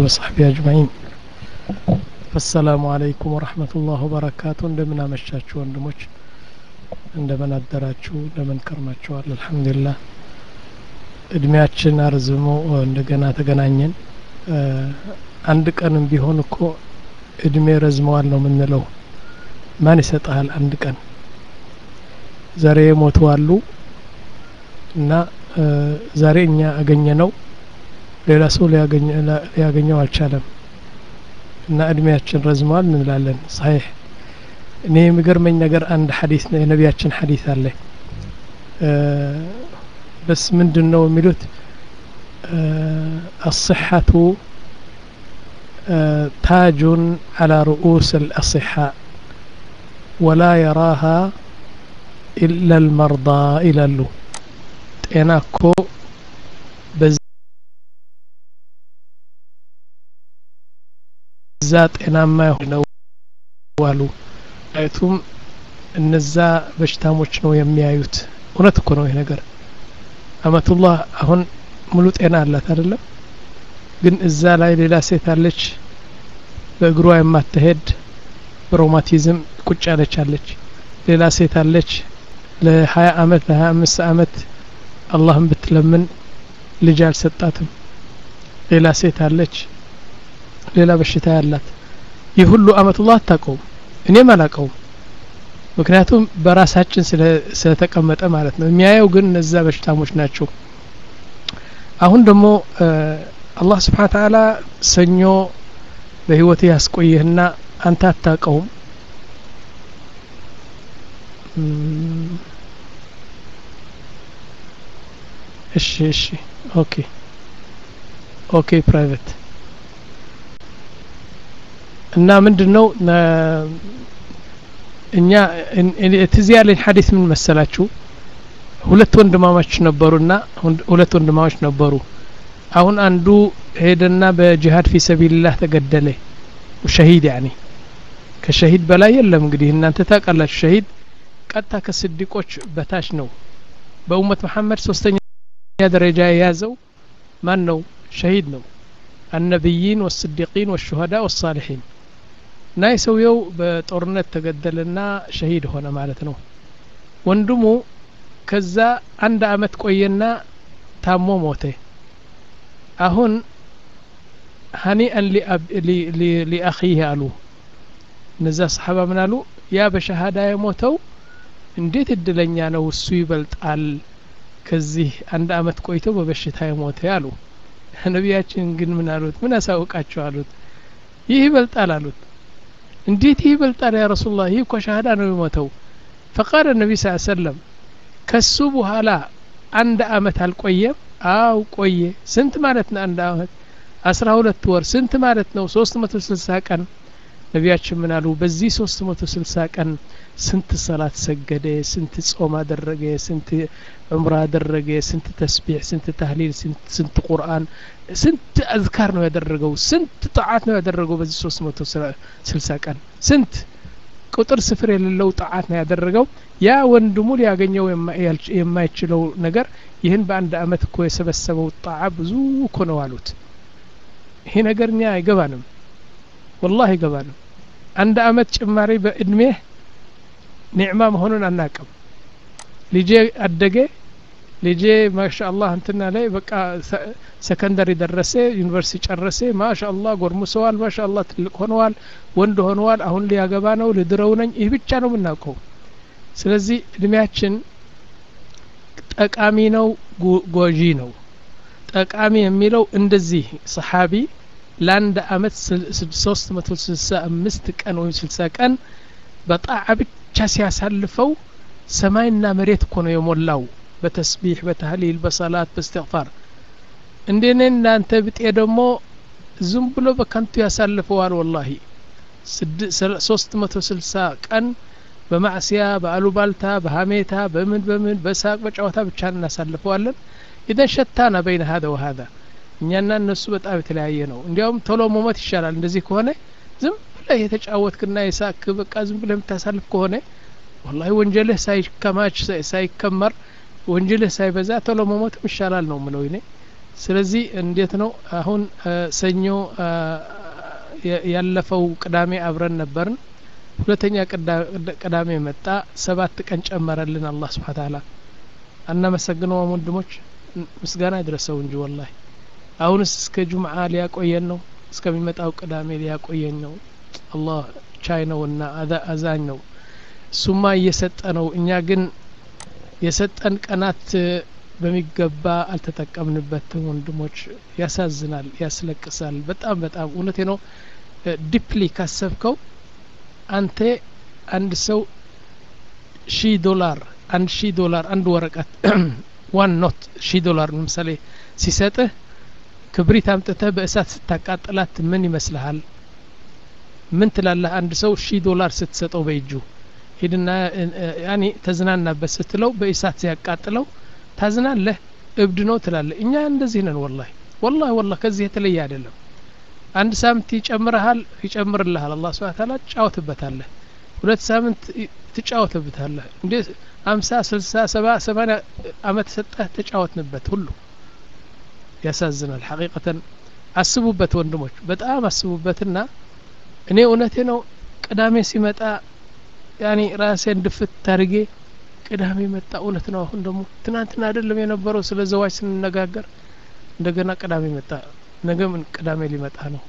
وصحبه أجمعين السلام عليكم ورحمة الله وبركاته እንደምን አመሻችሁ ወንድሞች እንደምን አደራችሁ እንደምን ከርማችኋል አልሐምዱሊላህ እድሜያችን አርዝሞ እንደገና ተገናኘን አንድ ቀንም ቢሆን እኮ እድሜ ረዝመዋል ነው የምንለው ማን ይሰጠሃል አንድ ቀን ዛሬ የሞቱ አሉ እና ዛሬ እኛ አገኘ ነው ሌላ ሰው ሊያገኘው አልቻለም እና እድሜያችን ረዝመዋል እንላለን ሳይህ እኔ የሚገርመኝ ነገር አንድ ሐዲስ ነው የነቢያችን ሐዲስ አለ በስ ምንድን ነው የሚሉት الصحة تاج على رؤوس الأصحاء ولا يراها إلا المرضى إلى اللو ጤናኮ በዛ ጤናማ ነው ዋሉ አይቱም እነዛ በሽታሞች ነው የሚያዩት እውነት እኮ ነው ይህ ነገር አመቱላህ አሁን ሙሉ ጤና አላት አይደለም ግን እዛ ላይ ሌላ ሴት አለች በእግሯ የማትሄድ በሮማቲዝም ቁጭ ያለች አለች ሌላ ሴት አለች ለሀያ አመት ለሀያ አምስት አመት አላህን ብትለምን ልጅ አልሰጣትም ሌላ ሴት አለች ሌላ በሽታ ያላት ይህ ሁሉ አመቱላህ አታውቀውም እኔም አላውቀውም ምክንያቱም በራሳችን ስለተቀመጠ ማለት ነው የሚያየው ግን እነዛ በሽታሞች ናቸው አሁን ደግሞ አላህ ስብሓን ተዓላ ሰኞ በህይወት ያስቆይህና አንተ አታውቀውም እሺ እሺ ኦኬ ኦኬ ፕራይቬት እና ምንድን ነው እኛ ትዝ ያለኝ ሀዲስ ምን መሰላችሁ ሁለት ወንድማማች ነበሩና ሁለት ወንድማማች ነበሩ አሁን አንዱ ሄደና በጂሃድ ፊ ሰቢልላህ ተገደለ ሸሂድ ያኒ ከሸሂድ በላይ የለም እንግዲህ እናንተ ታውቃላችሁ ሸሂድ ቀጥታ ከስዲቆች በታች ነው በኡመት መሐመድ ሶስተኛ ደረጃ የያዘው ማን ነው ሸሂድ ነው አነቢይን ወስዲቂን ወሹሀዳ ወሳሊሒን እና የሰውየው በጦርነት ተገደለና ሸሂድ ሆነ ማለት ነው ወንድሙ ከዛ አንድ አመት ቆየና ታሞ ሞተ አሁን ሀኒአን ሊአኺህ አሉ እነዛ ሰሓባ ምን አሉ ያ በሸሃዳ የሞተው እንዴት እድለኛ ነው እሱ ይበልጣል ከዚህ አንድ አመት ቆይተው በበሽታ የሞተ አሉ ነቢያችን ግን ምን አሉት ምን ያሳውቃቸው አሉት ይህ ይበልጣል አሉት እንዴት ይህ ይበልጣል ያ ረሱላህ ይህ እኮ ሻሃዳ ነው የሞተው ፈቃለ ነቢ ስ ሰለም ከሱ በኋላ አንድ አመት አልቆየም አው ቆየ ስንት ማለት ነው አንድ አመት አስራ ሁለት ወር ስንት ማለት ነው ሶስት መቶ ስልሳ ቀን ነቢያችን ምን አሉ በዚህ ሶስት መቶ ስልሳ ቀን ስንት ሰላት ሰገደ ስንት ጾም አደረገ ስንት ዑምራ አደረገ ስንት ተስቢሕ ስንት ተህሊል ስንት ቁርአን ስንት አዝካር ነው ያደረገው ስንት ጣዓት ነው ያደረገው በዚህ ሶስት መቶ ስልሳ ቀን ስንት ቁጥር ስፍር የሌለው ጣዓት ነው ያደረገው ያ ወንድሙ ሊያገኘው የማይችለው ነገር ይህን በአንድ አመት እኮ የሰበሰበው ጣዓ ብዙ እኮ ነው አሉት ይሄ ነገር እኛ አይገባንም ወላህ አይገባንም አንድ አመት ጭማሪ በእድሜህ ኒዕማ መሆኑን አናቅም ልጄ አደገ ልጄ ማሻአላህ እንትና ላይ በቃ ሰከንደሪ ደረሰ ዩኒቨርሲቲ ጨረሰ ማሻአላህ ጎርሙሰዋል ማሻአላህ ትልቅ ሆነዋል ወንድ ሆነዋል አሁን ሊያገባ ነው ልድረው ነኝ ይህ ብቻ ነው የምናውቀው ስለዚህ እድሜያችን ጠቃሚ ነው ጎጂ ነው ጠቃሚ የሚለው እንደዚህ ሰሓቢ ለአንድ አመት ሶስት መቶ ስልሳ አምስት ቀን ወይም ስልሳ ቀን በጣዓ ብቻ ሲያሳልፈው ሰማይና መሬት እኮ ነው የሞላው በተስቢሕ በተህሊል በሰላት በእስትግፋር እንደኔ እናንተ ብጤ ደግሞ ዝም ብሎ በከንቱ ያሳልፈዋል ወላሂ ሶስት መቶ ስልሳ ቀን በማዕስያ በአሉባልታ በሀሜታ በምን በምን በሳቅ በጨዋታ ብቻ እናሳልፈዋለን ኢዘን ሸታና በይነ ሀደ ወሀዛ እኛና እነሱ በጣም የተለያየ ነው እንዲያውም ቶሎ መሞት ይሻላል እንደዚህ ከሆነ ዝም ብለህ የተጫወትክና የሳክ በቃ ዝም ብለህ የምታሳልፍ ከሆነ ወላሂ ወንጀልህ ሳይከማች ሳይከመር ወንጀልህ ሳይበዛ ቶሎ መሞትም ይሻላል ነው ምለው እኔ ስለዚህ እንዴት ነው አሁን ሰኞ ያለፈው ቅዳሜ አብረን ነበርን ሁለተኛ ቅዳሜ መጣ ሰባት ቀን ጨመረልን አላህ ስብሓ ታላ አናመሰግነውም ወንድሞች ምስጋና ይድረሰው እንጂ ወላሂ አሁንስ እስከ ጁምዓ ሊያቆየን ነው እስከሚመጣው ቅዳሜ ሊያቆየን ነው አላህ ቻይ ነውና አዛኝ ነው እሱማ እየሰጠ ነው እኛ ግን የሰጠን ቀናት በሚገባ አልተጠቀምንበትም ወንድሞች ያሳዝናል ያስለቅሳል በጣም በጣም እውነቴ ነው ዲፕሊ ካሰብከው አንተ አንድ ሰው ሺህ ዶላር አንድ ሺህ ዶላር አንድ ወረቀት ዋን ኖት ሺህ ዶላር ለምሳሌ ሲሰጥህ ክብሪት አምጥተህ በእሳት ስታቃጥላት ምን ይመስልሃል ምን ትላለህ አንድ ሰው ሺህ ዶላር ስትሰጠው በእጁ ሂድና ያኔ ተዝናናበት ስትለው በእሳት ሲያቃጥለው ታዝናለህ እብድ ነው ትላለህ እኛ እንደዚህ ነን ወላሂ ወላሂ ወላሂ ከዚህ የተለየ አይደለም አንድ ሳምንት ይጨምርሃል ይጨምርልሃል አላህ ስብሐ ተዓላ ትጫወትበታለህ ሁለት ሳምንት ትጫወትበታለህ እንዴ አምሳ ስልሳ ሰባ ሰማንያ አመት ሰጠህ ተጫወትንበት ሁሉ ያሳዝናል ሐቂቀተን አስቡበት ወንድሞች በጣም አስቡበትና እኔ እውነቴ ነው ቅዳሜ ሲመጣ ያኔ ራሴን ድፍት ታርጌ ቅዳሜ መጣ እውነት ነው አሁን ደግሞ ትናንትና አይደለም የነበረው ስለ ዘዋጅ ስንነጋገር እንደገና ቅዳሜ መጣ ነገ ምን ቅዳሜ ሊመጣ ነው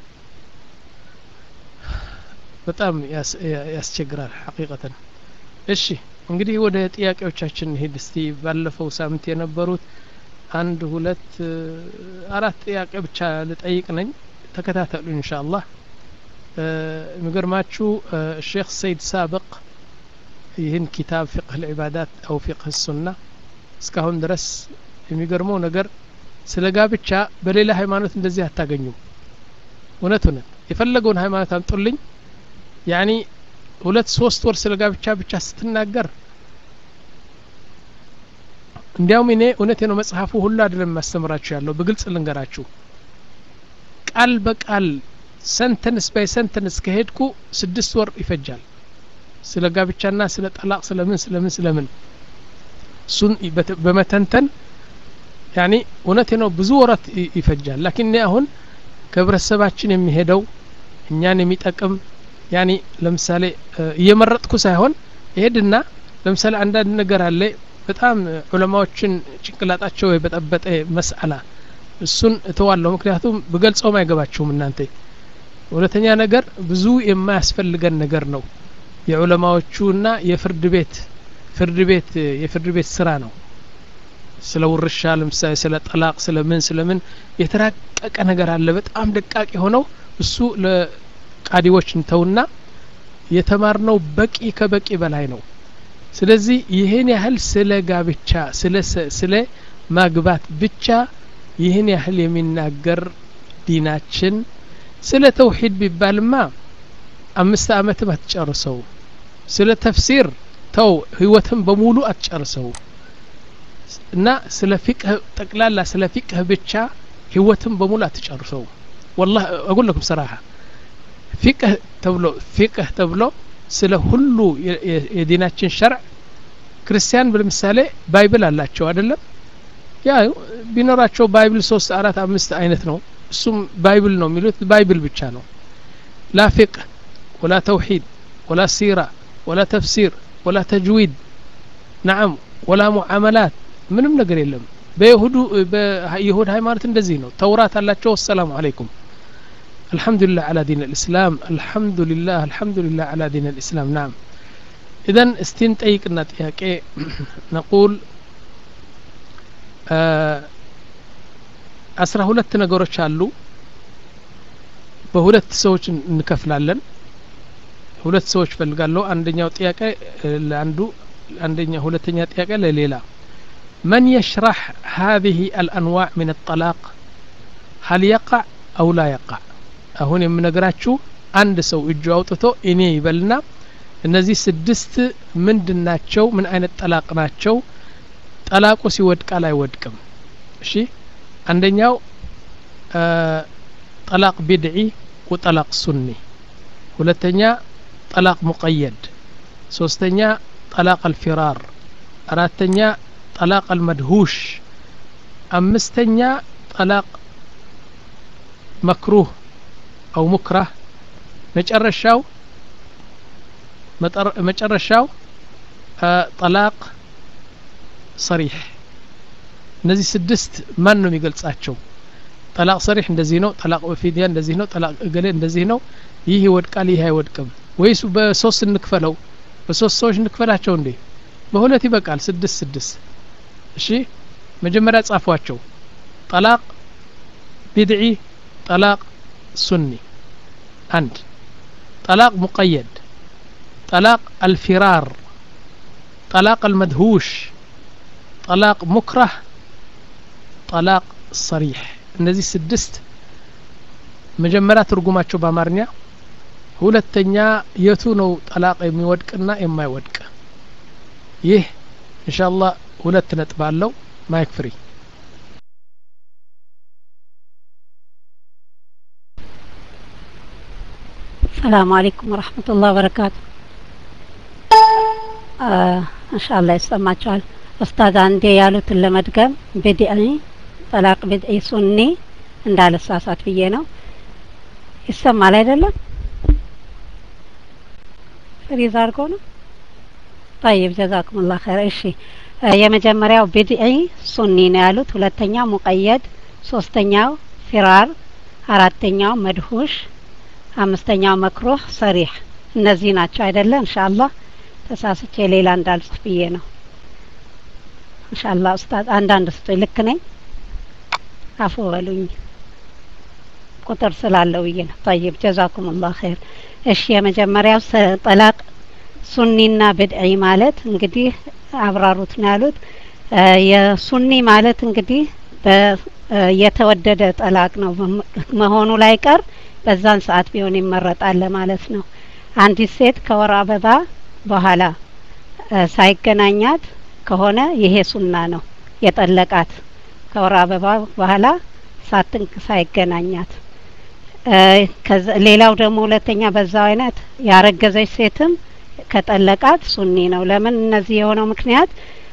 በጣም ያስቸግራል ሐቂቀተን እሺ እንግዲህ ወደ ጥያቄዎቻችን ሄድ እስቲ ባለፈው ሳምንት የነበሩት አንድ ሁለት አራት ጥያቄ ብቻ ልጠይቅ ነኝ ተከታተሉ እንሻ አላህ የሚገርማችሁ ሼክ ሰይድ ሳብቅ ይህን ኪታብ ፊቅህ ልዕባዳት አው ፊቅህ ሱና እስካሁን ድረስ የሚገርመው ነገር ስለ ጋብቻ በሌላ ሃይማኖት እንደዚህ አታገኙም እውነት እውነት የፈለገውን ሃይማኖት አምጡልኝ ያኒ ሁለት ሶስት ወር ስለ ጋብቻ ብቻ ስትናገር እንዲያውም እኔ እውነቴ ነው መጽሐፉ ሁሉ አይደለም የማስተምራችሁ ያለው በግልጽ ልንገራችሁ ቃል በቃል ሰንተንስ ባይ ሰንተንስ ከሄድኩ ስድስት ወር ይፈጃል ስለ ጋብቻና ስለ ጠላቅ ስለምን ስለምን ስለምን እሱን በመተንተን ያኒ እውነቴ ነው ብዙ ወራት ይፈጃል ላኪን እኔ አሁን ከህብረተሰባችን የሚሄደው እኛን የሚጠቅም ያኒ ለምሳሌ እየመረጥኩ ሳይሆን ይሄድና ለምሳሌ አንዳንድ ነገር አለ በጣም ዑለማዎችን ጭንቅላጣቸው የበጠበጠ መስአላ እሱን እተዋለሁ ምክንያቱም ብገልጸውም አይገባችሁም እናንተ ሁለተኛ ነገር ብዙ የማያስፈልገን ነገር ነው የዑለማዎቹና የፍርድ ቤት ፍርድ ቤት የፍርድ ቤት ስራ ነው ስለ ውርሻ ለምሳሌ ስለ ጠላቅ ስለ ምን ስለ ምን የተራቀቀ ነገር አለ በጣም ደቃቅ የሆነው እሱ ለቃዲዎች እንተውና የተማርነው በቂ ከበቂ በላይ ነው ስለዚህ ይህን ያህል ስለ ጋብቻ ስለ ስለ ማግባት ብቻ ይህን ያህል የሚናገር ዲናችን ስለ ተውሂድ ቢባልማ አምስት አመትም አትጨርሰው ስለ ተፍሲር ተው ህይወትም በሙሉ አትጨርሰው እና ስለ ፊቅህ ጠቅላላ ስለ ፊቅህ ብቻ ህይወትም በሙሉ አትጨርሰው والله اقول لكم صراحه ፊቅህ ተብሎ ፊቅህ ተብሎ ስለ ሁሉ የዲናችን ሸርዕ ክርስቲያን ለምሳሌ ባይብል አላቸው አይደለም ያ ቢኖራቸው ባይብል ሶስት አራት አምስት አይነት ነው እሱም ባይብል ነው የሚሉት ባይብል ብቻ ነው ላ ፊቅህ ወላ ተውሂድ ወላ ሲራ ወላ ተፍሲር ወላ ተጅዊድ ናዓም ወላ ሙዓመላት ምንም ነገር የለም በይሁዱ በይሁድ ሃይማኖት እንደዚህ ነው ተውራት አላቸው አሰላሙ አለይኩም الحمد لله على دين الإسلام الحمد لله الحمد لله على دين الإسلام نعم إذا استين طيقنا ጥያቄ نقول አስራ ሁለት ነገሮች አሉ በሁለት ሰዎች እንከፍላለን ሁለት ሰዎች ፈልጋለሁ አንደኛው ጥያቄ ለአንዱ አንደኛ ሁለተኛ ጥያቄ ለሌላ من يشرح هذه الأنواع من الطلاق هل يقع أو لا يقع አሁን የምነግራችሁ አንድ ሰው እጁ አውጥቶ እኔ ይበልና እነዚህ ስድስት ምንድን ናቸው ምን አይነት ጠላቅ ናቸው ጠላቁ ሲወድቃል አይወድቅም እሺ አንደኛው ጠላቅ ቢድዒ ወጠላቅ ሱኒ ሁለተኛ ጠላቅ ሙቀየድ ሶስተኛ ጠላቅ አልፊራር አራተኛ ጠላቅ አልመድሁሽ አምስተኛ ጠላቅ መክሩህ አው ሙክራህ መጨረሻው መጨረሻው ጠላቅ ሰሪሕ እነዚህ ስድስት ማን ነው የሚገልጻቸው ጠላቅ ሰሪሕ እንደዚህ ነው ጠላቅ በፊድያ እንደዚህ ነው ጠላቅ እገሌ እንደዚህ ነው ይህ ይወድቃል ይህ አይወድቅም ወይስ በሶስት እንክፈለው በሶስት ሰዎች እንክፈላቸው እንዴ በሁለት ይበቃል ስድስት ስድስት እሺ መጀመሪያ ጻፏቸው ጠላቅ ቢድዒ ጠላቅ ሱኒ አንድ ጠላቅ ሙቀየድ ጠላቅ አልፊራር ጠላቅ አልመድሁሽ ጠላቅ ሙክራህ ጠላቅ ሰሪሕ እነዚህ ስድስት መጀመሪያ ትርጉማቸው በአማርኛ ሁለተኛ የቱ ነው ጠላቅ የሚወድቅና የማይወድቅ ይህ ኢንሻአላህ ሁለት ነጥብ አለው ማይክ ፍሪ ሰላሙ አለይኩም ወረህመቱላህ ወበረካቱ እንሻላ ይሰማቸዋል ኡስታዝ አንዴ ያሉትን ለመድገም ቢድዒ ጠላቅ ቢድዒ ሱኒ እንዳልሳሳት ብዬ ነው ይሰማል አይደለም ፍሪዝ አድርጎ ነው ጠይብ ጀዛኩሙላህ ኸይር እሺ የመጀመሪያው ቢድዒ ሱኒ ነው ያሉት ሁለተኛው ሙቀየድ ሶስተኛው ፊራር አራተኛው መድሁሽ አምስተኛው መክሩህ ሰሪሕ እነዚህ ናቸው አይደለ እንሻአላህ ተሳስቼ ሌላ እንዳልጽፍ ብዬ ነው እንሻአላህ ኡስታዝ አንዳንድ ስቶኝ ልክ ነኝ አፉ በሉኝ ቁጥር ስላለው ብዬ ነው ጠይብ ጀዛኩሙላህ ኸይር እሺ የመጀመሪያው ጠላቅ ሱኒና ብድዒ ማለት እንግዲህ አብራሩት ነው ያሉት የሱኒ ማለት እንግዲህ የተወደደ ጠላቅ ነው መሆኑ ላይ ቀር በዛን ሰዓት ቢሆን ይመረጣል ለማለት ነው አንዲት ሴት ከወር አበባ በኋላ ሳይገናኛት ከሆነ ይሄ ሱና ነው የጠለቃት ከወር አበባ በኋላ ሳትንክ ሳይገናኛት ሌላው ደግሞ ሁለተኛ በዛው አይነት ያረገዘች ሴትም ከጠለቃት ሱኒ ነው ለምን እነዚህ የሆነው ምክንያት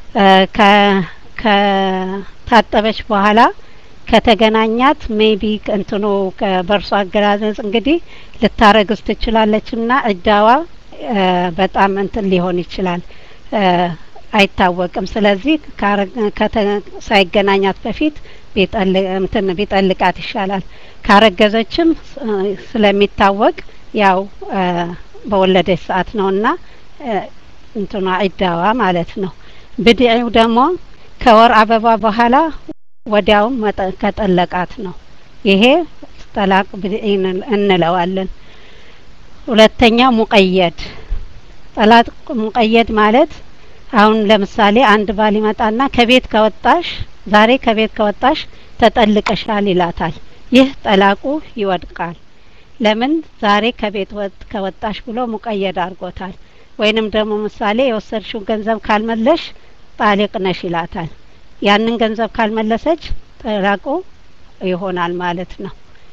ከታጠበች በኋላ ከተገናኛት ሜቢ እንትኑ በእርሷ አገላለጽ እንግዲህ ልታረግዝ ትችላለች እና እዳዋ በጣም እንትን ሊሆን ይችላል አይታወቅም ስለዚህ ሳይገናኛት በፊት እንትን ቢጠልቃት ይሻላል ካረገዘችም ስለሚታወቅ ያው በወለደች ሰዓት ነውና እንትኗ ኢዳዋ ማለት ነው ብድዒው ደግሞ ከወር አበባ በኋላ ወዲያውም ከጠለቃት ነው ይሄ ጠላቅ ብድዒ እንለዋለን ሁለተኛው ሙቀየድ ጠላቅ ሙቀየድ ማለት አሁን ለምሳሌ አንድ ባል ይመጣና ከቤት ከወጣሽ ዛሬ ከቤት ከወጣሽ ተጠልቀሻል ይላታል ይህ ጠላቁ ይወድቃል ለምን ዛሬ ከቤት ወጥ ከወጣሽ ብሎ ሙቀየድ አድርጎታል ወይንም ደግሞ ምሳሌ የወሰድሽው ገንዘብ ካልመለሽ ጣሊቅ ነሽ ይላታል ያንን ገንዘብ ካልመለሰች ጠላቁ ይሆናል ማለት ነው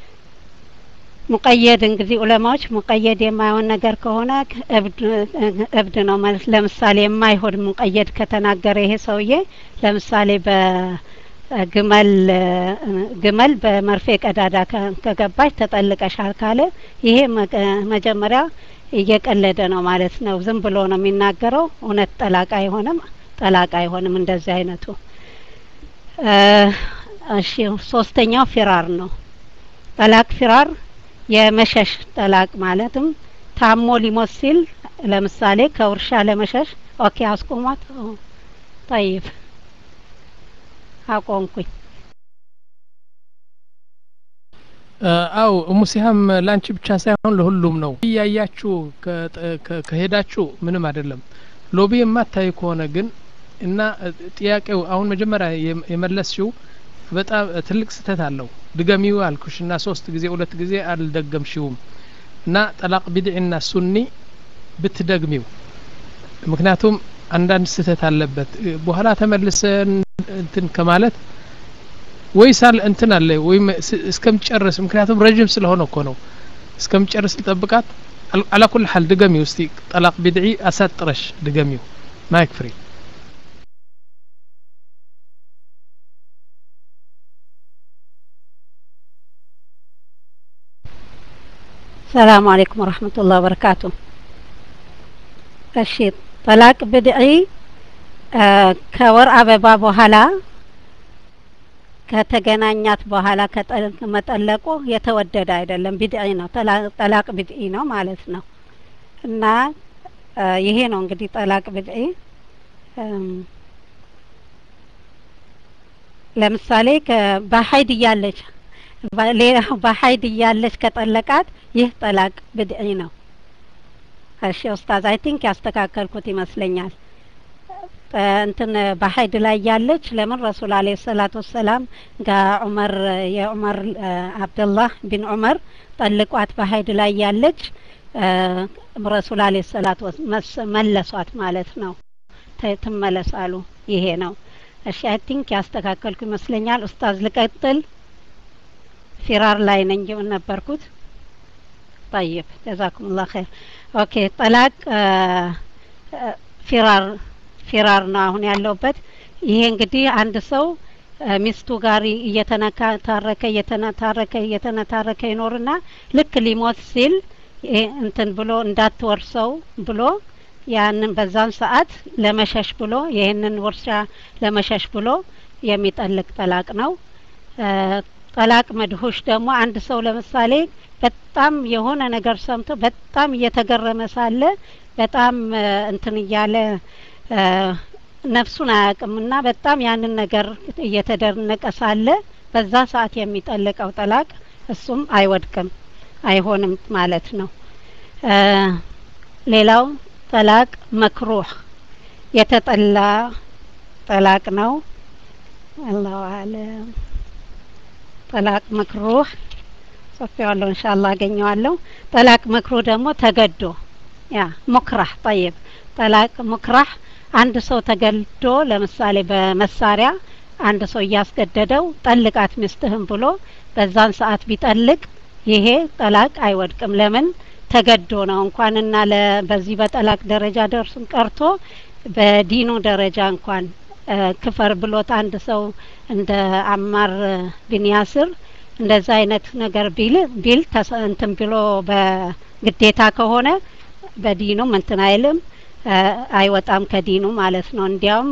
ሙቀየድ እንግዲህ ዑለማዎች ሙቀየድ የማይሆን ነገር ከሆነ እብድ ነው ማለት ለምሳሌ የማይሆን ሙቀየድ ከተናገረ ይሄ ሰውዬ ለምሳሌ በግመል ግመል በመርፌ ቀዳዳ ከገባች ተጠልቀሻል ካለ ይሄ መጀመሪያ እየቀለደ ነው ማለት ነው ዝም ብሎ ነው የሚናገረው እውነት ጠላቅ አይሆንም ጠላቅ አይሆንም እንደዚህ አይነቱ እሺ ሶስተኛው ፊራር ነው ጠላቅ ፊራር የመሸሽ ጠላቅ ማለትም ታሞ ሊሞት ሲል ለምሳሌ ከውርሻ ለመሸሽ ኦኬ አስቆሟት ጠይብ አቆምኩኝ አው ሙሲሃም ላንቺ ብቻ ሳይሆን ለሁሉም ነው እያያችሁ ከሄዳችሁ ምንም አይደለም ሎቢ የማታይ ከሆነ ግን እና ጥያቄው አሁን መጀመሪያ የመለስሽው በጣም ትልቅ ስህተት አለው ድገሚው አልኩሽ እና ሶስት ጊዜ ሁለት ጊዜ አልደገምሽውም እና ጠላቅ ቢድዕና ሱኒ ብትደግሚው ምክንያቱም አንዳንድ ስህተት አለበት በኋላ ተመልሰን እንትን ከማለት ወይስ አለ እንትን አለ ወይም እስከምጨርስ ምክንያቱም ረጅም ስለሆነ እኮ ነው እስከምጨርስ ልጠብቃት አላኩል ሀል ድገሚው እስቲ ጠላቅ ቢድዒ አሳጥረሽ ድገሚው ማይክ ፍሪ ሰላም አለይኩም ወረህመቱላህ ወበረካቱ። እሺ ጠላቅ ብድዒ ከወር አበባ በኋላ ከተገናኛት በኋላ መጠለቁ የተወደደ አይደለም፣ ቢድዒ ነው። ጠላቅ ቢድዒ ነው ማለት ነው። እና ይሄ ነው እንግዲህ ጠላቅ ቢድዒ። ለምሳሌ በሀይድ እያለች በሀይድ እያለች ከጠለቃት ይህ ጠላቅ ብድዒ ነው። እሺ ኡስታዝ አይ ቲንክ ያስተካከልኩት ይመስለኛል። እንትን በሀይድ ላይ ያለች ለምን ረሱል አለይሂ ሰላቱ ወሰላም ጋር ዑመር የዑመር አብደላህ ቢን ዑመር ጠልቋት በሀይድ ላይ ያለች ረሱል አለይሂ ሰላቱ መለሷት ማለት ነው። ትመለሳሉ። ይሄ ነው። እሺ አይ ቲንክ ያስተካከልኩ ይመስለኛል። ኡስታዝ ልቀጥል። ፊራር ላይ ነኝ ነበርኩት። ጠይብ ጀዛኩሙላህ ኸይር። ኦኬ ጠላቅ ፊራር ፊራር ነው አሁን ያለውበት። ይሄ እንግዲህ አንድ ሰው ሚስቱ ጋር እየተነታረከ እየተነታረከ እየተነታረከ ይኖርና ልክ ሊሞት ሲል እንትን ብሎ እንዳትወርሰው ብሎ ያንን በዛን ሰዓት ለመሸሽ ብሎ ይህንን ውርሻ ለመሸሽ ብሎ የሚጠልቅ ጠላቅ ነው። ጠላቅ መድሁሽ ደግሞ አንድ ሰው ለምሳሌ በጣም የሆነ ነገር ሰምቶ በጣም እየተገረመ ሳለ በጣም እንትን እያለ ነፍሱን አያውቅምና በጣም ያንን ነገር እየተደነቀ ሳለ በዛ ሰዓት የሚጠልቀው ጠላቅ እሱም አይወድቅም አይሆንም ማለት ነው። ሌላው ጠላቅ መክሩህ የተጠላ ጠላቅ ነው። አላሁ አለም። ጠላቅ መክሩህ ጽፌዋለሁ፣ ኢንሻአላህ አገኘዋለሁ። ጠላቅ መክሩህ ደግሞ ተገዶ ያ ሙክራህ ጠይብ ጠላቅ ሙክራህ አንድ ሰው ተገዶ ለምሳሌ በመሳሪያ አንድ ሰው እያስገደደው ጠልቃት ሚስትህም ብሎ በዛን ሰዓት ቢጠልቅ ይሄ ጠላቅ አይወድቅም። ለምን ተገዶ ነው። እንኳንና በዚህ በጠላቅ ደረጃ ደርሱን ቀርቶ በዲኑ ደረጃ እንኳን ክፈር ብሎት አንድ ሰው እንደ አማር ቢን ያስር እንደዛ አይነት ነገር ቢል ቢል እንትን ብሎ በግዴታ ከሆነ በዲኑም እንትን አይልም አይወጣም ከዲኑ ማለት ነው። እንዲያውም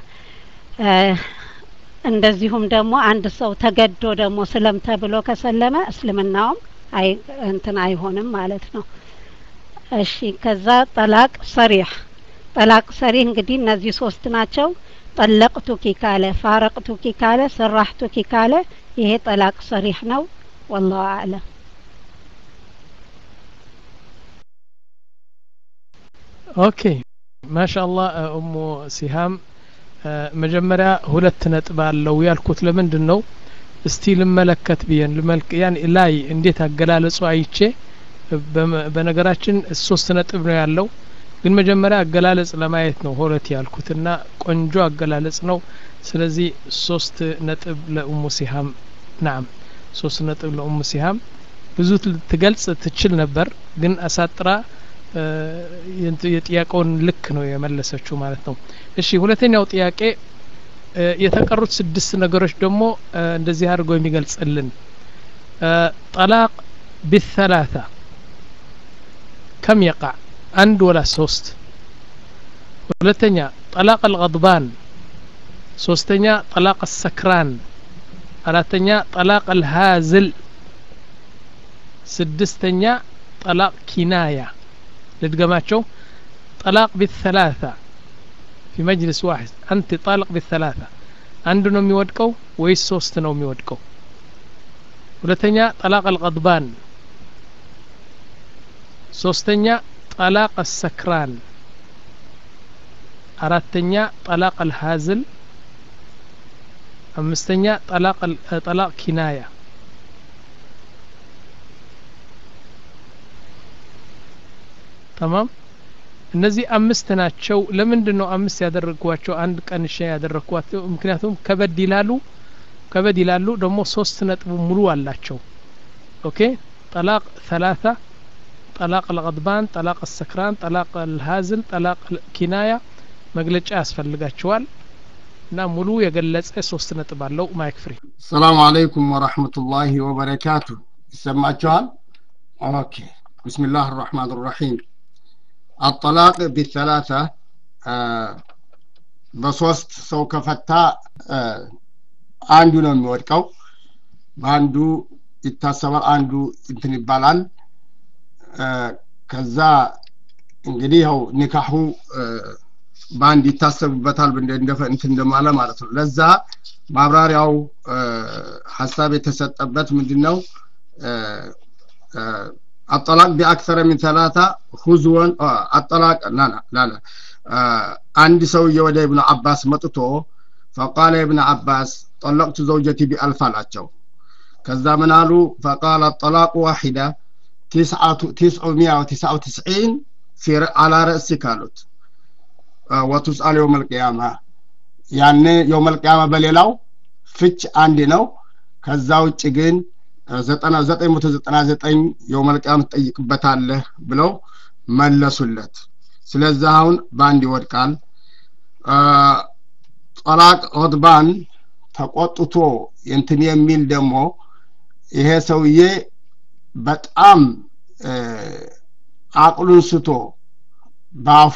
እንደዚሁም ደግሞ አንድ ሰው ተገዶ ደግሞ ስለም ተብሎ ከሰለመ እስልምናውም አይ እንትን አይሆንም ማለት ነው። እሺ ከዛ ጠላቅ ሰሪህ ጠላቅ ሰሪህ እንግዲህ እነዚህ ሶስት ናቸው። ጠለቅቱኪ ካለ፣ ፋረቅቱኪ ካለ፣ ሰራህቱኪ ካለ ይሄ ጠላቅ ሰሪህ ነው። ወላሁ አዕለም። ኦኬ ማሻአላህ እሙ ሲሃም መጀመሪያ ሁለት ነጥብ አለው ያልኩት ለምንድን ነው? እስቲ ልመለከት ብዬን ልመልክ ያን ላይ እንዴት አገላለጹ አይቼ በነገራችን ሶስት ነጥብ ነው ያለው ግን መጀመሪያ አገላለጽ ለማየት ነው ሁለት ያልኩትና ቆንጆ አገላለጽ ነው። ስለዚህ ሶስት ነጥብ ለኡሙ ሲሃም ናም ሶስት ነጥብ ለኡሙ ሲሃም ብዙ ትገልጽ ትችል ነበር ግን አሳጥራ የጥያቄውን ልክ ነው የመለሰችው ማለት ነው። እሺ ሁለተኛው ጥያቄ የተቀሩት ስድስት ነገሮች ደግሞ እንደዚህ አድርገው የሚገልጽልን ጠላቅ ቢሰላሳ ከም የቃዕ አንድ ወላ ሶስት ሁለተኛ ጠላቅ አልቀድባን ሶስተኛ ጠላቅ አሰክራን አራተኛ ጠላቅ አልሃዝል ስድስተኛ ጠላቅ ኪናያ ልድገማቸው ጠላቅ ቢሰላሳ ፊ መጅልስ ዋሕድ አንቲ ጣልቅ ቢሰላሳ አንድ ነው የሚወድቀው ወይስ ሶስት ነው የሚወድቀው? ሁለተኛ ጠላቅ አልቀድባን ሶስተኛ ጠላቅ አሰክራን አራተኛ ጠላቅ አልሃዝል አምስተኛ ጠላቅ ጠላቅ ኪናያ ተማም እነዚህ አምስት ናቸው። ለምንድን ነው አምስት ያደረግኳቸው? አንድ ቀንሼ ያደረግኳቸው ምክንያቱም ከበድ ይላሉ ከበድ ይላሉ ደግሞ ሶስት ነጥብ ሙሉ አላቸው። ኦኬ ጠላቅ ሰላሳ ጠላቅ አልቀድባን፣ ጠላቅ አሰክራን፣ ጠላቅ አልሃዝል፣ ጠላቅ ኪናያ መግለጫ ያስፈልጋቸዋል እና ሙሉ የገለጸ ሶስት ነጥብ አለው። ማይክ ፍሪ። ሰላሙ አለይኩም ወረህመቱላሂ ወበረካቱ። ይሰማችኋል? ኦኬ بسم الله الرحمن الرحيم الطلاق بالثلاثة آه በሶስት ሰው ከፈታ አንዱ ነው የሚወድቀው በአንዱ ይታሰባል አንዱ እንትን ይባላል ከዛ እንግዲህ ያው ኒካሁ በአንድ ይታሰብበታል እንትን እንደማለ ማለት ነው ለዛ ማብራሪያው ሀሳብ የተሰጠበት ምንድን ነው الطلاق بأكثر من ثلاثة هزوا الطلاق لا لا لا لا አንድ ሰውዬ ወደ ኢብኑ አባስ መጥቶ ፈቃለ ኢብኑ አባስ ጠለቅቱ ዘውጀቲ ቢአልፍ አላቸው ከዛ ምን አሉ ፈቃለ ጠላቁ ዋሒዳ ቲስዑ ሚያ ወቲስዓ ወትስዒን አላ ረእሲክ አሉት ወቱስአል የውም ልቅያማ ያኔ የውም ልቅያማ በሌላው ፍች አንድ ነው ከዛ ውጭ ግን ዘጠኝ መቶ ዘጠና ዘጠኝ የውም ልቅያማ ትጠይቅበታለህ ብለው መለሱለት ስለዚህ አሁን በአንድ ይወድቃል ጠላቅ ኦድባን ተቆጥቶ እንትን የሚል ደግሞ ይሄ ሰውዬ በጣም አቅሉን ስቶ በአፉ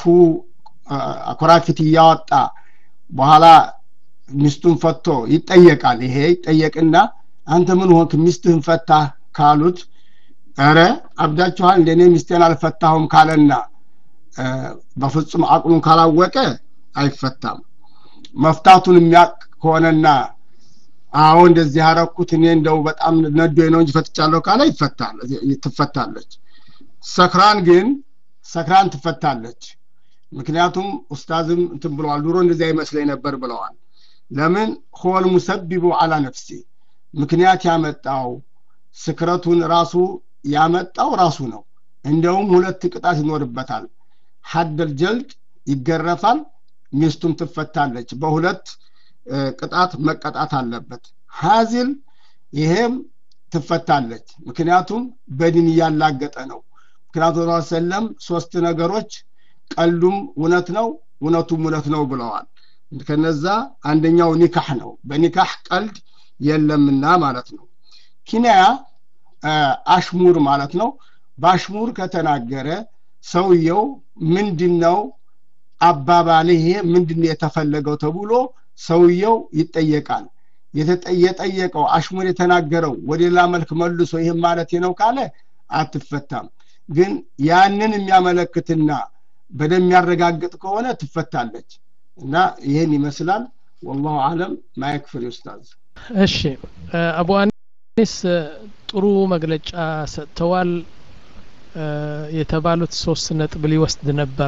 አኮራፊት እያወጣ በኋላ ሚስቱን ፈቶ ይጠየቃል ይሄ ይጠየቅና አንተ ምን ሆንክ ሚስትህን ፈታ ካሉት ረ አብዳችኋል እንደኔ ሚስቴን አልፈታሁም ካለና በፍጹም አቅሉን ካላወቀ አይፈታም መፍታቱን የሚያቅ ከሆነና አዎ እንደዚህ ያረኩት እኔ እንደው በጣም ነዶ ነው እንጂ ፈትቻለሁ ካለ ይፈታል ትፈታለች ሰክራን ግን ሰክራን ትፈታለች ምክንያቱም ኡስታዝም እንትን ብለዋል ድሮ እንደዚህ አይመስለኝ ነበር ብለዋል ለምን ሆል ሙሰቢቡ አላ ነፍሲ ምክንያት ያመጣው ስክረቱን ራሱ ያመጣው ራሱ ነው እንደውም ሁለት ቅጣት ይኖርበታል ሀደል ጀልድ ይገረፋል ሚስቱም ትፈታለች በሁለት ቅጣት መቀጣት አለበት ሀዚል ይሄም ትፈታለች ምክንያቱም በድን እያላገጠ ነው ምክንያቱም ስ ሰለም ሶስት ነገሮች ቀልዱም እውነት ነው እውነቱም እውነት ነው ብለዋል ከነዛ አንደኛው ኒካህ ነው በኒካህ ቀልድ የለምና ማለት ነው ኪንያ አሽሙር ማለት ነው በአሽሙር ከተናገረ ሰውየው ምንድን ነው አባባል ይሄ ምንድን የተፈለገው ተብሎ ሰውየው ይጠየቃል የጠየቀው አሽሙር የተናገረው ወደ ሌላ መልክ መልሶ ይህም ማለት ነው ካለ አትፈታም ግን ያንን የሚያመለክትና በደም የሚያረጋግጥ ከሆነ ትፈታለች እና ይህን ይመስላል ወላሁ አለም ማይክፍል ኡስታዝ እሺ አቡ አኒስ ጥሩ መግለጫ ሰጥተዋል የተባሉት ሶስት ነጥብ ሊወስድ ነበር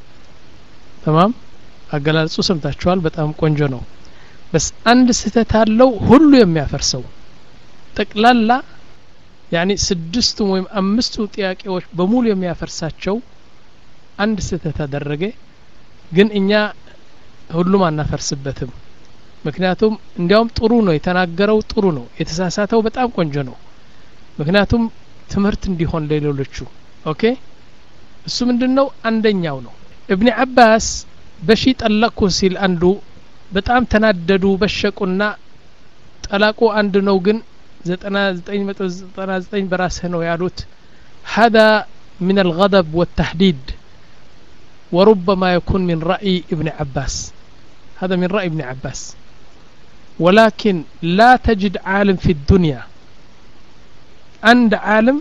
ተማም አገላለጹ ሰምታችኋል በጣም ቆንጆ ነው በስ አንድ ስህተት አለው ሁሉ የሚያፈርሰው ጠቅላላ ያኒ ስድስቱም ወይም አምስቱ ጥያቄዎች በሙሉ የሚያፈርሳቸው አንድ ስህተት አደረገ ግን እኛ ሁሉም አናፈርስበትም ምክንያቱም እንዲያውም ጥሩ ነው የተናገረው ጥሩ ነው የተሳሳተው በጣም ቆንጆ ነው ምክንያቱም ትምህርት እንዲሆን ለሌሎቹ ኦኬ እሱ ምንድን ነው አንደኛው ነው እብኒ አባስ በሺ ጠለቅኩ ሲል አንዱ በጣም ተናደዱ በሸቁና ጠላቁ አንድ ነው ግን ዘጠና ዘጠኝ መቶ ዘጠና ዘጠኝ በራስህ ነው ያሉት هذا من الغضب والتحديد وربما يكون من رأي ابن عباس هذا من رأي ابن عباس ولكن لا تجد عالم في الدنيا عند عالم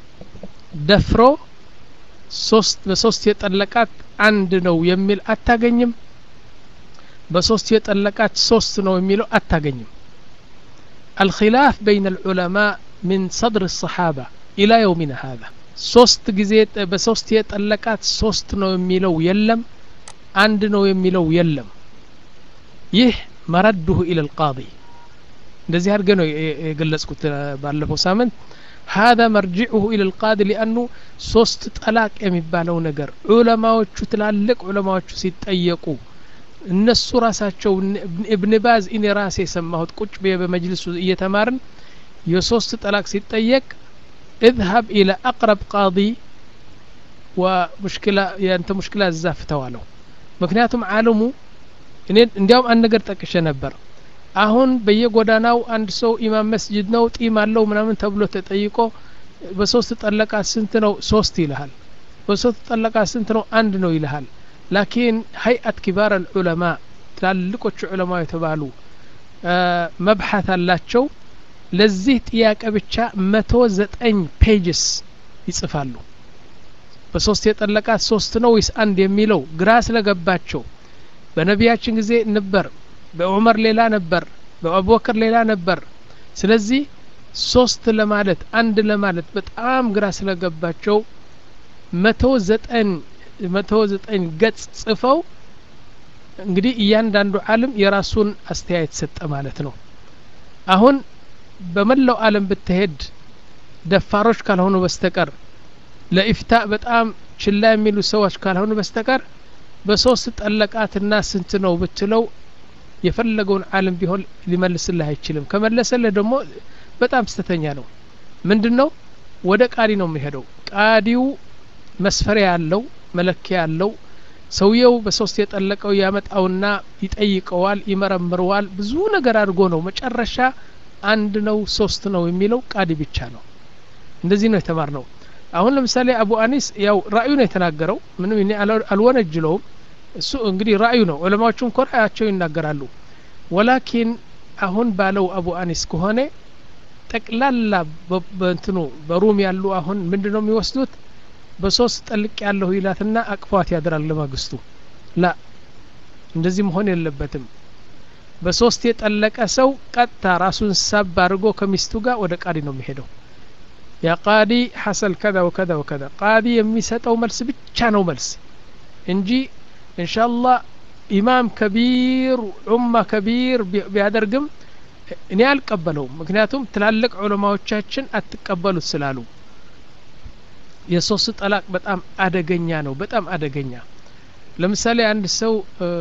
ደፍሮ ሶስት በሶስት የጠለቃት አንድ ነው የሚል አታገኝም በሶስት የጠለቃት ሶስት ነው የሚለው አታገኝም الخلاف بين العلماء من صدر الصحابة إلى يومنا هذا ሶስት ጊዜ በሶስት የጠለቃት ሶስት ነው የሚለው የለም አንድ ነው የሚለው የለም ይህ መረድሁ ኢለ ልቃዲ እንደዚህ አድርገ ነው የገለጽኩት ባለፈው ሳምንት هذا مرجعه إلى القاضي لأنه ሶስት ጠላቅ የሚባለው ነገር ዑለማዎቹ ትላልቅ ዑለማዎቹ ሲጠየቁ እነሱ ራሳቸው እብን ባዝ እኔ ራሴ የሰማሁት ቁጭ ብዬ በመጅልሱ እየተማርን የሶስት ጠላቅ ሲጠየቅ اذهب إلى أقرب قاضي ومشكلة ያንተ ሙሽኪላ እዛ ፍተዋለው ምክንያቱም አለሙ እኔ እንዲያውም አንድ ነገር ጠቅሼ ነበር አሁን በየጎዳናው አንድ ሰው ኢማም መስጅድ ነው ጢም አለው ምናምን ተብሎ ተጠይቆ በሶስት ጠለቃት ስንት ነው ሶስት ይልሃል በሶስት ጠለቃት ስንት ነው አንድ ነው ይልሃል ላኪን ሀይአት ኪባር አልዑለማ ትላልቆቹ ዑለማ የተባሉ መብሐት አላቸው ለዚህ ጥያቄ ብቻ መቶ ዘጠኝ ፔጅስ ይጽፋሉ በሶስት የጠለቃት ሶስት ነው ወይስ አንድ የሚለው ግራ ስለገባቸው በነቢያችን ጊዜ ነበር በዑመር ሌላ ነበር በአቡበክር ሌላ ነበር ስለዚህ ሶስት ለማለት አንድ ለማለት በጣም ግራ ስለገባቸው መቶ ዘጠኝ መቶ ዘጠኝ ገጽ ጽፈው እንግዲህ እያንዳንዱ ዓለም የራሱን አስተያየት ሰጠ ማለት ነው አሁን በመላው ዓለም ብትሄድ ደፋሮች ካልሆኑ በስተቀር ለኢፍታ በጣም ችላ የሚሉ ሰዎች ካልሆኑ በስተቀር በሶስት ጠለቃትና ስንት ነው ብትለው የፈለገውን ዓለም ቢሆን ሊመልስልህ አይችልም ከመለሰልህ ደግሞ በጣም ስተተኛ ነው ምንድን ነው ወደ ቃዲ ነው የሚሄደው ቃዲው መስፈሪያ ያለው መለኪያ ያለው ሰውየው በሶስት የጠለቀው ያመጣውና ይጠይቀዋል ይመረምረዋል ብዙ ነገር አድርጎ ነው መጨረሻ አንድ ነው ሶስት ነው የሚለው ቃዲ ብቻ ነው እንደዚህ ነው የተማር ነው አሁን ለምሳሌ አቡ አኒስ ያው ራእዩ ነው የተናገረው ምንም እኔ አልወነጅለውም እሱ እንግዲህ ራእዩ ነው ዑለማዎቹ እንኳ ራእያቸው ይናገራሉ ወላኪን አሁን ባለው አቡ አኒስ ከሆነ ጠቅላላ በእንትኑ በሩም ያሉ አሁን ምንድን ነው የሚወስዱት በሶስት ጠልቅ ያለሁ ይላትና አቅፏት ያድራል ለማግስቱ ላ እንደዚህ መሆን የለበትም በሶስት የጠለቀ ሰው ቀጥታ ራሱን ሳብ አድርጎ ከሚስቱ ጋር ወደ ቃዲ ነው የሚሄደው ያ ቃዲ ሐሰል ከዛ ወከዛ ወከዛ ቃዲ የሚሰጠው መልስ ብቻ ነው መልስ እንጂ እንሻላህ ኢማም ከቢር ዑማ ከቢር ቢያደርግም እኔ አልቀበለውም ምክንያቱም ትላልቅ ዑለማዎቻችን አትቀበሉት ስላሉ የሶስት ጠላቅ በጣም አደገኛ ነው በጣም አደገኛ ለምሳሌ አንድ ሰው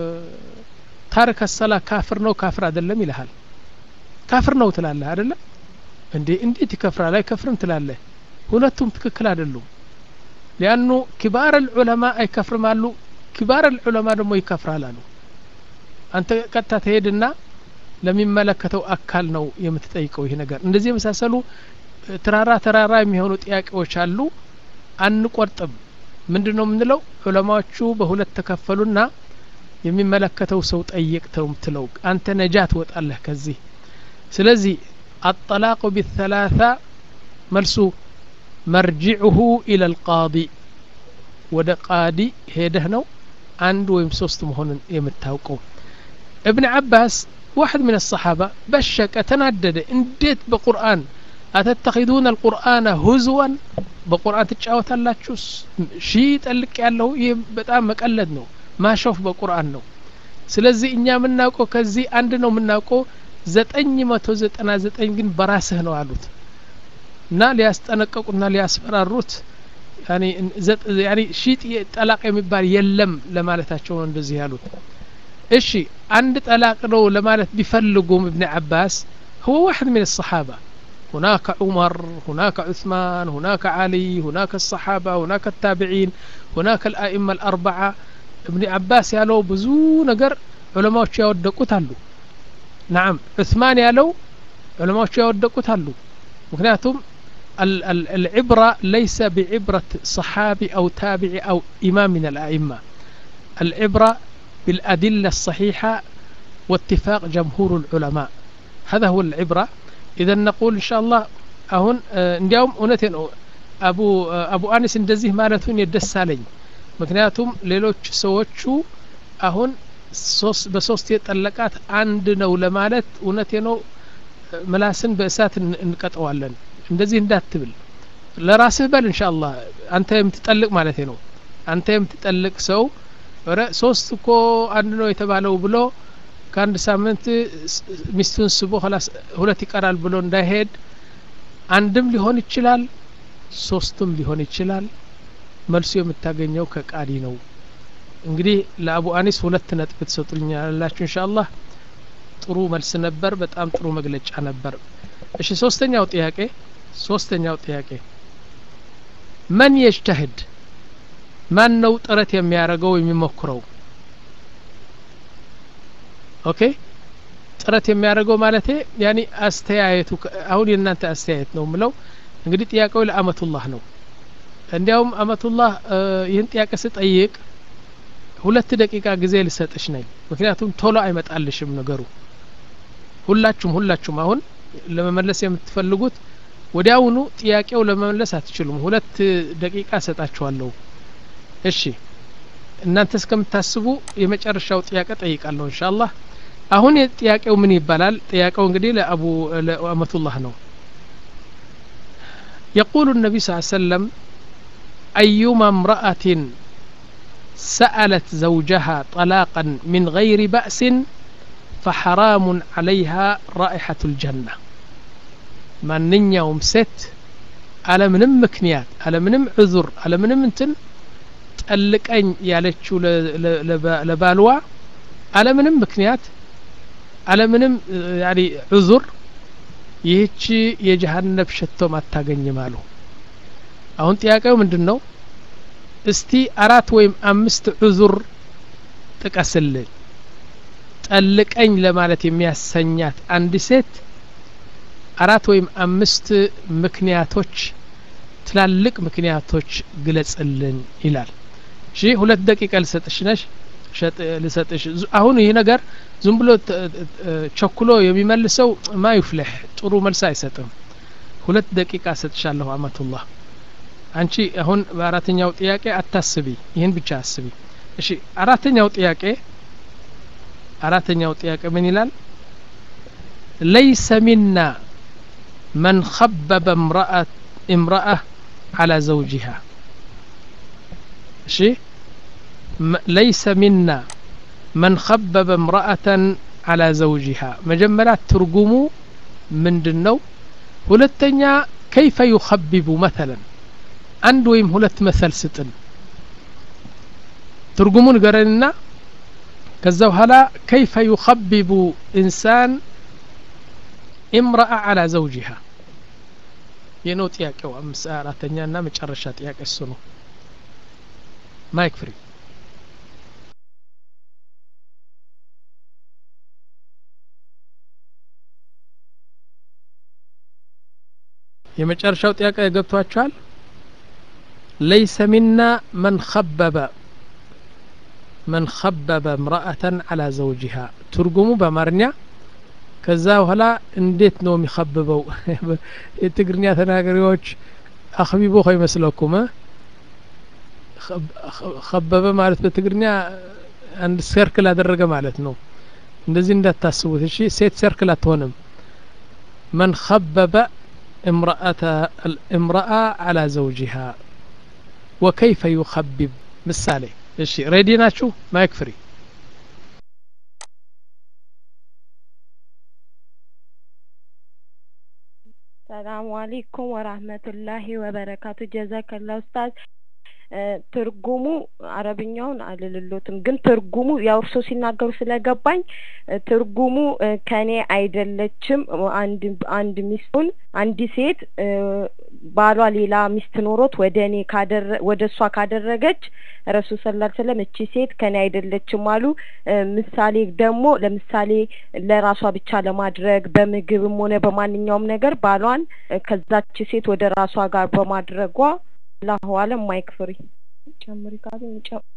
ታሪክ ሰላ ካፍር ነው ካፍር አይደለም ይልሃል ካፍር ነው ትላለህ አይደለም እንዴ እንዴት ይከፍራል አይከፍርም ትላለህ ሁለቱም ትክክል አይደሉም ሊያኑ ኪባር ልዑለማ አይከፍርም አሉ ኪባር ልዑለማ ደግሞ ይከፍራል አሉ አንተ ቀጥታ ትሄድና ለሚመለከተው አካል ነው የምትጠይቀው ይህ ነገር እንደዚህ የመሳሰሉ ተራራ ተራራ የሚሆኑ ጥያቄዎች አሉ አንቆርጥም ምንድን ነው የምንለው ዑለማዎቹ በሁለት ተከፈሉና የሚመለከተው ሰው ጠይቅ ተው ምትለው አንተ ነጃ ትወጣለህ ከዚህ ስለዚህ አጠላቁ ቢተላታ መልሱ መርጅዑሁ ኢለ ልቃዲ ወደ ቃዲ ሄደህ ነው አንድ ወይም ሶስት መሆኑን የምታውቀው ابن عباس واحد من الصحابة بشك تندد انديت بقرآن أتتخذون القرآن هزوا بقرآن تتشاوت الله تشوس شي تلك ያለው ይህ በጣም መቀለድ ነው ማሾፍ በቁርአን ነው ስለዚህ እኛ የምናውቀው ከዚህ አንድ ነው የምናውቀው ዘጠኝ መቶ ዘጠና ዘጠኝ ግን በራስህ ነው አሉት እና ሊያስጠነቀቁና ሊያስፈራሩት ያኒ ሺ ጠላቅ የሚባል የለም ለማለታቸው ነው እንደዚህ ያሉት እሺ አንድ ጠላቅ ነው ለማለት ቢፈልጉም እብን አባስ هو واحد من الصحابة هناك عمر هناك عثمان هناك علي هناك الصحابة هناك التابعين هناك الأئمة الأربعة ابن عباس ያለው ብዙ ነገር ዑለማዎች ያወደቁት አሉ ናም ዑስማን ያለው ዑለማዎች ያወደቁት አሉ ምክንያቱም العبرة ليس بعبرة صحابي أو تابعي أو إمام من الأئمة العبرة بالأدلة الصحيحة واتفاق جمهور العلماء هذا هو العبرة إذا نقول إن شاء الله أهون እንዲያውም እውነቴ ነው አቡ አቡ አኒስ እንደዚህ ማለቱን የደሳለኝ ምክንያቱም ሌሎች ሰዎቹ አሁን በሶስት የጠለቃት አንድ ነው ለማለት እውነቴ ነው ምላስን በእሳት እንቀጠዋለን እንደዚህ እንዳትብል ለራስህ በል እንሻ አላህ አንተ የምትጠልቅ ማለት ነው አንተ የምትጠልቅ ሰው ረ ሶስት እኮ አንድ ነው የተባለው ብሎ ከአንድ ሳምንት ሚስቱን ስቦ ሁለት ይቀራል ብሎ እንዳይሄድ አንድም ሊሆን ይችላል ሶስቱም ሊሆን ይችላል መልሱ የምታገኘው ከቃዲ ነው እንግዲህ ለአቡ አኒስ ሁለት ነጥብ ትሰጡልኛላችሁ እንሻ አላህ ጥሩ መልስ ነበር በጣም ጥሩ መግለጫ ነበር እሺ ሶስተኛው ጥያቄ ሶስተኛው ጥያቄ መን የጅተህድ ማን ነው ጥረት የሚያደርገው የሚሞክረው ኦኬ ጥረት የሚያደርገው ማለቴ ያኒ አስተያየቱ አሁን የእናንተ አስተያየት ነው ምለው እንግዲህ ጥያቄው ለአመቱላህ ነው እንዲያውም አመቱላህ ይህን ጥያቄ ስጠይቅ ሁለት ደቂቃ ጊዜ ልሰጥሽ ነኝ ምክንያቱም ቶሎ አይመጣልሽም ነገሩ ሁላችሁም ሁላችሁም አሁን ለመመለስ የምትፈልጉት ወዲያውኑ ጥያቄው ለመመለስ አትችሉም ሁለት ደቂቃ እሰጣችኋለሁ እሺ እናንተ እስከምታስቡ የመጨረሻው ጥያቄ ጠይቃለሁ እንሻአላህ አሁን ጥያቄው ምን ይባላል ጥያቄው እንግዲህ ለአቡ ለአመቱላህ ነው يقول النبي صلى الله عليه وسلم أيما امرأة سألت زوجها طلاقا من غير بأس فحرام عليها رائحة الجنة ማንኛውም ሴት አለምንም ምክንያት አለምንም ዕዙር አለምንም እንትን ጠልቀኝ ያለችው ለባልዋ አለምንም ምክንያት አለምንም ያኒ ዕዙር ይህቺ የጀሃነብ ሸቶም አታገኝም አሉ አሁን ጥያቄው ምንድን ነው እስቲ አራት ወይም አምስት ዕዙር ጥቀስልን ጠልቀኝ ለማለት የሚያሰኛት አንድ ሴት አራት ወይም አምስት ምክንያቶች ትላልቅ ምክንያቶች ግለጽልን ይላል እሺ ሁለት ደቂቃ ልሰጥሽ ነሽ ልሰጥሽ አሁን ይህ ነገር ዝም ብሎ ቸኩሎ የሚመልሰው ማ ይፍልሕ ጥሩ መልስ አይሰጥም ሁለት ደቂቃ ሰጥሻለሁ አመቱላህ አንቺ አሁን በአራተኛው ጥያቄ አታስቢ ይህን ብቻ አስቢ እሺ አራተኛው ጥያቄ አራተኛው ጥያቄ ምን ይላል ለይሰ ሚና من خبب امرأة امرأة على زوجها شيء ليس منا من خبب امرأة على زوجها مجملات ترجموا من دنو ሁለተኛ كيف يخبب مثلا አንድ ወይም ሁለት መሰል ስጥን ትርጉሙን ገረንና ከዛ በኋላ كيف يخبب إنسان امرأة على زوجها የነው ጥያቄው አምስት አራተኛ እና መጨረሻ ጥያቄ እሱ ነው ማይክ ፍሪ የመጨረሻው ጥያቄ ገብቷችኋል ለይሰ ሚና መን ኸበበ መን ኸበበ እምረአተን አላ ዘውጅሃ ትርጉሙ በአማርኛ ከዛ በኋላ እንዴት ነው የሚኸብበው የትግርኛ ተናጋሪዎች አክቢቦ ይመስለኩም ከበበ ማለት በትግርኛ አንድ ሰርክል አደረገ ማለት ነው እንደዚህ እንዳታስቡት እሺ ሴት ሰርክል አትሆንም መን ከበበ امرأة على زوجها وكيف يخبب ምሳሌ እሺ ሬዲ ናችሁ ማይክ ፍሪ ሰላሙ አሌይኩም ወራህመቱላሂ ወበረካቱ ጀዛከላ ኡስታዝ ትርጉሙ አረብኛውን አልልሎትም ግን ትርጉሙ ያው እርሶ ሲናገሩ ስለገባኝ ትርጉሙ ከኔ አይደለችም አንድ አንድ ሚስቱን አንድ ሴት ባሏ ሌላ ሚስት ኖሮት ወደ እኔ ካደረ ወደ እሷ ካደረገች ረሱል ሰለላሁ ዐለይሂ ወሰለም እቺ ሴት ከኔ አይደለችም አሉ ምሳሌ ደግሞ ለምሳሌ ለራሷ ብቻ ለማድረግ በምግብም ሆነ በማንኛውም ነገር ባሏን ከዛች ሴት ወደ ራሷ ጋር በማድረጓ አላሁ አለም ማይክ ፍሪ ጨምሪ ካሉኝ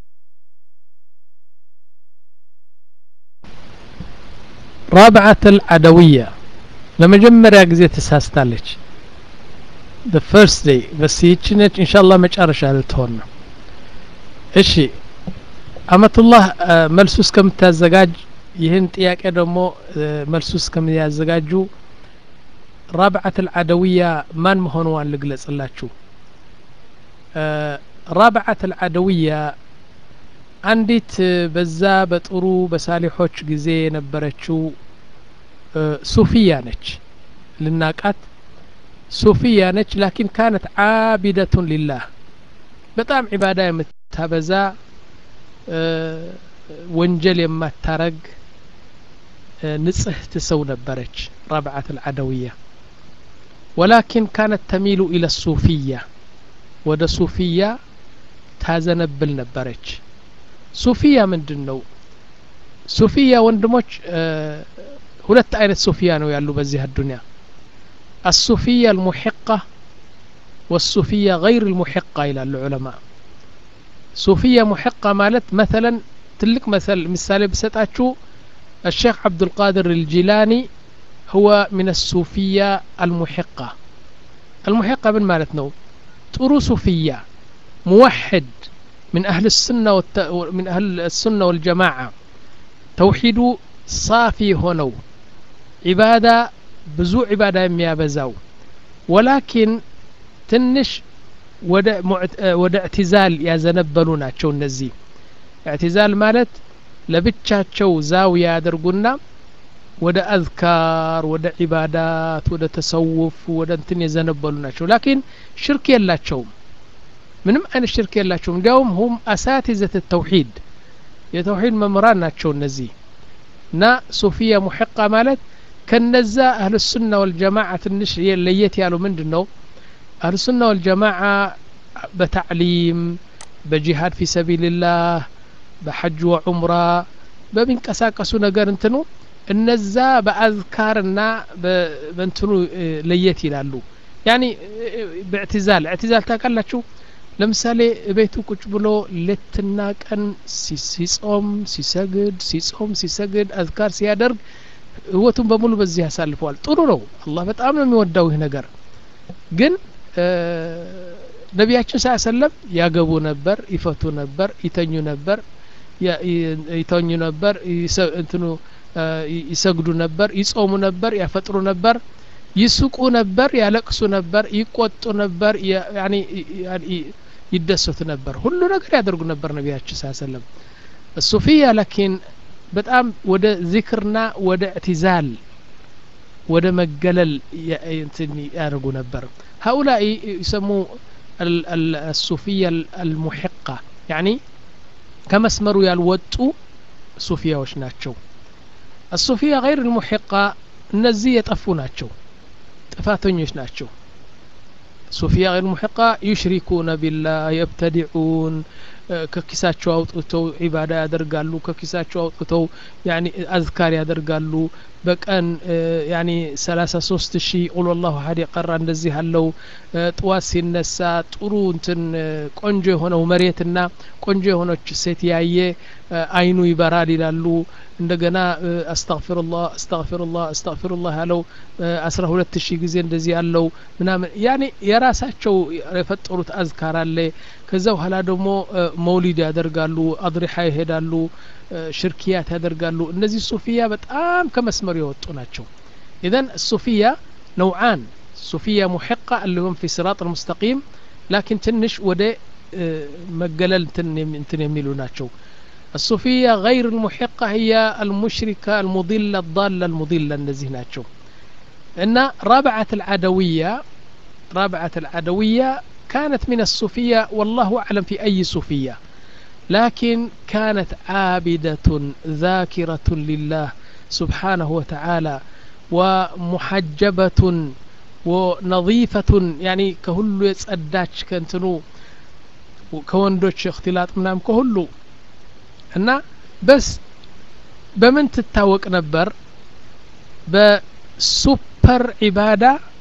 رابعة العدوية ለመጀመሪያ ጊዜ ተሳስታለች the first day በስ ይቺ ነች ኢንሻአላህ መጨረሻ ልትሆን ነው እሺ አመቱላህ መልሱ እስከምታዘጋጅ ይህን ጥያቄ ደግሞ መልሱ እስከሚያዘጋጁ ራብዓት አልዓደውያ ማን መሆንዋን ልግለጽላችሁ ራብዓት አልዓደውያ አንዲት በዛ በጥሩ በሳሊሖች ጊዜ የነበረችው ሱፊያ ነች ልናቃት ሱፊያ ነች ላኪን ካነት ዓቢደቱን ሊላህ በጣም ዒባዳ የምታበዛ ወንጀል የማታረግ ንጽህት ሰው ነበረች ረብዓት አልዓደውያ ወላኪን ካነት ተሚሉ ኢለ ሱፊያ ወደ ሱፊያ ታዘነብል ነበረች ሱፊያ ምንድን ነው ሱፊያ ወንድሞች ሁለት አይነት ሱፊያ ነው ያሉ በዚህ አዱኒያ አሱፊያ አልሙሒቃ والصوفية غير المحقة إلى العلماء صوفية محقة مالت مثلا تلك مثل مثال بسطاتشو الشيخ عبد القادر الجيلاني هو من الصوفية المحقة المحقة من مالتنا طرو صوفية موحد من أهل السنة والت... من أهل السنة والجماعة توحيد صافي هنو عبادة بزو عبادة يميابزاو ولكن ትንሽ ወደ እዕትዛል ያዘነበሉ ናቸው እነዚህ እዕትዛል ማለት ለብቻቸው ዛውያ ያደርጉና ወደ አዝካር ወደ ዒባዳት ወደ ተሰውፍ ወደ እንትን የዘነበሉ ናቸው ላኪን ሽርክ የላቸውም ምንም አይነት ሽርክ የላቸውም እንዲያውም ሁም አሳቲዘት ተውሂድ የተውሂድ መምህራን ናቸው እነዚህ እና ሶፊያ ሙሕቃ ማለት ከነዛ አህል ሱና ወልጀማዓ ትንሽ ለየት ያሉ ምንድን ነው አህል ሱና ወልጀማዓ በታዕሊም በጂሃድ ፊ ሰቢልላህ በሐጅ ወዑምራ በሚንቀሳቀሱ ነገር እንትኑ እነዛ በአዝካርና በእንትኑ ለየት ይላሉ ያኒ በእዕትዛል እዕትዛል ታውቃላችሁ ለምሳሌ ቤቱ ቁጭ ብሎ ሌትና ቀን ሲጾም ሲሰግድ ሲጾም ሲሰግድ አዝካር ሲያደርግ ህይወቱን በሙሉ በዚህ ያሳልፈዋል ጥሩ ነው አላህ በጣም ነው የሚወዳው ይህ ነገር ግን ነቢያችን ሳ ሰለም ያገቡ ነበር ይፈቱ ነበር ይተኙ ነበር ይተኙ ነበር እንትኑ ይሰግዱ ነበር ይጾሙ ነበር ያፈጥሩ ነበር ይስቁ ነበር ያለቅሱ ነበር ይቆጡ ነበር ይደሰቱ ነበር ሁሉ ነገር ያደርጉ ነበር ነቢያችን ሳ ሰለም ሱፊያ ላኪን በጣም ወደ ዚክርና ወደ እዕትዛል ወደ መገለል ያደርጉ ነበር هؤلاء يسموا الصوفية المحقة يعني كمسمروا يالوطوا صوفياዎች ናቸው الصوفية غير المحقة እነዚህ የጠፉ ናቸው ጥፋተኞች ናቸው ሱፊያ غير محقة يشركون بالله يبتدعون ከኪሳቸው አውጥተው ዒባዳ ያደርጋሉ ከኪሳቸው አውጥተው ያኒ አዝካር ያደርጋሉ በቀን ያኒ ሰላሳ ሶስት ሺህ ቁል ወላሁ ሀድ የቀራ እንደዚህ አለው ጥዋት ሲነሳ ጥሩ እንትን ቆንጆ የሆነው መሬትና ቆንጆ የሆነች ሴት ያየ አይኑ ይበራል ይላሉ እንደገና አስተግፊሩላህ አስተግፊሩላህ አስተግፊሩላህ ያለው አስራ ሁለት ሺህ ጊዜ እንደዚህ ያለው ምናምን ያኔ የራሳቸው የፈጠሩት አዝካር አለ ከዛ በኋላ ደግሞ መውሊድ ያደርጋሉ አድሪሓ ይሄዳሉ ሽርክያት ያደርጋሉ እነዚህ ሱፊያ በጣም ከመስመር የወጡ ናቸው ኢዘን ሱፊያ ነውዓን ሱፊያ ሙሕቃ اللهم في صراط المستقيم لكن ትንሽ ወደ መገለል እንትን የሚሉ ናቸው الصوفية غير المحقة هي المشركة المضلة الضالة المضلة النزيه ناتشو إن رابعة العدوية رابعة العدوية كانت من الصوفية والله أعلم في أي صوفية لكن كانت عابدة ذاكرة لله سبحانه وتعالى ومحجبة ونظيفة يعني كهلو يتصداش كنتنو كوندوش اختلاط منام كهلو እና በስ በምን ትታወቅ ነበር በሱፐር ዒባዳ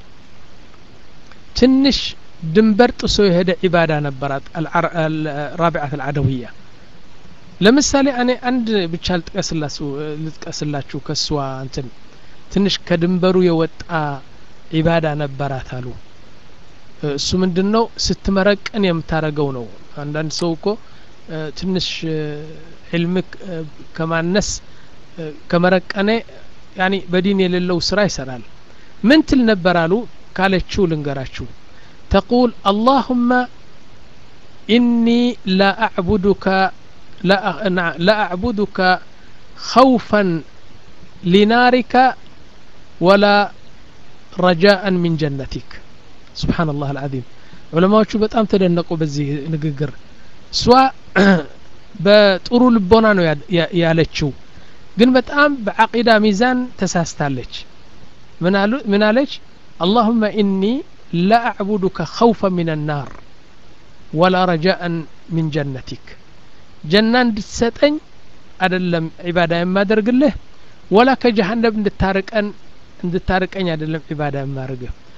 ትንሽ ድንበር ጥሶ የሄደ ዒባዳ ነበራት ራቢዓት አልዓደውያ ለምሳሌ እኔ አንድ ብቻ ልጥቀስላችሁ ከእሷ እንትን ትንሽ ከድንበሩ የወጣ ዒባዳ ነበራት አሉ እሱ ምንድን ነው ስትመረቅን የምታረገው ነው አንዳንድ ሰው እኮ ትንሽ ዕልም ከማነስ ከመረቀነ ያኒ በዲን የሌለው ስራ ይሰራል ምን ትል ነበር አሉ ካለችው ልንገራችሁ ተቁል አላሁመ ኢኒ ላ አዕቡዱከ ላ አዕቡዱከ ኸውፈን ሊናሪከ ወላ ረጃአን ሚን ጀነቲክ ስብሓን ላህ አልዓዚም ዑለማዎቹ በጣም ተደነቁ በዚህ ንግግር እሷ በጥሩ ልቦና ነው ያለችው ግን በጣም በዓቂዳ ሚዛን ተሳስታለች ምን አለች አላሁመ ኢኒ ላ አዕቡዱከ ኸውፈ ምን ናር ወላ ረጃአን ምን ጀነቲክ ጀና እንድትሰጠኝ አደለም ዒባዳ የማደርግልህ ወላ ከጀሃነም እንድታርቀን እንድታርቀኝ አይደለም ዒባዳ የማርግህ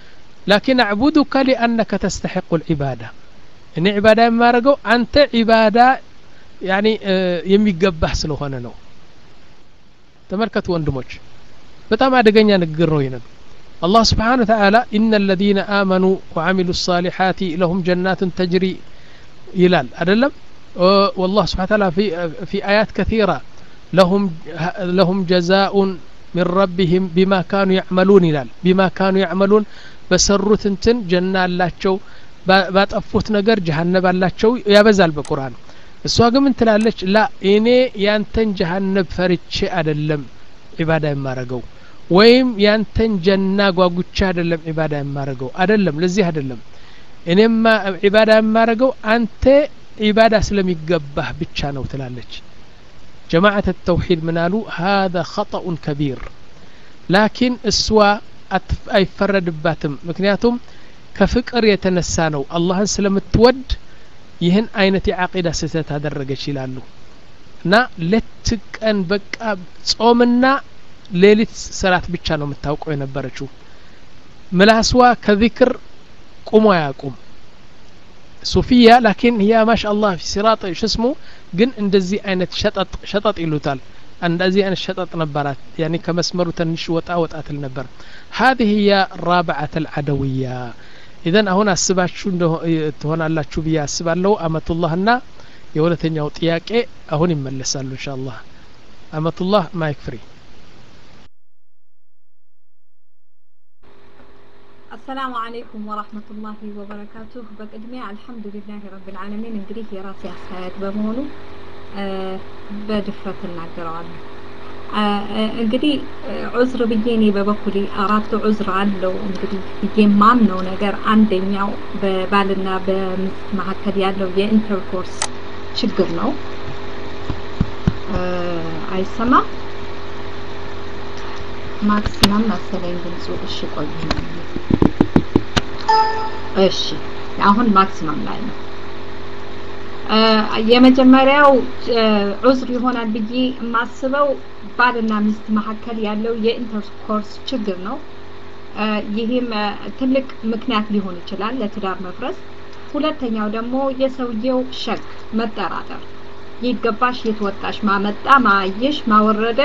ላኪን አዕቡዱከ ሊአነከ ተስተሒቁ ልዒባዳ እኔ ዒባዳ የማደርገው አንተ ዒባዳ ያኒ የሚገባህ ስለሆነ ነው ተመልከቱ ወንድሞች በጣም አደገኛ ንግግር ነው ይነን الله سبحانه وتعالى إن الذين آمنوا وعملوا الصالحات لهم جنات تجري يلال أدلم والله سبحانه وتعالى في, في آيات كثيرة لهم, لهم جزاء من ربهم بما كانوا يعملون يلال بما كانوا يعملون بسروا تنتن جنة اللاتشو ባጠፉት ነገር ጀሀነብ አላቸው ያበዛል በቁርአን እሷ ግን ምን ትላለች ላ እኔ ያንተን ጀሀነብ ፈርቼ አደለም ዒባዳ የማረገው ወይም ያንተን ጀና ጓጉቻ አይደለም ዒባዳ የማረገው አደለም ለዚህ አይደለም እኔማ ዒባዳ የማረገው አንተ ዒባዳ ስለሚገባህ ብቻ ነው ትላለች ጀማዓት ተውሒድ ምናሉ ሀذا خطأ ከቢር ላኪን እሷ አይፈረድባትም ምክንያቱም ከፍቅር የተነሳ ነው አላህን ስለምትወድ ይህን አይነት የዓቂዳ ስህተት አደረገች ይላሉ እና ሌት ቀን በቃ ጾምና ሌሊት ሰላት ብቻ ነው የምታውቀው የነበረችው ምላስዋ ከዚክር ቁሞ አያቁም ሱፊያ ላኪን ያ ማሻ አላህ ፊ ሲራጥ ሽስሙ ግን እንደዚህ አይነት ሸጠጥ ሸጠጥ ይሉታል እንደዚህ አይነት ሸጠጥ ነበራት ያኒ ከመስመሩ ትንሽ ወጣ ወጣ ትል ነበር هذه هي رابعة العدوية ኢዘን አሁን አስባችሁ ትሆናላችሁ ብዬ አስባለሁ አመቱላህና የሁለተኛው ጥያቄ አሁን ይመለሳሉ እንሻ አላህ አመቱላህ ማይክ ፍሪ አሰላሙ አለይኩም ወራህመቱላሂ ወበረካቱሁ በቅድሚያ አልሐምዱሊላህ ረብል ዓለሚን እንግዲህ የራሴ አስተያየት በመሆኑ በድፍረት እናገረዋለሁ እንግዲህ ዑዝር ብዬ እኔ በበኩሌ አራት ዑዝር አለው እንግዲህ ብዬ ማምነው ነገር አንደኛው በባልና በሚስት መካከል ያለው የኢንተርኮርስ ችግር ነው አይሰማም ማክሲመም መሰለኝ ድምፁ እሺ ቆይ እሺ አሁን ማክሲመም ላይ ነው የመጀመሪያው ዑዝር ይሆናል ብዬ የማስበው ባልና ሚስት መካከል ያለው የኢንተርኮርስ ችግር ነው ይህም ትልቅ ምክንያት ሊሆን ይችላል ለትዳር መፍረስ ሁለተኛው ደግሞ የሰውየው ሸክ መጠራጠር ይገባሽ የተወጣሽ ማመጣ ማየሽ ማወረደ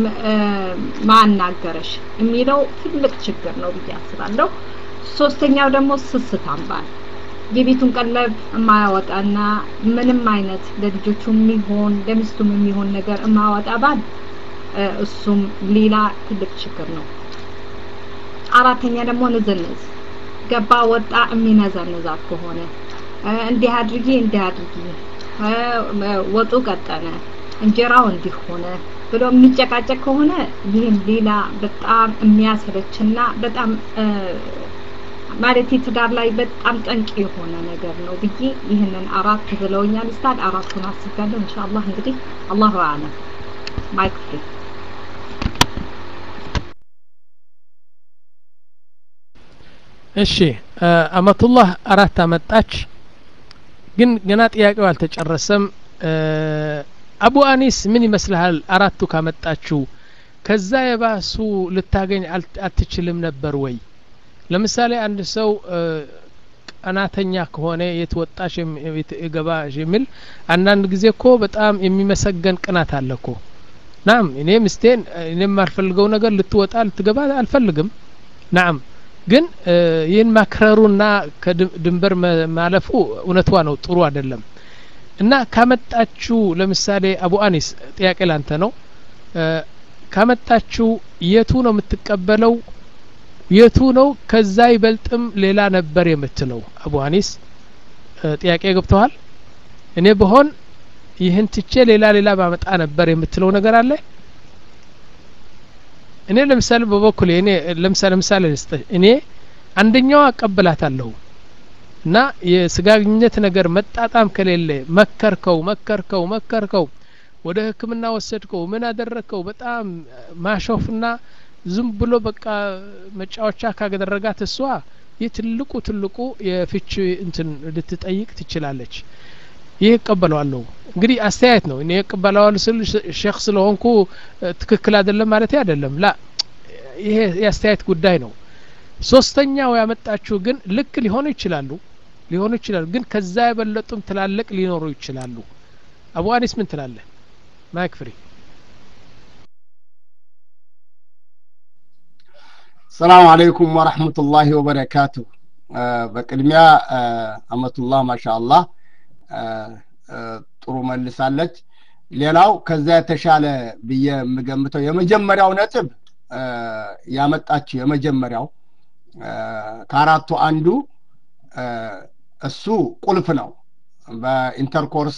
ማናገረሽ የሚለው ትልቅ ችግር ነው ብዬ አስባለሁ ሶስተኛው ደግሞ ስስታም ባል የቤቱን ቀለብ የማያወጣና ምንም አይነት ለልጆቹ የሚሆን ለሚስቱም የሚሆን ነገር የማያወጣ ባል እሱም ሌላ ትልቅ ችግር ነው አራተኛ ደግሞ ንዝንዝ ገባ ወጣ የሚነዘንዛት ከሆነ እንዲህ አድርጊ እንዲህ አድርጊ ወጡ ቀጠነ እንጀራው እንዲህ ሆነ ብሎ የሚጨቃጨቅ ከሆነ ይህም ሌላ በጣም የሚያሰለችና በጣም ማለት ትዳር ላይ በጣም ጠንቅ የሆነ ነገር ነው ብዬ ይህንን አራት ብለውኛል ስታድ አራቱን አስቤያለሁ ኢንሻአላህ እንግዲህ አላሁ አለም ማይክ ፍሪ እሺ አመቱላህ አራት አመጣች ግን ገና ጥያቄው አልተጨረሰም አቡ አኒስ ምን ይመስልሃል አራቱ ካመጣችው ከዛ የባሱ ልታገኝ አትችልም ነበር ወይ ለምሳሌ አንድ ሰው ቀናተኛ ከሆነ የት ወጣሽ ገባሽ የሚል አንዳንድ ጊዜ እኮ በጣም የሚመሰገን ቅናት አለ እኮ ናም እኔ ምስቴን እኔ የማልፈልገው ነገር ልትወጣ ልትገባ አልፈልግም ናም ግን ይህን ማክረሩና ከድንበር ማለፉ እውነቷ ነው ጥሩ አይደለም እና ካመጣችሁ ለምሳሌ አቡ አኒስ ጥያቄ ላንተ ነው ካመጣችሁ የቱ ነው የምትቀበለው የቱ ነው ከዛ ይበልጥም ሌላ ነበር የምትለው አቡ አኒስ ጥያቄ ገብተዋል እኔ በሆን ይህን ትቼ ሌላ ሌላ ባመጣ ነበር የምትለው ነገር አለ እኔ ለምሳሌ በበኩሌ እኔ ለምሳሌ ምሳሌ ልስጥ እኔ አንደኛዋ አቀብላታለሁ እና የስጋግኘት ነገር መጣጣም ከሌለ መከርከው መከርከው መከርከው ወደ ህክምና ወሰድከው ምን አደረግከው በጣም ማሾፍና ዝም ብሎ በቃ መጫወቻ ካደረጋት እሷ ይህ ትልቁ ትልቁ የፍች እንትን ልትጠይቅ ትችላለች ይህ እቀበለዋለሁ እንግዲህ አስተያየት ነው እኔ እቀበለዋል ስል ሼክ ስለሆንኩ ትክክል አይደለም ማለት አይደለም ላ ይሄ የአስተያየት ጉዳይ ነው ሶስተኛው ያመጣችሁ ግን ልክ ሊሆኑ ይችላሉ ሊሆኑ ይችላሉ ግን ከዛ የበለጡም ትላልቅ ሊኖሩ ይችላሉ አቡ አኒስ ምን ትላለህ ማይክ ፍሪ ሰላም አለይኩም ወረሕመቱላሂ ወበረካቱ በቅድሚያ አመቱላህ ማሻአላህ ጥሩ መልሳለች ሌላው ከዛ የተሻለ ብዬ የምገምተው የመጀመሪያው ነጥብ ያመጣችው የመጀመሪያው ከአራቱ አንዱ እሱ ቁልፍ ነው በኢንተርኮርስ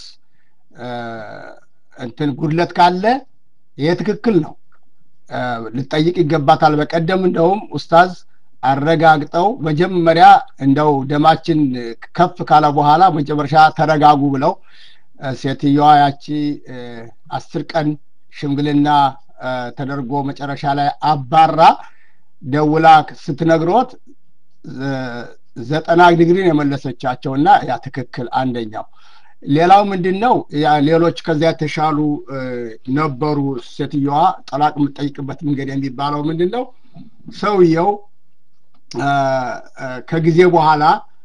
እንትን ጉድለት ካለ ይሄ ትክክል ነው ልጠይቅ ይገባታል በቀደም እንደውም ኡስታዝ አረጋግጠው መጀመሪያ እንደው ደማችን ከፍ ካለ በኋላ መጨረሻ ተረጋጉ ብለው ሴትየዋ ያቺ አስር ቀን ሽምግልና ተደርጎ መጨረሻ ላይ አባራ ደውላ ስትነግሮት ዘጠና ዲግሪን የመለሰቻቸውና ያ ትክክል አንደኛው ሌላው ምንድን ነው ሌሎች ከዚያ የተሻሉ ነበሩ ሴትየዋ ጠላቅ የምጠይቅበት መንገድ የሚባለው ምንድን ነው ሰውየው ከጊዜ በኋላ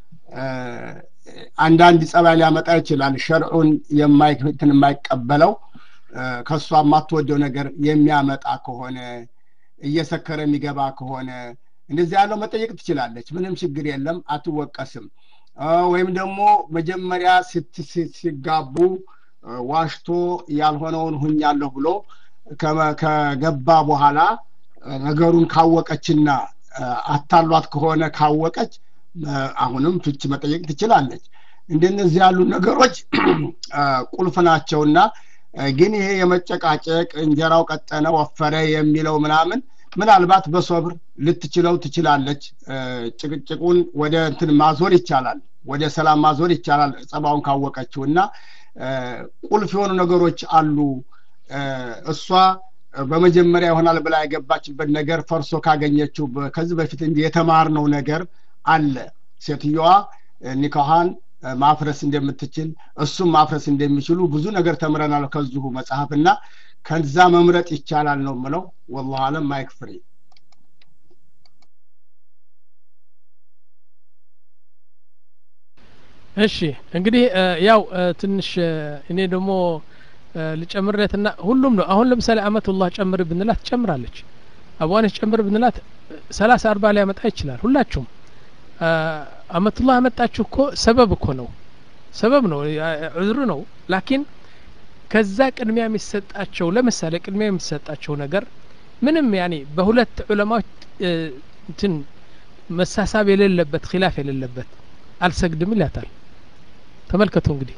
አንዳንድ ጸባይ ሊያመጣ ይችላል ሸርዑን የማይትን የማይቀበለው ከእሷ የማትወደው ነገር የሚያመጣ ከሆነ እየሰከረ የሚገባ ከሆነ እንደዚህ ያለው መጠየቅ ትችላለች ምንም ችግር የለም አትወቀስም ወይም ደግሞ መጀመሪያ ሲጋቡ ዋሽቶ ያልሆነውን ሁኛለሁ ብሎ ከገባ በኋላ ነገሩን ካወቀችና አታሏት ከሆነ ካወቀች አሁንም ፍች መጠየቅ ትችላለች እንደነዚህ ያሉ ነገሮች ቁልፍ ናቸውና ግን ይሄ የመጨቃጨቅ እንጀራው ቀጠነ ወፈረ የሚለው ምናምን ምናልባት በሶብር ልትችለው ትችላለች ጭቅጭቁን ወደ እንትን ማዞር ይቻላል ወደ ሰላም ማዞር ይቻላል ጸባውን ካወቀችው እና ቁልፍ የሆኑ ነገሮች አሉ እሷ በመጀመሪያ ይሆናል ብላ የገባችበት ነገር ፈርሶ ካገኘችው ከዚህ በፊት እንጂ የተማርነው ነገር አለ ሴትየዋ ኒካሃን ማፍረስ እንደምትችል እሱም ማፍረስ እንደሚችሉ ብዙ ነገር ተምረናል ከዚሁ መጽሐፍ እና ከዛ መምረጥ ይቻላል ነው ምለው ወላሁ አለም ማይክ ፍሪ እሺ እንግዲህ ያው ትንሽ እኔ ደግሞ ልጨምርለትና ሁሉም ነው አሁን ለምሳሌ አመቱላህ ጨምር ብንላት ትጨምራለች አቡዋነች ጨምር ብንላት ሰላሳ አርባ ሊያመጣ ይችላል ሁላችሁም አመቱላህ አመጣችሁ እኮ ሰበብ እኮ ነው ሰበብ ነው ዑዝር ነው ላኪን ከዛ ቅድሚያ የሚሰጣቸው ለምሳሌ ቅድሚያ የሚሰጣቸው ነገር ምንም ያኔ በሁለት ዑለማዎች እንትን መሳሳብ የሌለበት ኪላፍ የሌለበት አልሰግድም ይላታል ተመልከቱ እንግዲህ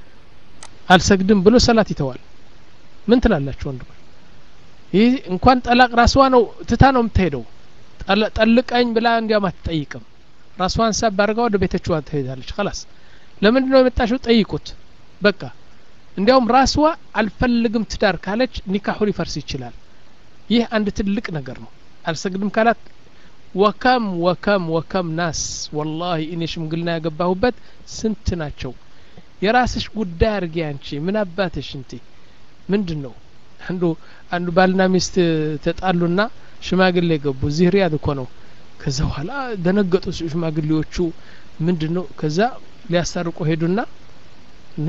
አልሰግድም ብሎ ሰላት ይተዋል ምን ትላላችሁ ወንድሞች ይህ እንኳን ጠላቅ ራስዋ ነው ትታ ነው የምትሄደው ጠልቀኝ ብላ እንዲያም አትጠይቅም ራስዋን ሳብ አድርጋ ወደ ቤተችዋ ትሄዳለች ከላስ ለምንድን ነው የመጣሽው ጠይቁት በቃ እንዲያውም ራስዋ አልፈልግም ትዳር ካለች ኒካሁ ሊፈርስ ይችላል ይህ አንድ ትልቅ ነገር ነው አልሰግድም ካላት ወከም ወከም ወከም ናስ ወላሂ እኔ ሽምግልና ያገባሁበት ስንት ናቸው የራስሽ ጉዳይ አርጊ አንቺ ምን አባትሽ እንቲ ምንድን ነው አንዱ አንዱ ባልና ሚስት ተጣሉና ሽማግሌ ገቡ እዚህ ሪያድ እኮ ነው ከዛ በኋላ ደነገጡ ሽማግሌዎቹ ምንድን ነው ከዛ ሊያስታርቁ ሄዱና እና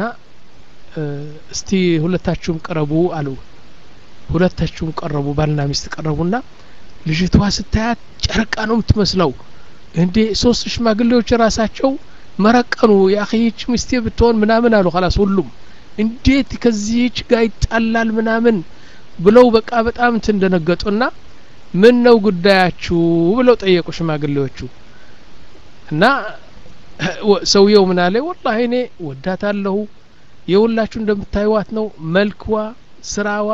እስቲ ሁለታችሁም ቀረቡ አሉ ሁለታችሁም ቀረቡ ባልና ሚስት ቀረቡና ልጅቷ ስታያት ጨረቃ ነው የምትመስለው እንዴ ሶስት ሽማግሌዎች ራሳቸው መረቀኑ የአኺች ሚስቴ ብትሆን ምናምን አሉ ላስ ሁሉም እንዴት ከዚህች ጋር ይጣላል ምናምን ብለው በቃ በጣም እንትን እንደነገጡና ምን ነው ጉዳያችሁ ብለው ጠየቁ ሽማግሌዎቹ እና ሰውየው ምን አለ ወላሂ እኔ ወዳታለሁ የሁላችሁ እንደምታዩዋት ነው መልክዋ ስራዋ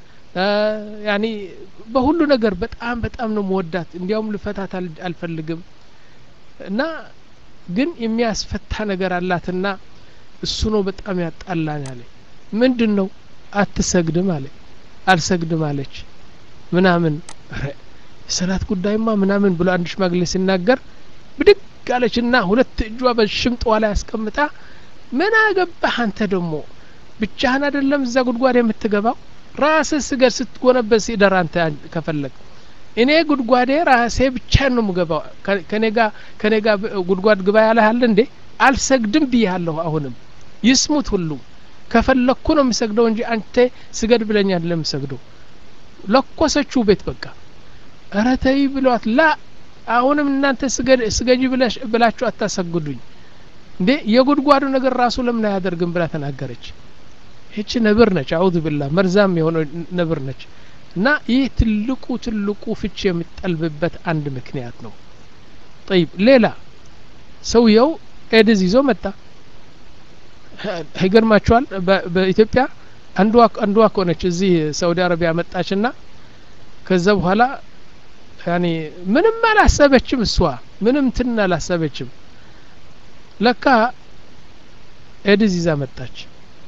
ያኒ በሁሉ ነገር በጣም በጣም ነው መወዳት እንዲያውም ልፈታት አልፈልግም እና ግን የሚያስፈታ ነገር አላትና እሱ ነው በጣም ያጣላን ያለ ምንድን ነው አትሰግድም አለ አልሰግድም አለች ምናምን የሰላት ጉዳይማ ምናምን ብሎ አንድ ሽማግሌ ሲናገር ብድግ አለችና ሁለት እጇ በሽምጥዋ ላይ አስቀምጣ ምን አገባህ አንተ ደግሞ ብቻህን አይደለም እዛ ጉድጓድ የምትገባው ራስህ ስገድ ስትጎነበስ ይደር አንተ ከፈለግ እኔ ጉድጓዴ ራሴ ብቻ ነው ምገባው ከኔ ጋ ከኔ ጋ ጉድጓድ ግባ ያለሃል እንዴ አልሰግድም ብያለሁ አሁንም ይስሙት ሁሉ ከፈለኩ ነው የምሰግደው እንጂ አንተ ስገድ ብለኝ አይደለም የምሰግደው ለኮሰችው ቤት በቃ ኧረ ተይ ብሏት ላ አሁንም እናንተ ስገጂ ብላችሁ አታሰግዱኝ እንዴ የጉድጓዱ ነገር ራሱ ለምን አያደርግም ብላ ተናገረች ይቺ ነብር ነች አውዝ ብላ መርዛም የሆነ ነብር ነች እና ይህ ትልቁ ትልቁ ፍቺ የሚጠልብበት አንድ ምክንያት ነው ጠይብ ሌላ ሰውየው ኤድዝ ይዞ መጣ ይገርማችኋል በኢትዮጵያ አንዷ አንዷ ከሆነች እዚህ ሳውዲ አረቢያ መጣችና ከዛ በኋላ ያኔ ምንም አላሰበችም እሷ ምንም ትን አላሰበችም ለካ ኤድዝ ይዛ መጣች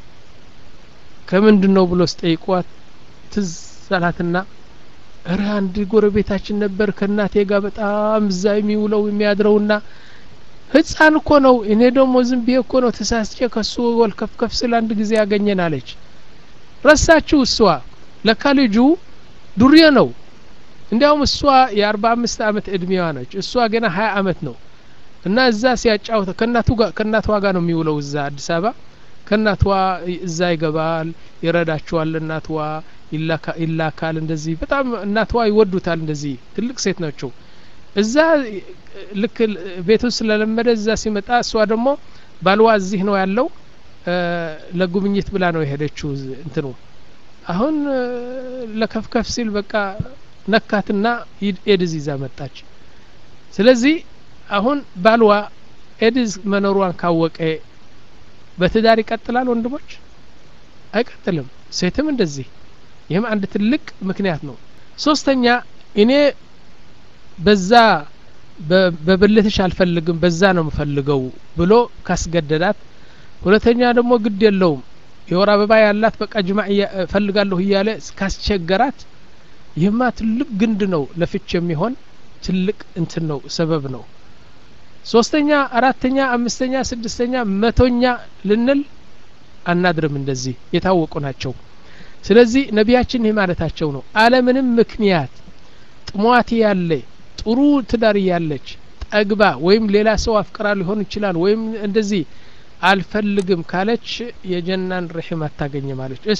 ከምንድን ነው ብሎ ስጠይቋት ትዝ አላትና እረ አንድ ጎረቤታችን ነበር ከእናቴ ጋር በጣም እዛ የሚውለው የሚያድረውና ህፃን እኮ ነው እኔ ደግሞ ዝም ብዬ እኮ ነው ተሳስቼ ከሱ ወልከፍከፍ ስል አንድ ጊዜ ያገኘን አለች ረሳችው እሷ ለካ ልጁ ዱርዬ ነው እንዲያውም እሷ የአርባ አምስት አመት እድሜዋ ነች እሷ ገና ሀያ አመት ነው እና እዛ ሲያጫውተ ከእናቱ ጋር ከእናቷ ጋር ነው የሚውለው እዛ አዲስ አበባ ከእናቷ እዛ ይገባል ይረዳቸዋል እናትዋ ይላካል እንደዚህ በጣም እናትዋ ይወዱታል እንደዚህ ትልቅ ሴት ናቸው እዛ ልክ ቤቱ ስለለመደ እዛ ሲመጣ እሷ ደግሞ ባልዋ እዚህ ነው ያለው ለጉብኝት ብላ ነው የሄደችው እንትኑ አሁን ለከፍከፍ ሲል በቃ ነካትና ኤድዝ ይዛ መጣች ስለዚህ አሁን ባልዋ ኤድዝ መኖሯን ካወቀ በትዳር ይቀጥላል ወንድሞች አይቀጥልም ሴትም እንደዚህ ይህም አንድ ትልቅ ምክንያት ነው ሶስተኛ እኔ በዛ በብልትሽ አልፈልግም በዛ ነው የምፈልገው ብሎ ካስገደዳት ሁለተኛ ደግሞ ግድ የለውም የወር አበባ ያላት በቃ ጅማ እፈልጋለሁ እያለ ካስቸገራት ይህማ ትልቅ ግንድ ነው ለፍች የሚሆን ትልቅ እንትን ነው ሰበብ ነው ሶስተኛ አራተኛ አምስተኛ ስድስተኛ መቶኛ ልንል አናድርም እንደዚህ የታወቁ ናቸው ስለዚህ ነቢያችን ይህ ማለታቸው ነው አለምንም ምክንያት ጥሟት ያለ ጥሩ ትዳር ያለች ጠግባ ወይም ሌላ ሰው አፍቅራ ሊሆን ይችላል ወይም እንደዚህ አልፈልግም ካለች የጀናን ርሕም አታገኝም አለች እሺ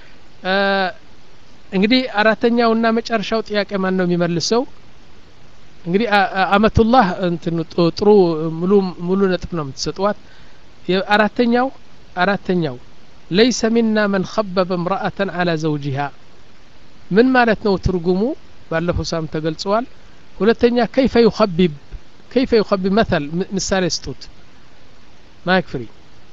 እንግዲህ አራተኛውና መጨረሻው ጥያቄ ማን ነው የሚመልሰው እንግዲህ አመቱላህ እንትን ጥሩ ሙሉ ሙሉ ነጥብ ነው የምትሰጧት አራተኛው አራተኛው ለይሰ ሚና መን ከበበ እምረአተን አላ ዘውጂሃ ምን ማለት ነው ትርጉሙ ባለፈው ሳም ተገልጸዋል ሁለተኛ ከይፈ ዩኸቢብ ከይፈ ዩኸቢብ መተል ምሳሌ ስጡት ማይክ ፍሪ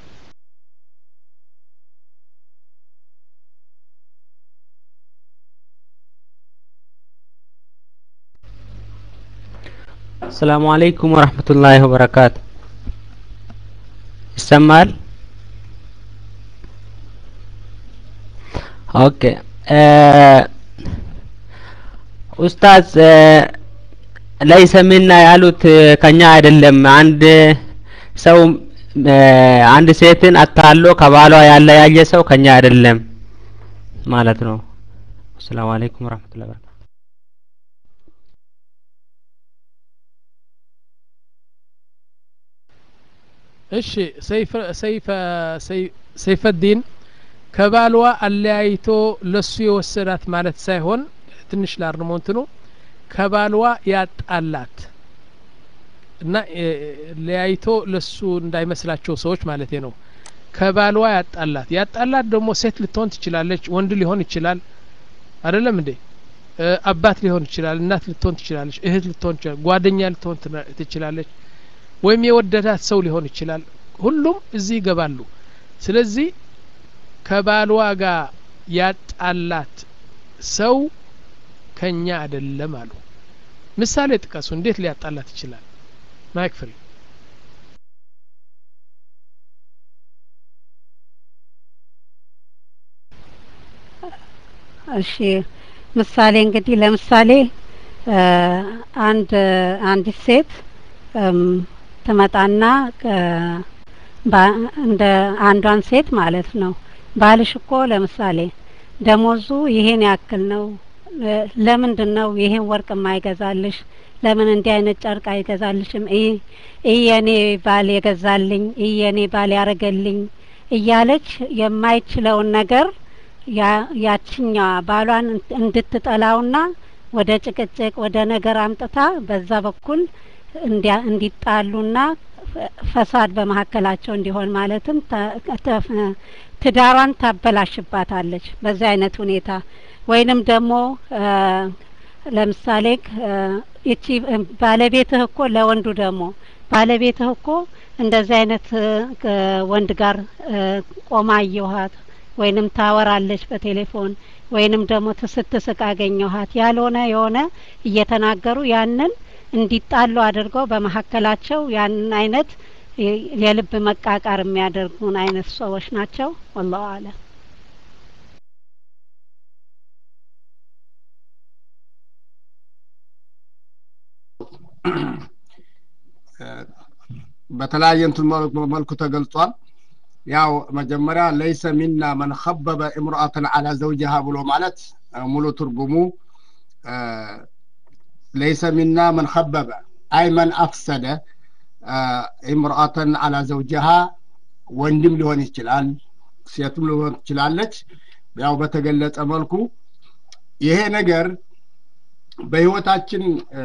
አሰላሙ አለይኩም ወረህመቱላሂ ወበረካቱ ይሰማል ኦኬ ኡስታዝ ለይሰ ሚና ያሉት ከኛ አይደለም አንድ ሰው አንድ ሴትን አታሎ ከባሏ ያለያየ ሰው ከኛ አይደለም ማለት ነው አሰላሙ አለይኩም ወረህመቱላሂ ወበረካቱ እሺ ሰይፈዲን ከባልዋ አለያይቶ ለሱ የወሰዳት ማለት ሳይሆን ትንሽ ላርሞ እንትኑ ከባልዋ ያጣላት እና ለያይቶ ለሱ እንዳይመስላቸው ሰዎች ማለት ነው ከባልዋ ያጣላት ያጣላት ደግሞ ሴት ልትሆን ትችላለች ወንድ ሊሆን ይችላል አይደለም እንዴ አባት ሊሆን ይችላል እናት ልትሆን ትችላለች እህት ልትሆን ትችላለች ጓደኛ ልትሆን ትችላለች ወይም የወደዳት ሰው ሊሆን ይችላል ሁሉም እዚህ ይገባሉ ስለዚህ ከባልዋ ጋር ያጣላት ሰው ከኛ አይደለም አሉ ምሳሌ ጥቀሱ እንዴት ሊያጣላት ይችላል ማይክ ፍሪ እሺ ምሳሌ እንግዲህ ለምሳሌ አንድ አንዲት ሴት ትመጣና እንደ አንዷን ሴት ማለት ነው ባልሽ እኮ ለምሳሌ ደሞዙ ይሄን ያክል ነው ለምንድን ነው ይሄን ወርቅ የማይገዛልሽ? ለምን እንዲህ አይነት ጨርቅ አይገዛልሽም? ይህ የኔ ባል የገዛልኝ፣ ይህ የኔ ባል ያረገልኝ እያለች የማይችለውን ነገር ያችኛዋ ባሏን እንድትጠላውና ወደ ጭቅጭቅ ወደ ነገር አምጥታ በዛ በኩል እንዲጣሉና ፈሳድ በመካከላቸው እንዲሆን ማለትም ትዳሯን ታበላሽባታለች በዚህ አይነት ሁኔታ ወይንም ደግሞ ለምሳሌ ይቺ ባለቤትህ እኮ ለወንዱ ደግሞ ባለቤትህ እኮ እንደዚህ አይነት ወንድ ጋር ቆማ አየኋት ወይንም ታወራለች በቴሌፎን ወይንም ደግሞ ስትስቅ አገኘኋት ያልሆነ የሆነ እየተናገሩ ያንን እንዲጣሉ አድርገው በመካከላቸው ያንን አይነት የልብ መቃቃር የሚያደርጉን አይነት ሰዎች ናቸው። ወላሁ አለም። በተለያየ እንትን መልኩ ተገልጿል። ያው መጀመሪያ ለይሰ ሚና መን ኸበበ እምርአተን አላ ዘውጅሃ ብሎ ማለት ሙሉ ትርጉሙ ለይሰ ሚና መን ኸበበ አይ መን አፍሰደ እምርአተን አላ ዘውጅሃ ወንድም ሊሆን ይችላል፣ ሴትም ሊሆን ትችላለች። ያው በተገለጸ መልኩ ይሄ ነገር በህይወታችን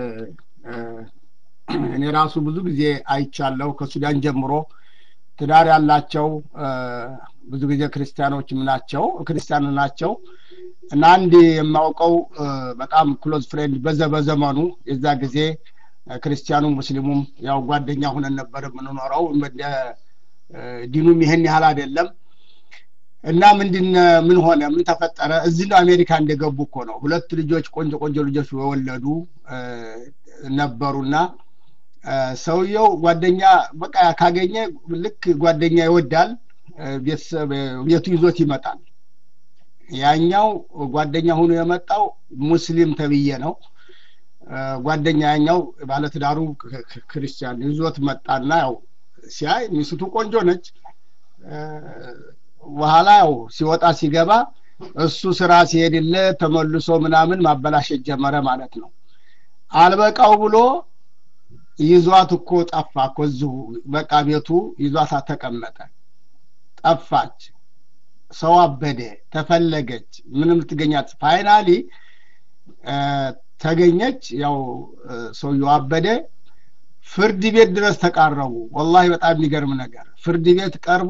እኔ ራሱ ብዙ ጊዜ አይቻለሁ። ከሱዳን ጀምሮ ትዳር ያላቸው ብዙ ጊዜ ክርስቲያኖችም ናቸው ክርስቲያን ናቸው እና አንድ የማውቀው በጣም ክሎዝ ፍሬንድ በዘ በዘመኑ የዛ ጊዜ ክርስቲያኑም ሙስሊሙም ያው ጓደኛ ሁነን ነበር የምንኖረው። ዲኑም ይህን ያህል አይደለም እና ምንድን ምን ሆነ ምን ተፈጠረ? እዚህ ነው አሜሪካ እንደገቡ እኮ ነው። ሁለት ልጆች ቆንጆ ቆንጆ ልጆች የወለዱ ነበሩና ሰውየው ጓደኛ በቃ ካገኘ ልክ ጓደኛ ይወዳል፣ ቤተሰብ ቤቱ ይዞት ይመጣል። ያኛው ጓደኛ ሆኖ የመጣው ሙስሊም ተብዬ ነው። ጓደኛ ያኛው ባለትዳሩ ክርስቲያን ይዞት መጣና ያው ሲያይ ሚስቱ ቆንጆ ነች። በኋላ ያው ሲወጣ ሲገባ እሱ ስራ ሲሄድለት ተመልሶ ምናምን ማበላሸት ጀመረ ማለት ነው። አልበቃው ብሎ ይዟት እኮ ጠፋ እኮ እዚሁ በቃ ቤቱ ይዟት ተቀመጠ። ጠፋች። ሰው አበደ፣ ተፈለገች፣ ምንም ልትገኛት ፋይናሊ ተገኘች። ያው ሰውየው አበደ። ፍርድ ቤት ድረስ ተቃረቡ። ወላሂ በጣም የሚገርም ነገር ፍርድ ቤት ቀርቦ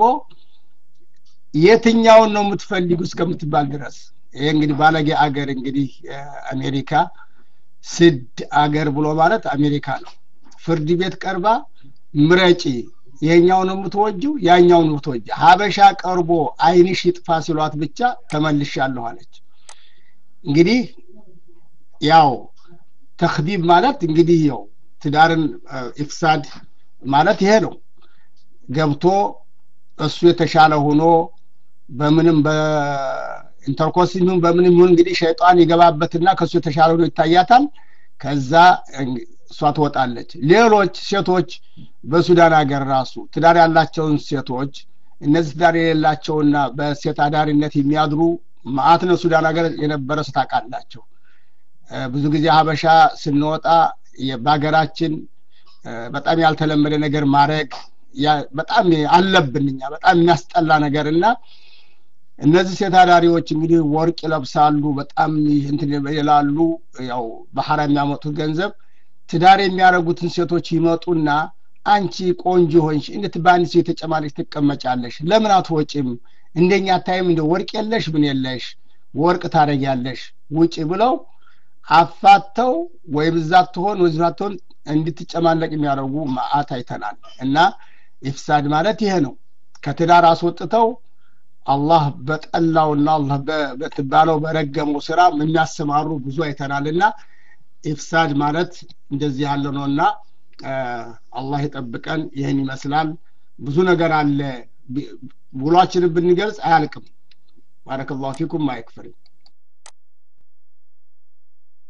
የትኛውን ነው የምትፈልጉ እስከምትባል ድረስ ይሄ እንግዲህ ባለጌ አገር እንግዲህ አሜሪካ ስድ አገር ብሎ ማለት አሜሪካ ነው። ፍርድ ቤት ቀርባ ምረጪ፣ ይሄኛው ነው የምትወጂው፣ ያኛው ነው የምትወጂ። ሀበሻ ቀርቦ አይንሽ ይጥፋ ሲሏት ብቻ ተመልሻለሁ አለች። እንግዲህ ያው ተክዲብ ማለት እንግዲህ ያው ትዳርን ኢፍሳድ ማለት ይሄ ነው። ገብቶ እሱ የተሻለ ሆኖ በምንም በኢንተርኮርስ ይሁን በምንም ይሁን እንግዲህ ሸይጣን ይገባበትና ከእሱ የተሻለ ሆኖ ይታያታል። ከዛ እሷ ትወጣለች። ሌሎች ሴቶች በሱዳን ሀገር ራሱ ትዳር ያላቸውን ሴቶች እነዚህ ትዳር የሌላቸውና በሴት አዳሪነት የሚያድሩ ማአት ነው ሱዳን ሀገር የነበረ ስታውቃላቸው። ብዙ ጊዜ ሀበሻ ስንወጣ በሀገራችን በጣም ያልተለመደ ነገር ማድረግ በጣም አለብን እኛ በጣም የሚያስጠላ ነገር እና እነዚህ ሴት አዳሪዎች እንግዲህ ወርቅ ይለብሳሉ፣ በጣም እንትን ይላሉ። ያው ባህራ የሚያመጡት ገንዘብ ትዳር የሚያደርጉትን ሴቶች ይመጡና አንቺ ቆንጆ ሆንሽ እንዴት በአንድ ሴት የተጨማለች ትቀመጫለሽ? ለምን አትወጪም? እንደኛ ታይም እንደ ወርቅ የለሽ ምን የለሽ ወርቅ ታደርጊያለሽ ውጪ ብለው አፋተው ወይ ብዛት ትሆን ወይ ብዛት ትሆን እንድትጨማለቅ የሚያደርጉ ማአት አይተናል። እና ኢፍሳድ ማለት ይሄ ነው። ከትዳር አስወጥተው አላህ በጠላውና አላህ በትባለው በረገመው ስራ የሚያሰማሩ ብዙ አይተናል። እና ኢፍሳድ ማለት እንደዚህ ያለ ነው እና አላህ ይጠብቀን። ይህን ይመስላል። ብዙ ነገር አለ። ውሏችንን ብንገልጽ አያልቅም። ባረከላሁ ፊኩም አይክፍርም።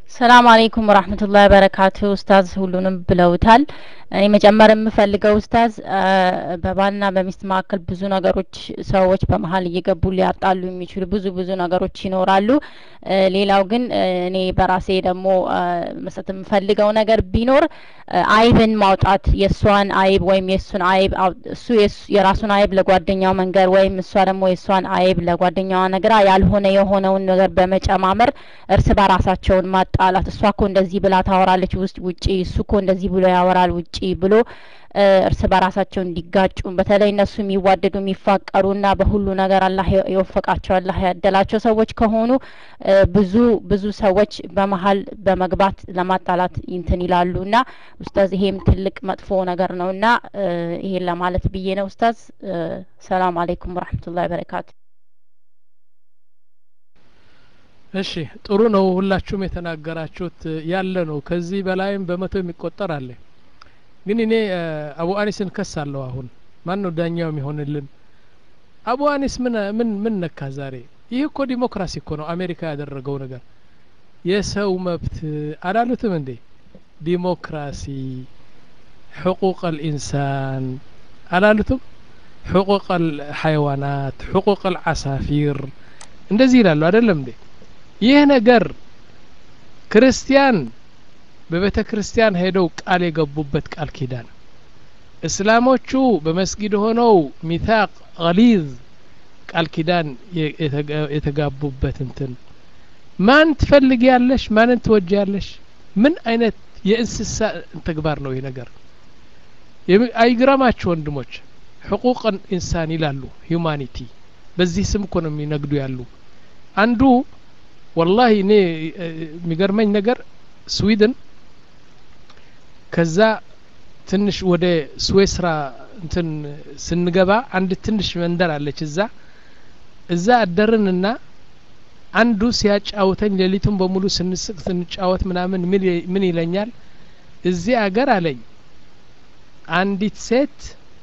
ሰላም አለይኩም ወራህመቱላሂ ወበረካቱ ኡስታዝ ሁሉንም ብለውታል እኔ መጨመር የምፈልገው ኡስታዝ በባልና በሚስት መካከል ብዙ ነገሮች ሰዎች በመሀል እየገቡ ሊያጣሉ የሚችሉ ብዙ ብዙ ነገሮች ይኖራሉ ሌላው ግን እኔ በራሴ ደግሞ መስጠት የምፈልገው ነገር ቢኖር አይብን ማውጣት የእሷን አይብ ወይም የእሱን አይብ እሱ የራሱን አይብ ለጓደኛው መንገር ወይም እሷ ደግሞ የእሷን አይብ ለጓደኛዋ ነግራ ያልሆነ የሆነውን ነገር በመጨማመር እርስ በራሳቸውን ማጣላት እሷ እኮ እንደዚህ ብላ ታወራለች ውስጥ ውጪ እሱ እኮ እንደዚህ ብሎ ያወራል ውጪ ብሎ እርስ በራሳቸው እንዲጋጩ በተለይ እነሱ የሚዋደዱ የሚፋቀሩና በሁሉ ነገር አላህ የወፈቃቸው አላህ ያደላቸው ሰዎች ከሆኑ ብዙ ብዙ ሰዎች በመሀል በመግባት ለማጣላት እንትን ይላሉ እና ኡስታዝ ይሄም ትልቅ መጥፎ ነገር ነው እና ይሄን ለማለት ብዬ ነው ኡስታዝ ሰላም አለይኩም ወራህመቱላሂ ወበረካቱ እሺ ጥሩ ነው ሁላችሁም የተናገራችሁት ያለ ነው ከዚህ በላይም በመቶ የሚቆጠር አለ ግን እኔ አቡ አኒስን ከሳለሁ አሁን ማን ነው ዳኛው የሚሆንልን አቡ አኒስ ምን ምን ምን ነካ ዛሬ ይህ እኮ ዲሞክራሲ እኮ ነው አሜሪካ ያደረገው ነገር የሰው መብት አላሉትም እንዴ ዲሞክራሲ حقوق الإنسان አላሉትም حقوق الحيوانات حقوق العصافير እንደዚህ ይላሉ አይደለም እንዴ ይህ ነገር ክርስቲያን በቤተ ክርስቲያን ሄደው ቃል የገቡበት ቃል ኪዳን እስላሞቹ በመስጊድ ሆነው ሚታቅ ገሊዝ ቃል ኪዳን የተጋቡበት እንትን ማን ትፈልግ ያለሽ ማንን ትወጅ ያለሽ ምን አይነት የእንስሳ ተግባር ነው ይህ ነገር አይግራማችሁ ወንድሞች ሕቁቅ ኢንሳን ይላሉ ሂዩማኒቲ በዚህ ስም እኮ ነው የሚነግዱ ያሉ አንዱ ወላሂ እኔ የሚገርመኝ ነገር ስዊድን ከዛ ትንሽ ወደ ስዌስራ እንትን ስንገባ አንድ ትንሽ መንደር አለች እዛ እዛ አደርንና አንዱ ሲያጫውተኝ ሌሊቱን በሙሉ ስንስቅ ስንጫወት ምናምን ምን ይለኛል እዚህ አገር አለኝ አንዲት ሴት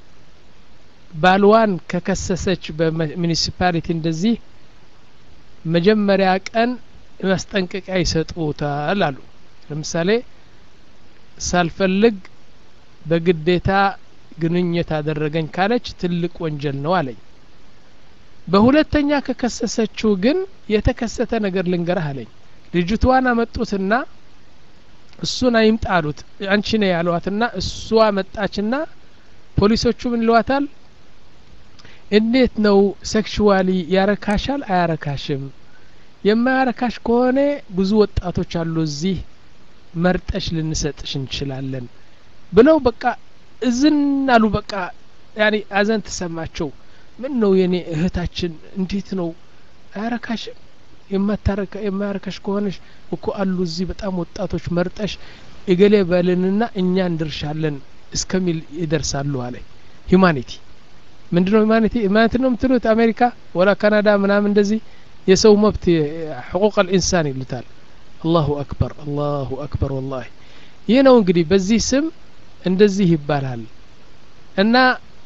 ባልዋን ከከሰሰች በሙኒሲፓሊቲ እንደዚህ መጀመሪያ ቀን ማስጠንቀቂያ ይሰጡታል አሉ ለምሳሌ ሳልፈልግ በግዴታ ግንኙነት አደረገኝ ካለች ትልቅ ወንጀል ነው አለኝ በሁለተኛ ከከሰሰችው ግን የተከሰተ ነገር ልንገርህ አለኝ ልጅቷን አመጡትና እሱን አይምጣ አሉት አንቺ ነ ያሏትና እሷ መጣችና ፖሊሶቹ ምን ይሏታል እንዴት ነው ሴክሽዋሊ ያረካሻል አያረካሽም የማያረካሽ ከሆነ ብዙ ወጣቶች አሉ እዚህ መርጠሽ ልንሰጥሽ እንችላለን ብለው በቃ እዝን አሉ በቃ ያኔ አዘን ተሰማቸው ምን ነው የኔ እህታችን እንዴት ነው አያረካሽም የማያረካሽ ከሆነሽ እኮ አሉ እዚህ በጣም ወጣቶች መርጠሽ እገሌ በልንና እኛ እንድርሻለን እስከሚል ይደርሳሉ አለ ሂማኒቲ ምንድነው ሂማኒቲ ሂማኒቲ ነው የምትሉት አሜሪካ ወላ ካናዳ ምናምን እንደዚህ የሰው መብት ሕቁቅ አልኢንሳን ይሉታል አላሁ አክበር አላሁ አክበር ወላሂ ይህ ነው እንግዲህ በዚህ ስም እንደዚህ ይባላል እና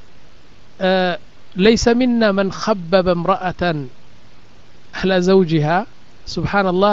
ለይሰ ሚና መን ኸበበ እምረአተን አህለ ዘውጂሃ ስብሓንላህ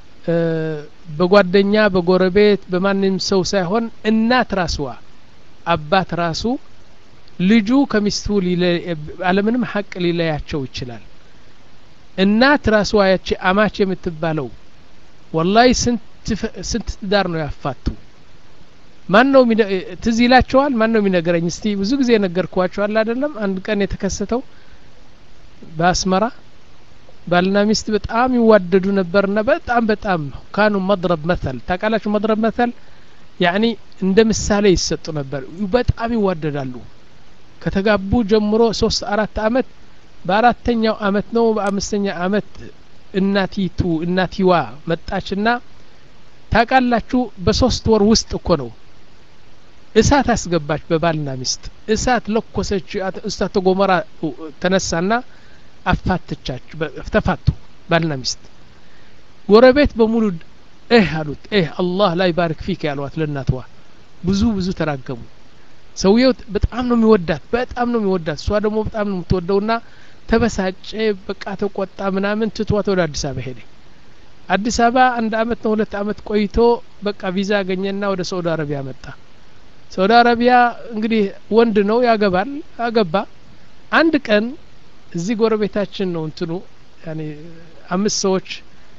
በጓደኛ በጎረቤት በማንም ሰው ሳይሆን እናት ራስዋ አባት ራሱ ልጁ ከሚስቱ አለምንም ሀቅ ሊለያቸው ይችላል እናት ራስዋ ያቺ አማች የምትባለው ወላሂ ስንት ትዳር ነው ያፋቱ ማን ነው ትዝ ይላቸዋል ማን ነው የሚነገረኝ እስቲ ብዙ ጊዜ ነገርኳቸዋል አይደለም አንድ ቀን የተከሰተው በአስመራ ባልና ሚስት በጣም ይዋደዱ ነበርና በጣም በጣም ካኑ መድረብ መተል ታቃላችሁ መድረብ መተል ያኒ እንደ ምሳሌ ይሰጡ ነበር በጣም ይዋደዳሉ ከተጋቡ ጀምሮ ሶስት አራት አመት በአራተኛው አመት ነው በአምስተኛ አመት እናቲቱ እናቲዋ መጣችና ታቃላችሁ በሶስት ወር ውስጥ እኮ ነው እሳት አስገባች በባልና ሚስት እሳት ለኮሰች እሳተ ገሞራ ተነሳና አፋትቻች ተፋቱ ባልና ሚስት ጎረቤት በሙሉ እህ አሉት እህ አላህ ላይ ባርክ ፊክ ያሏት ለእናትዋ ብዙ ብዙ ተራገሙ ሰውየው በጣም ነው የሚወዳት በጣም ነው የሚወዳት እሷ ደግሞ በጣም ነው የምትወደውና ተበሳጨ በቃ ተቆጣ ምናምን ትቷት ወደ አዲስ አበባ ሄደ አዲስ አበባ አንድ አመት ነው ሁለት አመት ቆይቶ በቃ ቪዛ አገኘና ወደ ሳውዲ አረቢያ መጣ ሳውዲ አረቢያ እንግዲህ ወንድ ነው ያገባል አገባ አንድ ቀን እዚህ ጎረቤታችን ነው እንትኑ ያኔ አምስት ሰዎች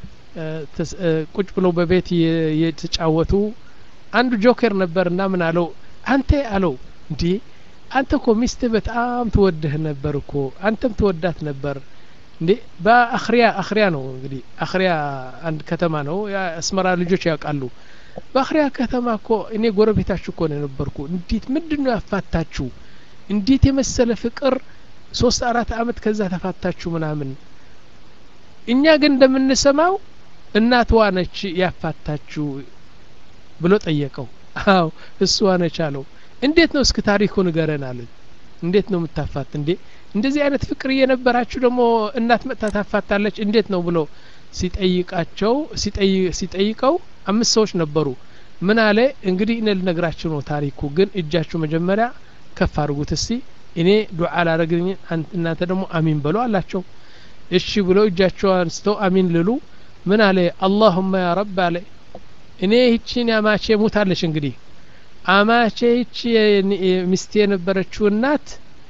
ቁጭ ብለው በቤት የተጫወቱ አንዱ ጆከር ነበርና ምን አለው አንተ አለው እንዴ አንተ እኮ ሚስትህ በጣም ትወድህ ነበር እኮ አንተም ትወዳት ነበር እንዴ በአክሪያ አክሪያ ነው እንግዲህ አክሪያ አንድ ከተማ ነው አስመራ ልጆች ያውቃሉ በአክሪያ ከተማ እኮ እኔ ጎረቤታችሁ እኮ ነው የነበርኩ እንዴት ምንድን ነው ያፋታችሁ እንዴት የመሰለ ፍቅር ሶስት አራት አመት ከዛ ተፋታችሁ ምናምን እኛ ግን እንደምንሰማው እናትዋ ነች ያፋታችሁ ብሎ ጠየቀው አዎ እሷ ነች አለው እንዴት ነው እስክ ታሪኩ ንገረን አለ እንዴት ነው የምታፋት እንዴ እንደዚህ አይነት ፍቅር እየነበራችሁ ደግሞ እናት መጥታ ታፋታለች እንዴት ነው ብሎ ሲጠይቃቸው ሲጠይቀው አምስት ሰዎች ነበሩ ምን አለ እንግዲህ እኔ ልነግራችሁ ነው ታሪኩ ግን እጃችሁ መጀመሪያ ከፍ አድርጉት እስቲ እኔ ዱዓ ላረግኝ እናንተ ደግሞ አሚን በሉ አላቸው እሺ ብለው እጃቸው አንስተው አሚን ልሉ ምን አለ አላሁመ ያ ረብ አለ እኔ ይቺን አማቼ ሙታለች እንግዲህ አማቼ ይቺ ሚስቴ የነበረችው እናት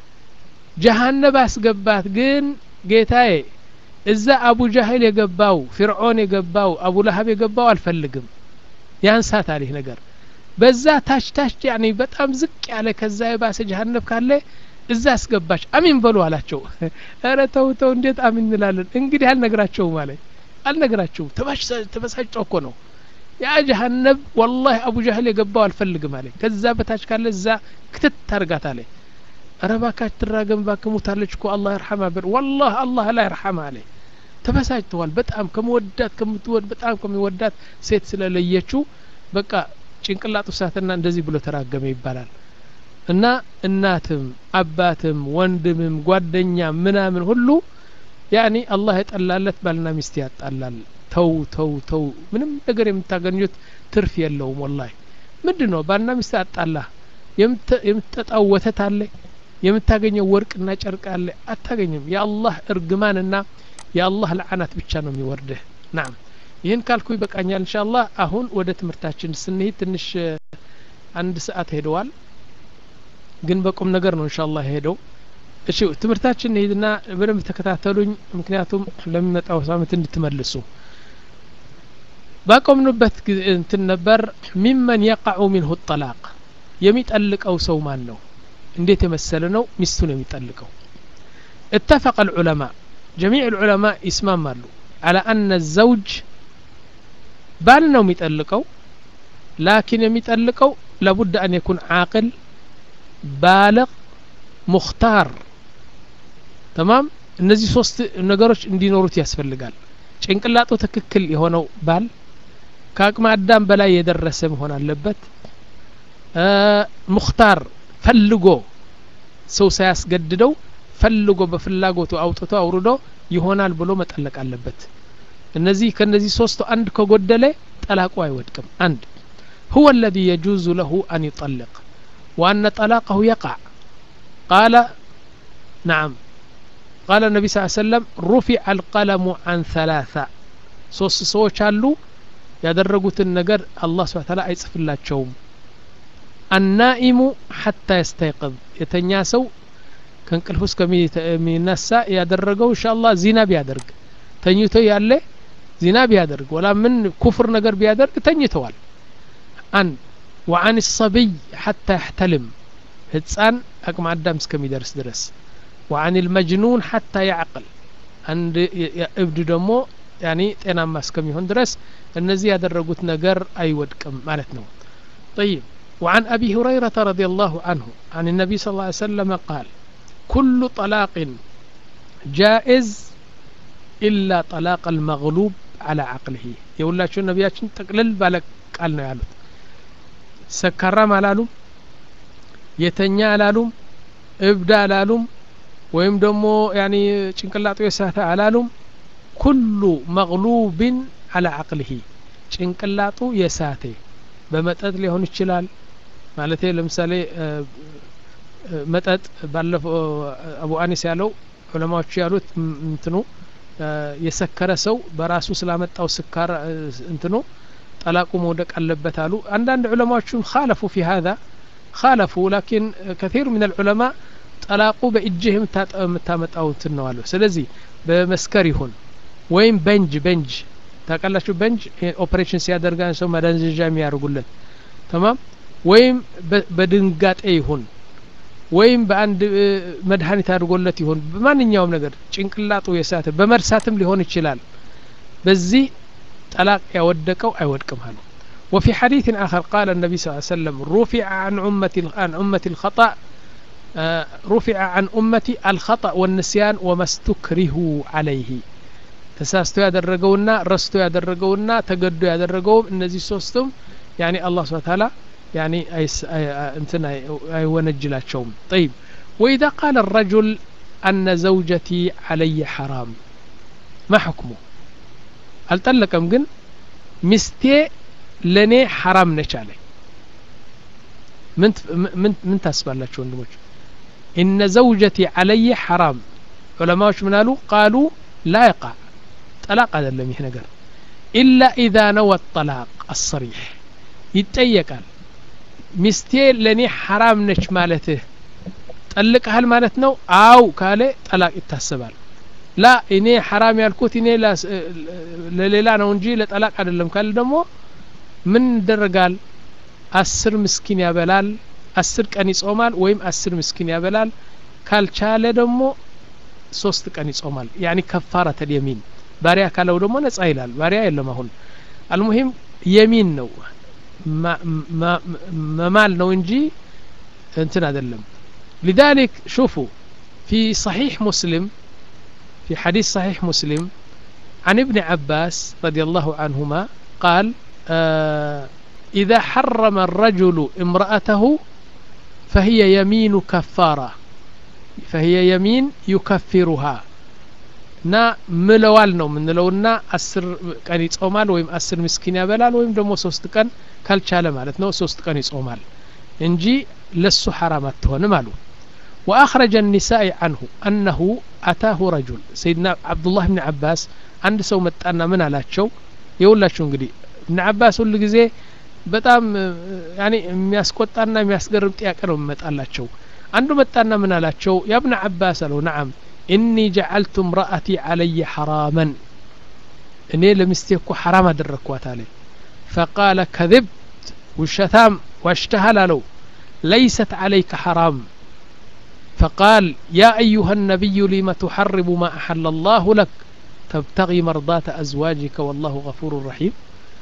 ጀሀነብ አስገባት ግን ጌታዬ እዛ አቡ ጃህል የገባው ፊርዖን የገባው አቡ ለሀብ የገባው አልፈልግም ያንሳት አለህ ነገር በዛ ታች ታች ያኔ በጣም ዝቅ ያለ ከዛ የባሰ ጀሀነብ ካለ እዛ አስገባች አሚን በሉ አላቸው ረ ተው ተው እንዴት አሚን እንላለን እንግዲህ አልነግራቸውም አለ አልነግራቸውም ተበሳጭተው እኮ ነው ያ ጀሀነብ ወላሂ አቡ ጃህል የገባው አልፈልግም አለ ከዛ በታች ካለ እዛ ክትት ታርጋት አለ ኧረ እባካች ትራገም እባክህ ሙታለች እኮ አላህ ይርሐማ ብል ወላህ አላህ ላይ ይርሐማ አለ ተበሳጭተዋል በጣም ከመወዳት ከምትወድ በጣም ከሚወዳት ሴት ስለለየችው በቃ ጭንቅላጡ ሳትና እንደዚህ ብሎ ተራገመ ይባላል እና እናትም አባትም ወንድምም ጓደኛ ምናምን ሁሉ ያኒ አላህ የጠላለት ባልና ሚስት ያጣላል ተው ተው ተው ምንም ነገር የምታገኙት ትርፍ የለውም ወላሂ ምንድን ነው ባልና ሚስት አጣላ የምትጠጣው ወተት አለ የምታገኘው ወርቅና ጨርቅ አለ አታገኝም የአላህ እርግማንና የአላህ ለዓናት ብቻ ነው የሚወርድህ ናም ይህን ካልኩ ይበቃኛል እንሻ አላህ አሁን ወደ ትምህርታችን ስንሄድ ትንሽ አንድ ሰዓት ሄደዋል ግን በቁም ነገር ነው እንሻ አላህ ሄደው እሺ ትምህርታችን እንሄድና በደንብ ተከታተሉኝ ምክንያቱም ለሚመጣው ሳምንት እንድትመልሱ ባቆምንበት እንትን ነበር ሚመን የቃዑ ሚንሁ ጠላቅ የሚጠልቀው ሰው ማን ነው እንዴት የመሰለ ነው ሚስቱን የሚጠልቀው اتفق العلماء جميع العلماء ይስማማሉ على أن الزوج ባል ነው የሚጠልቀው ላኪን የሚጠልቀው لابد أن يكون عاقل بالغ ሙክታር ተማም እነዚህ ሶስት ነገሮች እንዲኖሩት ያስፈልጋል ጭንቅላጡ ትክክል የሆነው ባል ከአቅመ አዳም በላይ የደረሰ መሆን አለበት ሙክታር ፈልጎ ሰው ሳያስገድደው ፈልጎ በፍላጎቱ አውጥቶ አውርዶ ይሆናል ብሎ መጠለቅ አለበት እነዚህ ከነዚህ ሶስቱ አንድ ከጎደለ ጠላቁ አይወድቅም አንድ هو الذي يجوز له أن يطلق وأن طلاقه يقع قال نعم قال النبي صلى الله عليه وسلم رفع القلم عن ثلاثة ሶስት ሰዎች አሉ ያደረጉትን ነገር አላህ ስብሐ ተዓላ አይጽፍላቸውም አናኢሙ ሐታ የስተይቅዝ የተኛ ሰው ከእንቅልፍ ውስጥ ከሚነሳ ያደረገው እንሻአላህ ዚና ቢያደርግ ተኝቶ ያለ ዚና ቢያደርግ ወላ ምን ኩፍር ነገር ቢያደርግ ተኝተዋል አንድ ወአን ሰብይ ሐታ ያሕተልም ህፃን አቅመ አዳም እስከሚደርስ ድረስ ወአን ልመጅኑን ሐታ ያዕቅል አንድ እብድ ደግሞ ያኒ ጤናማ እስከሚሆን ድረስ እነዚህ ያደረጉት ነገር አይወድቅም ማለት ነው طيب وعن أبي هريرة رضي الله عنه عن النبي صلى الله عليه وسلم قال كل طلاق جائز إلا طلاق المغلوب على عقله يقول لك شو نبياتشن تقلل بالك قالنا يالوت سكرم አላሉም የተኛ አላሉም እብድ አላሉም ወይም ደግሞ ያኒ ጭንቅላጡ የሳተ አላሉም ኩሉ መግሉብን አላ አቅልህ ጭንቅላጡ የሳተ በመጠጥ ሊሆን ይችላል ማለት ለምሳሌ መጠጥ ባለፈው አቡ አኒስ ያለው ዑለማዎቹ ያሉት እንትኑ የሰከረ ሰው በራሱ ስላመጣው ስካር እንትኖ ጠላቁ መውደቅ አለበት አሉ አንዳንድ ዑለማዎችም ካለፉ ፊ ሀዛ ካለፉ ላኪን ከثير من العلماء ጠላቁ በእጅህ የምታመጣው እንትን ነው አሉ ስለዚህ በመስከር ይሁን ወይም በንጅ በንጅ ታውቃላችሁ በንጅ ኦፕሬሽን ሲያደርጋ ሰው መደንዘዣ የሚያደርጉለት ተማም ወይም በድንጋጤ ይሁን ወይም በአንድ መድኃኒት አድርጎለት ይሆን በማንኛውም ነገር ጭንቅላጡ የሳተ በመርሳትም ሊሆን ይችላል በዚህ ጠላቅ ያወደቀው አይወድቅም አሉ وفي حديث آخر قال النبي صلى الله عليه وسلم رفع عن أمة عن أمة الخطأ رفع عن أمتي الخطأ والنسيان وما استكرهوا عليه ተሳስቶ ያደረገውና ረስቶ ያደረገውና ተገዶ ያደረገውም እነዚህ ሶስቱም ያኒ አላህ ስብሐ ተዓላ ያኒ እንትን አይወነጅላቸውም طيب وإذا قال الرجل أن زوجتي علي حرام ما حكمه አልጠለቀም ግን ሚስቴ ለእኔ ሐራም ነች አለኝ ምን ታስባላችሁ ወንድሞች ኢነ ዘውጀቲ አለየ ሐራም ዑለማዎች ምን አሉ ቃሉ ላ ይቃ ጠላቅ አይደለም ይህ ነገር ኢላ ኢዛ ነወ ጠላቅ አሰሪሕ ይጠየቃል ሚስቴ ለእኔ ሐራም ነች ማለትህ ጠልቀሃል ማለት ነው አው ካለ ጠላቅ ይታሰባል ላ እኔ ሐራም ያልኩት እኔ ለሌላ ነው እንጂ ለጠላቅ አይደለም ካለ ደግሞ ምን ይደረጋል አስር ምስኪን ያበላል አስር ቀን ይጾማል ወይም አስር ምስኪን ያበላል ካልቻለ ደግሞ ሶስት ቀን ይጾማል ያኒ ከፋረተል የሚን ባሪያ ካለው ደግሞ ነጻ ይላል ባሪያ የለም አሁን አልሙሂም የሚን ነው መማል ነው እንጂ እንትን አይደለም لذلك شوفوا في صحيح مسلم في حديث صحيح مسلم عن ابن عباس رضي الله عنهما قال آه إذا حرم الرجل امرأته فهي يمين كفارة فهي يمين يكفرها ና ምለዋል ነው የምንለውና አስር ቀን ይጾማል ወይም አስር ምስኪን ያበላል ወይም ደግሞ ሶስት ቀን ካልቻለ ማለት ነው ሶስት ቀን ይጾማል እንጂ ለሱ ሐራም አትሆንም አሉ وأخرج النساء عنه أنه أتاه رجل سيدنا عبد الله بن عباس عند سو متانا من على شو يقول لك እንግዲህ ابن عباس ሁል ጊዜ በጣም ያኔ የሚያስቆጣና የሚያስገርም ጥያቄ ነው የሚመጣላቸው አንዱ መጣና ምን አላቸው ያ ብነ አባስ አለው ነዓም ኢኒ ጀዓልቱ እምረአቲ አለየ ሐራመን እኔ ለሚስቴ እኮ ሐራም አደረግኳት አለ ፈቃለ ከذብት ውሸታም ዋሽተሃል አለው ለይሰት عليك حرام فقال يا أيها النبي لم تحرم ما أحل الله لك تبتغي مرضاة أزواجك والله غفور رحيم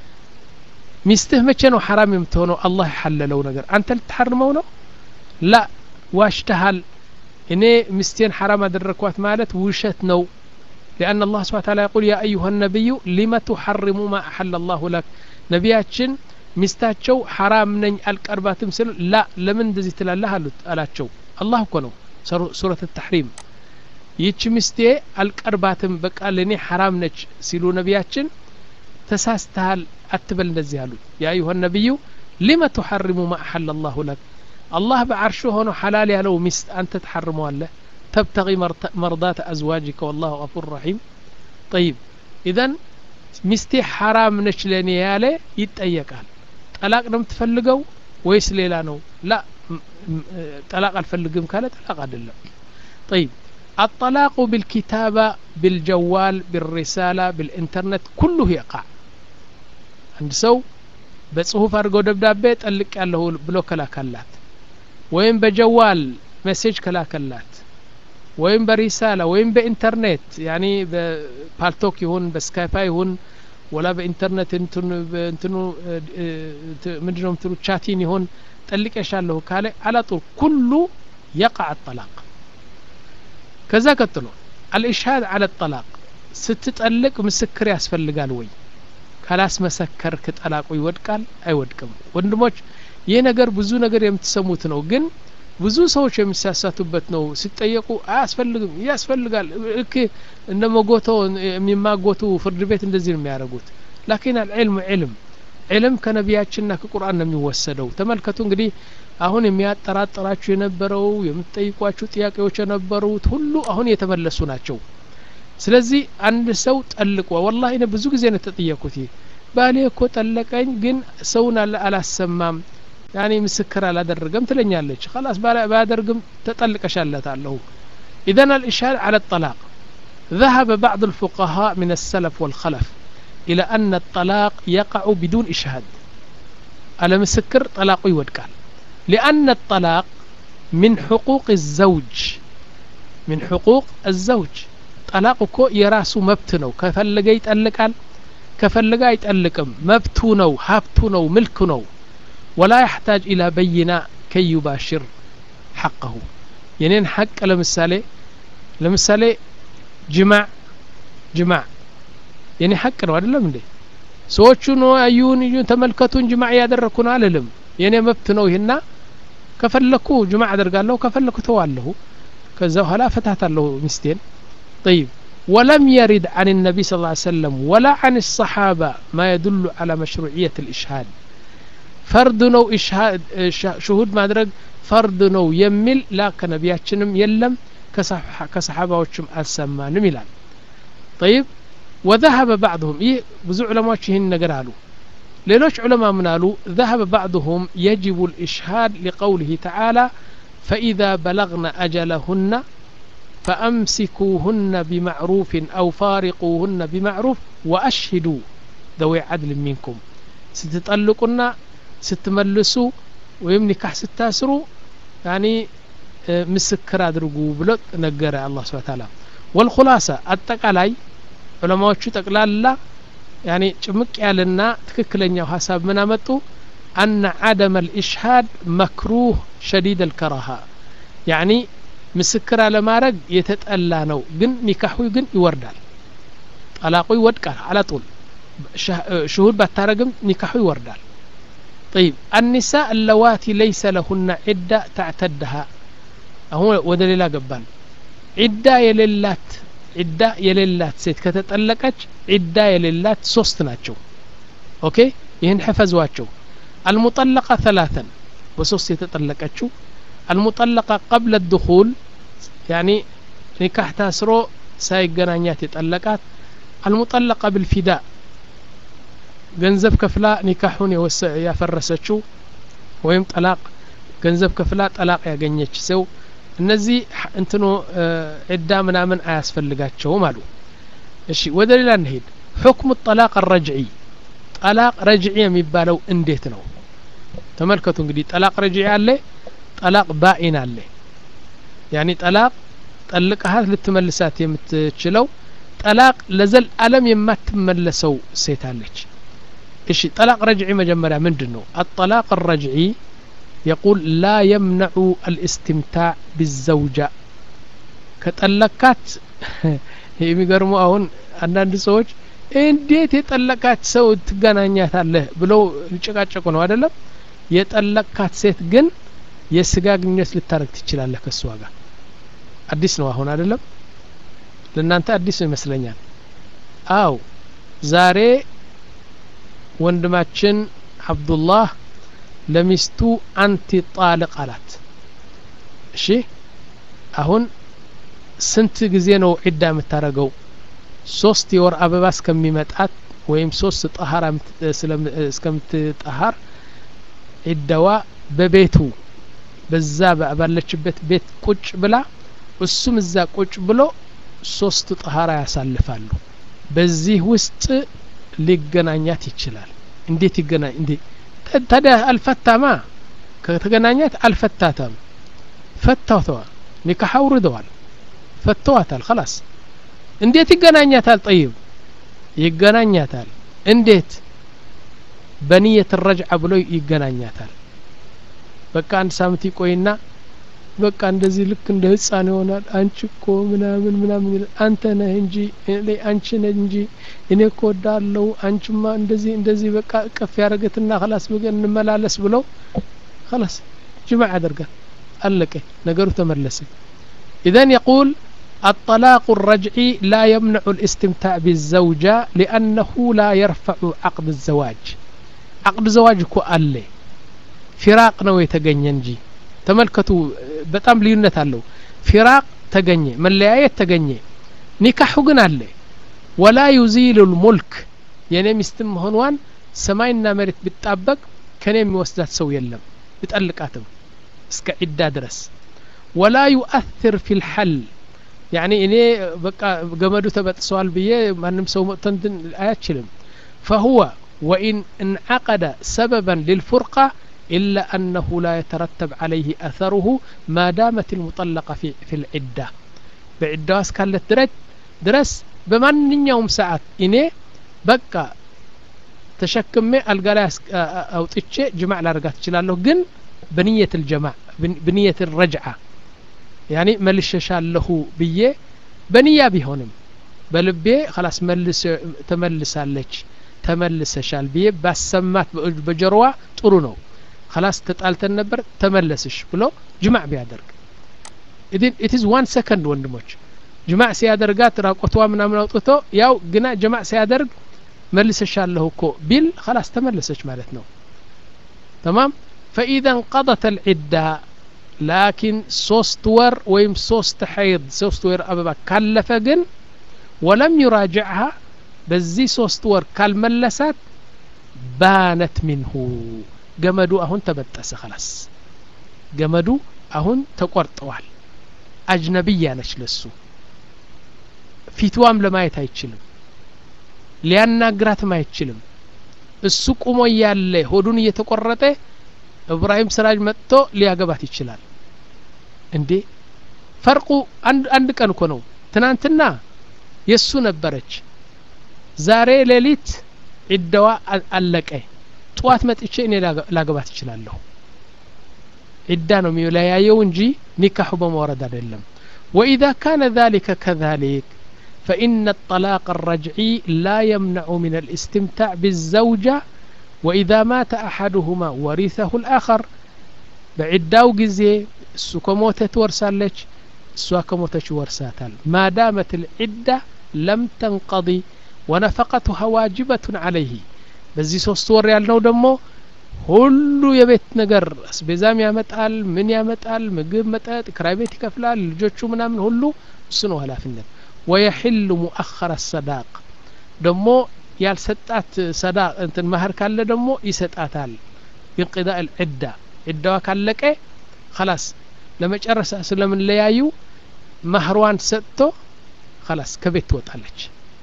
ሚስትህ መቼ ነው ሐራም የምትሆነው አላህ የሐለለው ነገር አንተ ልትሐርመው ነው ላ ዋሽተሃል እኔ ሚስቴን ሐራም አደረግኳት ማለት ውሸት ነው لأن الله سبحانه وتعالى يقول يا أيها النبي لم تحرم ما أحل الله لك ነቢያችን ሚስታቸው ሐራም ነኝ አልቀርባትም ስል ላ ለምን እንደዚህ ትላለህ አሉት አላቸው አላህ እኮ ነው ሱረት ተሕሪም ይህች ሚስቴ አልቀርባትም በቃ ለእኔ ሐራም ነች ሲሉ ነቢያችን ተሳስተሃል አትበል እንደዚህ አሉት ያ አዩሀ ነቢዩ ሊመ ትሐርሙ ማ አሐለ አላሁ ለክ አላህ በዓርሹ ሆኖ ሐላል ያለው ሚስት አንተ ትሐርመዋለህ ተብተቂ መርዳት አዝዋጅከ ወላሁ ገፉር ረሒም ጠይብ ኢዘን ሚስቴ ሐራም ነች ለእኔ ያለ ይጠየቃል ጠላቅ ነው የምትፈልገው ወይስ ሌላ ነው ላ ጠላቅ አልፈልግም ካለ ጠላቅ አይደለም ጠይብ الطلاق بالكتابة بالجوال بالرسالة بالإنترنت كله يقع አንድ ሰው በጽሁፍ አድርገው ደብዳቤ ጠልቅ ያለሁ ብሎ ከላከላት ወይም በጀዋል ሜሴጅ ከላከላት ወይም በሪሳላ ወይም በኢንተርኔት ያኒ በፓልቶክ ይሁን በስካይፓ ይሁን ወላ በኢንተርኔት እንትኑ ምንድ ነው ምትሉ ቻቲን ይሁን ጠልቄሻለሁ ካለ አላጡር ኩሉ የቃዕ ጠላቅ ከዛ ቀጥሎ አልኢሽሃድ አለ ጠላቅ ስትጠልቅ ምስክር ያስፈልጋል ወይ ካላስመሰከርክ ጠላቁ ይወድቃል አይወድቅም ወንድሞች ይህ ነገር ብዙ ነገር የምትሰሙት ነው ግን ብዙ ሰዎች የሚሳሳቱበት ነው ሲጠየቁ አያስፈልግም ያስፈልጋል እክ እንደ መጎቶ የሚማጎቱ ፍርድ ቤት እንደዚህ ነው የሚያደርጉት ላኪን አልዕልም ዕልም ዕልም ከነቢያችንና ከቁርአን ነው የሚወሰደው ተመልከቱ እንግዲህ አሁን የሚያጠራጥራችሁ የነበረው የምትጠይቋችሁ ጥያቄዎች የነበሩት ሁሉ አሁን የተመለሱ ናቸው ስለዚህ አንድ ሰው ጠልቆ ወላሂ እኔ ብዙ ጊዜ ነው ተጠየኩት ባሌ እኮ ጠለቀኝ ግን ሰውን አላሰማም ያኔ ምስክር አላደረገም ትለኛለች خلاص ባያደርግም ተጠልቀሻለታለሁ إذن الإشهاد على الطلاق ذهب بعض الفقهاء من السلف والخلف إلى أن الطلاق يقع بدون إشهاد على مسكر طلاق يودقال لأن الطلاق من حقوق الزوج من حقوق الزوج طلاق እኮ የራሱ መብት ነው ከፈለገ ይጠልቃል ከፈለገ አይጠልቅም መብቱ ነው ሀብቱ ነው ምልኩ ነው ወላ ያሕታጅ ኢላ በይና ከይ ዩባሽር ሐቀሁ የኔን ሐቅ ለምሳሌ ለምሳሌ ጅማዕ ጅማዕ የኔ ሐቅ ነው አይደለም እንዴ ሰዎቹ ነው አዩን እዩን ተመልከቱን ጅማዕ እያደረግኩ ነው አልልም የኔ መብት ነው ይህና ከፈለኩ ጅማዕ አደርጋለሁ ከፈለኩ ተዋለሁ ከዛ በኋላ ፈታታለሁ ሚስቴን طيب ولم يرد عن النبي صلى الله عليه وسلم ولا عن الصحابة ما يدل على مشروعية الإشهاد فرد نو إشهاد شهود ما درج فرد نو يمل لا كنبياتشنم يلم كصحابة وشم أسمانم يلال طيب وذهب بعضهم إيه بزو علماء شهين نقرالو ሌሎች ዑለማ ምን አሉ ذهب بعضهم يجب الإشهاد لقوله تعالى فإذا بلغن أجلهن فأمسكوهن بمعروف أو فارقوهن بمعروف وأشهدوا ذوي عدل منكم ستطلقنا ستملسوا ويم نكاح ستاسروا يعني مسكر أدرقوا بلط نقر الله سبحانه وتعالى والخلاصة التقالاي ዑለማዎቹ ጠቅላላ ያኔ ጭምቅ ያለና ትክክለኛው ሀሳብ ምን አመጡ አነ አደመ ልኢሽሃድ መክሩህ ሸዲድ ልከራሃ ያኒ ምስክር አለማድረግ የተጠላ ነው ግን ኒካሑ ግን ይወርዳል ጠላቁ ይወድቃል አላጡል ሽሁድ ባታረግም ኒካሑ ይወርዳል طيب النساء اللواتي ليس لهن عدة تعتدها هو ودليل قبال عدة يللات ዒዳ የሌላት ሴት ከተጠለቀች ዒዳ የሌላት ሶስት ናቸው ኦኬ ይህን ሕፈዟቸው አልሙጠለቃ ተላተን በሶስት የተጠለቀችው አልሙጠለቃ ቀብለ ድኹል ያኒ ኒካህ ታስሮ ሳይገናኛት የጠለቃት አልሙጠለቃ ብልፊዳ ገንዘብ ከፍላ ኒካሑን ያፈረሰችው ወይም ጠላቅ ገንዘብ ከፍላ ጠላቅ ያገኘች ሰው እነዚህ እንትኑ ዒዳ ምናምን አያስፈልጋቸውም አሉ እሺ ወደ ሌላ እንሄድ ሕክሙ ጠላቅ ረጅዒ ጠላቅ ረጅዒ የሚባለው እንዴት ነው ተመልከቱ እንግዲህ ጠላቅ ረጅዒ አለ ጠላቅ ባኢን አለ ያኒ ጠላቅ ጠልቀሃት ልትመልሳት የምትችለው ጠላቅ ለዘል አለም የማትመለሰው ሴት አለች እሺ ጠላቅ ረጅዒ መጀመሪያ ምንድን ነው አጠላቅ ረጅዒ يقول لا يمنع الاستمتاع بالزوجة ከጠለካት የሚገርሙ አሁን አንዳንድ ሰዎች እንዴት የጠለቃት ሰው ትገናኛታለህ ብለው ሊጨቃጨቁ ነው አይደለም የጠለቃት ሴት ግን የስጋ ግንኙነት ልታረግ ትችላለህ ከእሷ ጋር አዲስ ነው አሁን አይደለም ለእናንተ አዲስ ነው ይመስለኛል አው ዛሬ ወንድማችን አብዱላህ ለሚስቱ አንቲ ጣልቅ አላት እሺ አሁን ስንት ጊዜ ነው ዒዳ የምታደረገው ሶስት የወር አበባ እስከሚመጣት ወይም ሶስት ጠሀራ እስከምትጠሀር ዒዳዋ በቤቱ በዛ ባለችበት ቤት ቁጭ ብላ እሱም እዛ ቁጭ ብሎ ሶስት ጠሀራ ያሳልፋሉ በዚህ ውስጥ ሊገናኛት ይችላል እንዴት ይገናኝ እንዴ ታዲያ አልፈታማ ከተገናኛት አልፈታተም ፈታተዋ ኒካህ አውርደዋል ፈተዋታል خلاص እንዴት ይገናኛታል ጠይብ ይገናኛታል እንዴት በንየት ረጅዓ ብሎ ይገናኛታል በቃ አንድ ሳምንት ይቆይና በቃ እንደዚህ ልክ እንደ ህፃን ይሆናል አንቺ እኮ ምናምን ምናምን ይላል አንተ ነህ እንጂ አንቺ ነህ እንጂ እኔ እኮ ወዳለው አንቺማ እንደዚህ እንደዚህ በቃ ቀፍ ያደረገትና خلاص በገን እንመላለስ ብለው خلاص ጅማዕ ያደርጋል አለቀ ነገሩ ተመለሰ إذن يقول الطلاق الرجعي لا يمنع الاستمتاع بالزوجة لأنه لا يرفع عقد الزواج عقد الزواج كو ألي فراق نو يتغنى ተመልከቱ በጣም ልዩነት አለው ፊራቅ ተገኘ መለያየት ተገኘ ኒካሑ ግን አለ ወላ ዩዚሉ ልሙልክ የእኔ ሚስትም መሆኗን ሰማይና መሬት ቢጣበቅ ከኔ የሚወስዳት ሰው የለም ብጠልቃትም እስከ ዒዳ ድረስ ወላ ዩአትር ፊ ልሐል ያኒ እኔ በቃ ገመዱ ተበጥሰዋል ብዬ ማንም ሰው መጥቶ እንትን አያችልም ፈሁወ ወኢን እንዓቀደ ሰበበን ልልፉርቃ إلا أنه لا يترتب عليه أثره ما دامت المطلقة في, في العدة بعدة اسكالت درج درس بمن يوم ساعات إني بقى ተሸክሜ አልጋ ላይ አውጥቼ ጅማዕ ላረጋት እችላለሁ ግን በንየት ልጀማዕ በንየት ረጅዓ ያኒ መልሸሻለሁ ብዬ በንያ ቢሆንም በልቤ ከላስ መልስ ተመልሳለች ተመልሰሻል ብዬ ባሰማት በጀርዋ ጥሩ ነው ከላስ ተጣልተን ነበር ተመለስሽ ብሎ ጅማዕ ቢያደርግ ኢትዝ ዋን ሰከንድ ወንድሞች ጅማዕ ሲያደርጋት ራቆትዋ ምናምን አውጥቶ ያው ግና ጅማዕ ሲያደርግ መልሰሻለሁ እኮ ቢል خلاص ተመለሰች ማለት ነው تمام فإذا انقضت العدة لكن ሶስት ወር ወይም ሶስት ሐይድ ሶስት ወር አበባ ካለፈ ግን ወለም يراجعها በዚህ ሶስት ወር ካልመለሳት ባነት ሚንሁ ገመዱ አሁን ተበጠሰ خلاص ገመዱ አሁን ተቆርጠዋል አጅነብያ ነች ለሱ ፊትዋም ለማየት አይችልም ሊያናግራትም አይችልም እሱ ቁሞ እያለ ሆዱን እየተቆረጠ እብራሂም ስራጅ መጥቶ ሊያገባት ይችላል እንዴ ፈርቁ አንድ ቀን እኮ ነው ትናንትና የእሱ ነበረች ዛሬ ሌሊት ዒዳዋ አለቀ ጠዋት መጥቼ እኔ ላገባት እችላለሁ ዒዳ ነው የሚለያየው እንጂ ኒካሑ በመውረድ አይደለም ወኢዛ ካነ ذلك كذلك فإن الطلاق الرجعي لا يمنع من الاستمتاع بالزوجة وإذا مات أحدهما ورثه الآخر بعداو جزي السو كموتة ورسالج السو كموتة ورساتال ما دامت العدة لم تنقضي ونفقتها واجبة عليه በዚህ ሶስት ወር ያልነው ደግሞ ሁሉ የቤት ነገር አስቤዛም ያመጣል ምን ያመጣል ምግብ መጠጥ ክራይ ቤት ይከፍላል ልጆቹ ምናምን ሁሉ እሱ ነው ኃላፊነት ወየሕሉ ሙአኸረ ሰዳቅ ደግሞ ያልሰጣት ሰዳቅ እንትን ማህር ካለ ደግሞ ይሰጣታል ቢንቅዳ ልዕዳ ዕዳዋ ካለቀ ከላስ ለመጨረሻ ስለምንለያዩ ማህሯን ሰጥቶ ከላስ ከቤት ትወጣለች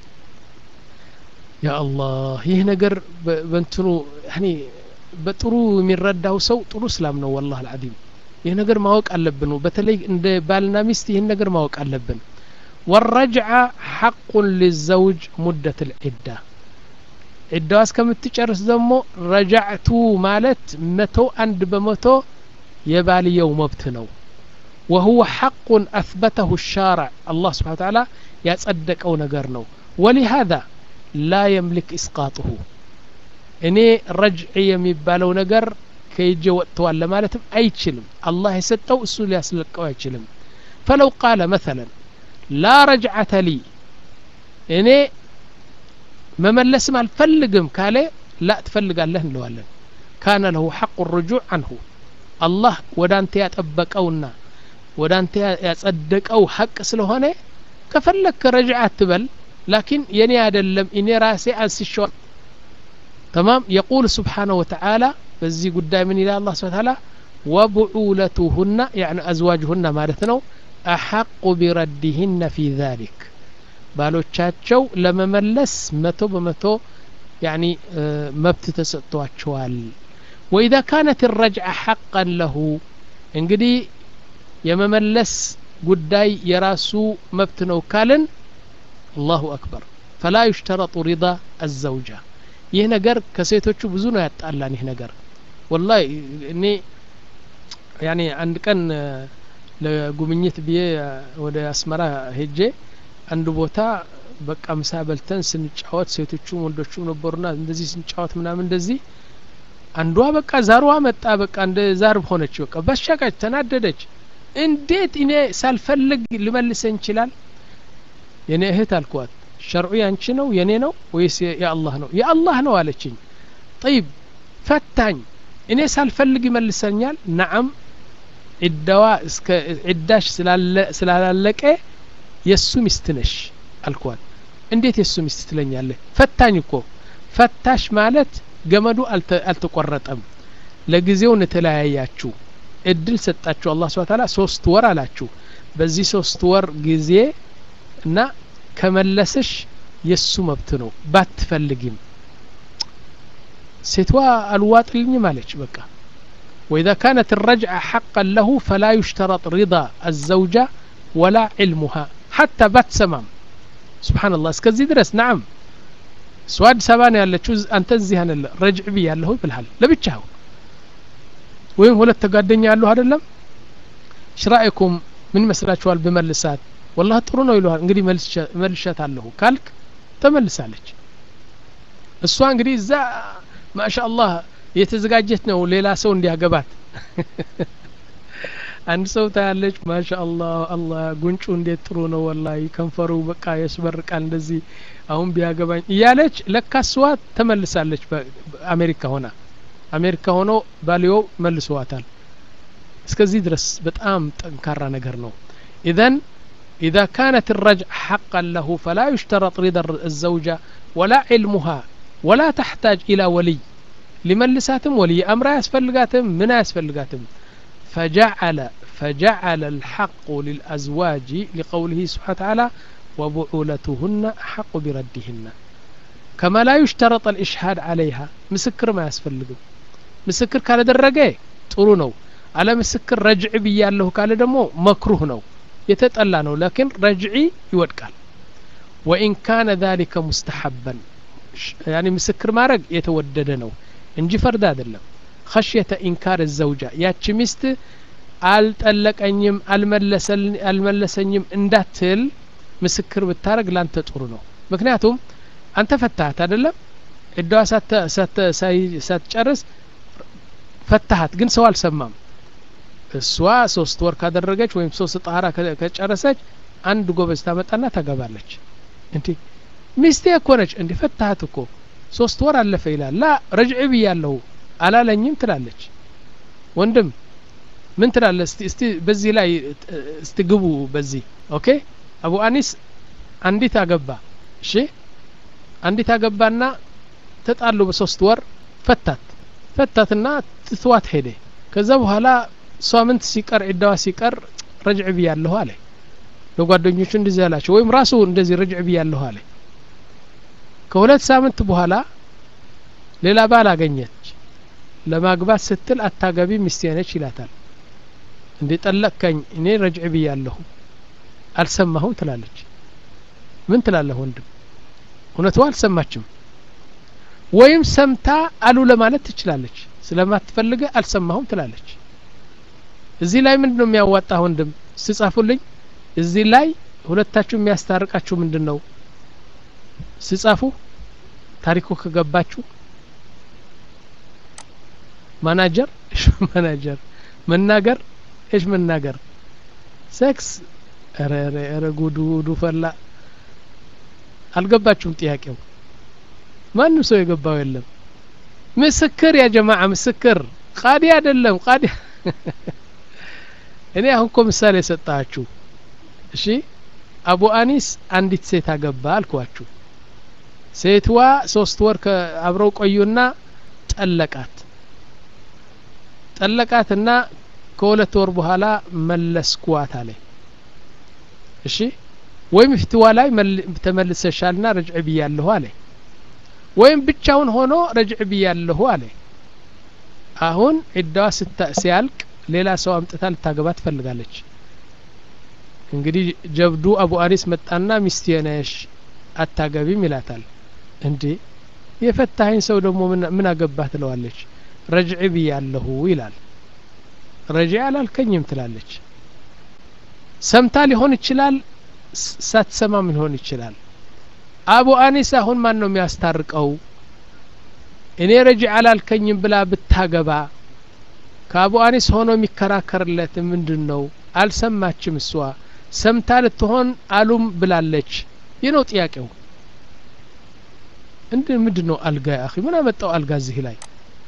ያ አላህ ይህ ነገር በእንትኑ ያኒ በጥሩ የሚረዳው ሰው ጥሩ እስላም ነው ወላህ አልዓዚም ይህ ነገር ማወቅ አለብን በተለይ እንደ ባልና ሚስት ይህን ነገር ማወቅ አለብን والرجعة حق للزوج مدة العدة عدة እስከምትጨርስ ደግሞ ረጃዕቱ ማለት መቶ አንድ በመቶ የባልየው መብት ነው وهو حق أثبته الشارع الله سبحانه وتعالى ያጸደቀው ነገር ነው ولهذا لا يملك إسقاطه እኔ ረጅዕ የሚባለው ነገር ከእጄ ወጥተዋል ለማለትም አይችልም አላህ የሰጠው እሱ ሊያስለቀው አይችልም ፈለው ቃለ መثلا ላ ረጅዓተ ሊ እኔ መመለስም አልፈልግም ካለ ላ ትፈልጋለህ እንለዋለን ካነ ለሁ ሐቁ ርጁዕ አንሁ አላህ ወደ አንተ ያጠበቀውና ወደ አንተ ያጸደቀው ሐቅ ስለሆነ ከፈለግክ ረጅዓ አትበል ላኪን የኔ አይደለም እኔ ራሴ አንስሸዋል تمام يقول سبحانه وتعالى بزي قدام من إلى الله سبحانه وتعالى وبعولتهن يعني أزواجهن مالتنا أحق بردهن في ذلك ባሎቻቸው ለመመለስ መቶ በመቶ ያኒ መብት ተሰጥቷቸዋል ወኢዛ ካነት ረጅዓ ሐቀን ለሁ እንግዲህ የመመለስ ጉዳይ የራሱ መብት ነው ካልን አላሁ አክበር ፈላ ዩሽተረጡ ሪዳ አዘውጃ ይህ ነገር ከሴቶቹ ብዙ ነው ያጣላን ይህ ነገር ወላሂ እኔ ያኔ አንድ ቀን ለጉብኝት ብዬ ወደ አስመራ ሄጄ አንድ ቦታ በቃ ምሳ በልተን ስንጫወት ሴቶቹም ወንዶቹም ነበሩና እንደዚህ ስንጫወት ምናምን እንደዚህ አንዷ በቃ ዛሯ መጣ በቃ እንደ ዛር ሆነች በቃ በሻቃች ተናደደች እንዴት እኔ ሳልፈልግ ልመልሰኝ ይችላል የኔ እህት አልኳት ሸርዑ ያንቺ ነው የኔ ነው ወይስ የአላህ ነው የአላህ ነው አለችኝ ጠይብ ፈታኝ እኔ ሳልፈልግ ይመልሰኛል ነዓም ዒዳዋ እስከ ዒዳሽ ስላለቀ የእሱ ሚስት ነሽ አልኳት እንዴት የሱ ሚስት ትለኛለህ ፈታኝ እኮ ፈታሽ ማለት ገመዱ አልተቆረጠም ለጊዜው የተለያያችሁ እድል ሰጣችሁ አላህ ስብሐ ተዓላ ሶስት ወር አላችሁ በዚህ ሶስት ወር ጊዜ እና ከመለስሽ የሱ መብት ነው ባትፈልጊም ሴትዋ አልዋጥልኝም አለች በቃ وإذا كانت الرجعة حقا له فلا يشترط رضا الزوجة ولا علمها حتى بات سمام سبحان الله اسكزي درس نعم سواد سبان ያለችው አንተ እዚህ አለ ረጅዕ ብያለሁ ይብልሃል ለብቻው ወይም ሁለት ተጓደኛ ያለሁ አይደለም ሽራኢኩም ምን ይመስላችኋል ብመልሳት ወላሂ ጥሩ ነው ይለዋል እንግዲህ መልሻት አለሁ ካልክ ተመልሳለች እሷ እንግዲህ እዛ ማሻአላህ የተዘጋጀች ነው ሌላ ሰው እንዲያገባት አንድ ሰው ታያለች ማሻአላህ አላህ ጉንጩ እንዴት ጥሩ ነው ወላሂ ከንፈሩ በቃ ያስበርቃል እንደዚህ አሁን ቢያገባኝ እያለች ለካስዋ ተመልሳለች በአሜሪካ ሆና አሜሪካ ሆኖ ባልዮ መልሰዋታል እስከዚህ ድረስ በጣም ጠንካራ ነገር ነው ኢዘን إذا كانت الرجع حقا له فلا يشترط رضا الزوجة ولا علمها ولا تحتاج إلى ولي لملساتم ولي أمر يسفلقاتم من يسفلقاتم فجعل فجعل الحق للأزواج لقوله سبحانه وتعالى وبعولتهن أحق بردهن كما لا يشترط الإشهاد عليها مسكر ما يسفلقوا مسكر كان درجة ጥሩ ነው አለ ምስክር ረጅዕ ብያለሁ ካለ ደግሞ መክሩህ ነው የተጠላ ነው ላኪን ረጅዒ ይወድቃል ወኢን ካነ ذلك ሙስተሐበን ያኒ ምስክር ማድረግ የተወደደ ነው እንጂ ፈርድ አይደለም خشية إنكار الزوجة ያቺ ሚስት አልጠለቀኝም አልመለሰኝም እንዳትል ምስክር ብታረግ ላንተ ጥሩ ነው ምክንያቱም አንተ ፈታሃት አይደለም እዳዋ ሳትጨርስ ፈታሃት ግን ሰው አልሰማም እሷ ሶስት ወር ካደረገች ወይም ሶስት ጣራ ከጨረሰች አንድ ጎበዝ ታመጣና ታገባለች እንዲ ሚስቴ እኮ ነች እንዲ ፈታሃት እኮ ሶስት ወር አለፈ ይላል ላ ረጅዕ ብያለሁ አላለኝም ትላለች ወንድም ምን ትላለ እስቲ እስቲ በዚህ ላይ እስቲ ግቡ በዚህ ኦኬ አቡ አኒስ አንዲት አገባ እሺ አንዲት አገባና ተጣሉ በሶስት ወር ፈታት ፈታትና ትትዋት ሄደ ከዛ በኋላ ሳምንት ሲቀር ዒዳዋ ሲቀር ረጅዕ ብያለሁ አለ ለጓደኞቹ እንደዚህ ያላቸው ወይም ራሱ እንደዚህ ረጅዕ ብያለሁ አለ ከሁለት ሳምንት በኋላ ሌላ ባል አገኘች ለማግባት ስትል አታገቢ ሚስቴ ነች ይላታል እንዴ ጠለቅከኝ እኔ ረጅዕ ብያለሁ አልሰማሁም ትላለች ምን ትላለህ ወንድም እውነቷ አልሰማችም ወይም ሰምታ አሉ ለማለት ትችላለች ስለማትፈልገ አልሰማሁም ትላለች እዚህ ላይ ምንድን ነው የሚያዋጣ ወንድም ስጻፉልኝ እዚህ ላይ ሁለታችሁ የሚያስታርቃችሁ ምንድን ነው ስጻፉ ታሪኩ ከገባችሁ ማናጀር እሽ ማናጀር መናገር እሽ መናገር ሴክስ ረ ረ ጉዱ ጉዱ ፈላ አልገባችሁም ጥያቄው ማንም ሰው የገባው የለም ምስክር ያ ጀማዓ ምስክር ቃዲ አይደለም ቃዲ እኔ አሁን እኮ ምሳሌ የሰጣችሁ እሺ አቡ አኒስ አንዲት ሴት አገባ አልኳችሁ ሴትዋ ሶስት ወር አብረው ቆዩና ጠለቃት ጠለቃትና ከሁለት ወር በኋላ መለስኩዋት አለ እሺ ወይም ፍትዋ ላይ ተመልሰሻልና ረጅዕ ብያለሁ አለ ወይም ብቻውን ሆኖ ረጅዕ ብያለሁ አለ አሁን ዒዳዋ ሲያልቅ ሌላ ሰው አምጥታ ልታገባ ትፈልጋለች እንግዲህ ጀብዱ አቡ አኒስ መጣና ሚስቴ ነሽ አታገቢም ይላታል እንዴ የፈታኸኝ ሰው ደግሞ ምን አገባህ ትለዋለች ረጅዕ ብያለሁ ይላል ረጅዕ አላልከኝም ትላለች ሰምታ ሊሆን ይችላል ሳትሰማም ሊሆን ይችላል አቡ አኒስ አሁን ማን ነው የሚያስታርቀው እኔ ረጅዕ አላልከኝም ብላ ብታገባ ከአቡ አኒስ ሆኖ የሚከራከርለት ምንድን ነው አልሰማችም እሷ ሰምታ ልትሆን አሉም ብላለች ይህ ነው ጥያቄው እንድ ምንድን ነው አልጋ አኺ ምን አመጣው አልጋ እዚህ ላይ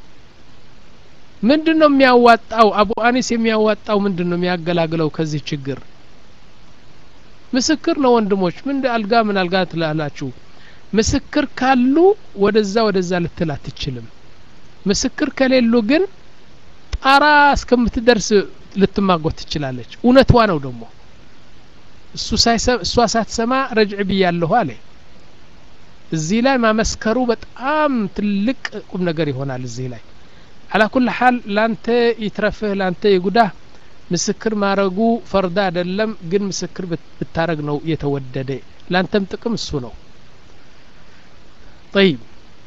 ምንድን ነው የሚያዋጣው አቡ አኒስ የሚያዋጣው ምንድን ነው የሚያገላግለው ከዚህ ችግር ምስክር ነው ወንድሞች ምን አልጋ ምን አልጋ ትላላችሁ ምስክር ካሉ ወደዛ ወደዛ ልትል አትችልም ምስክር ከሌሉ ግን ጣራ እስከምትደርስ ልትማጎት ትችላለች እውነቷ ነው ደግሞ እሱ እሷ ሳትሰማ ረጅዕ ብያለሁ አለ እዚህ ላይ ማመስከሩ በጣም ትልቅ ቁም ነገር ይሆናል እዚህ ላይ አላ ኩል ሓል ላንተ ይትረፍህ ላንተ ይጉዳህ ምስክር ማረጉ ፈርዳ አይደለም ግን ምስክር ብታረግ ነው የተወደደ ላንተም ጥቅም እሱ ነው طيب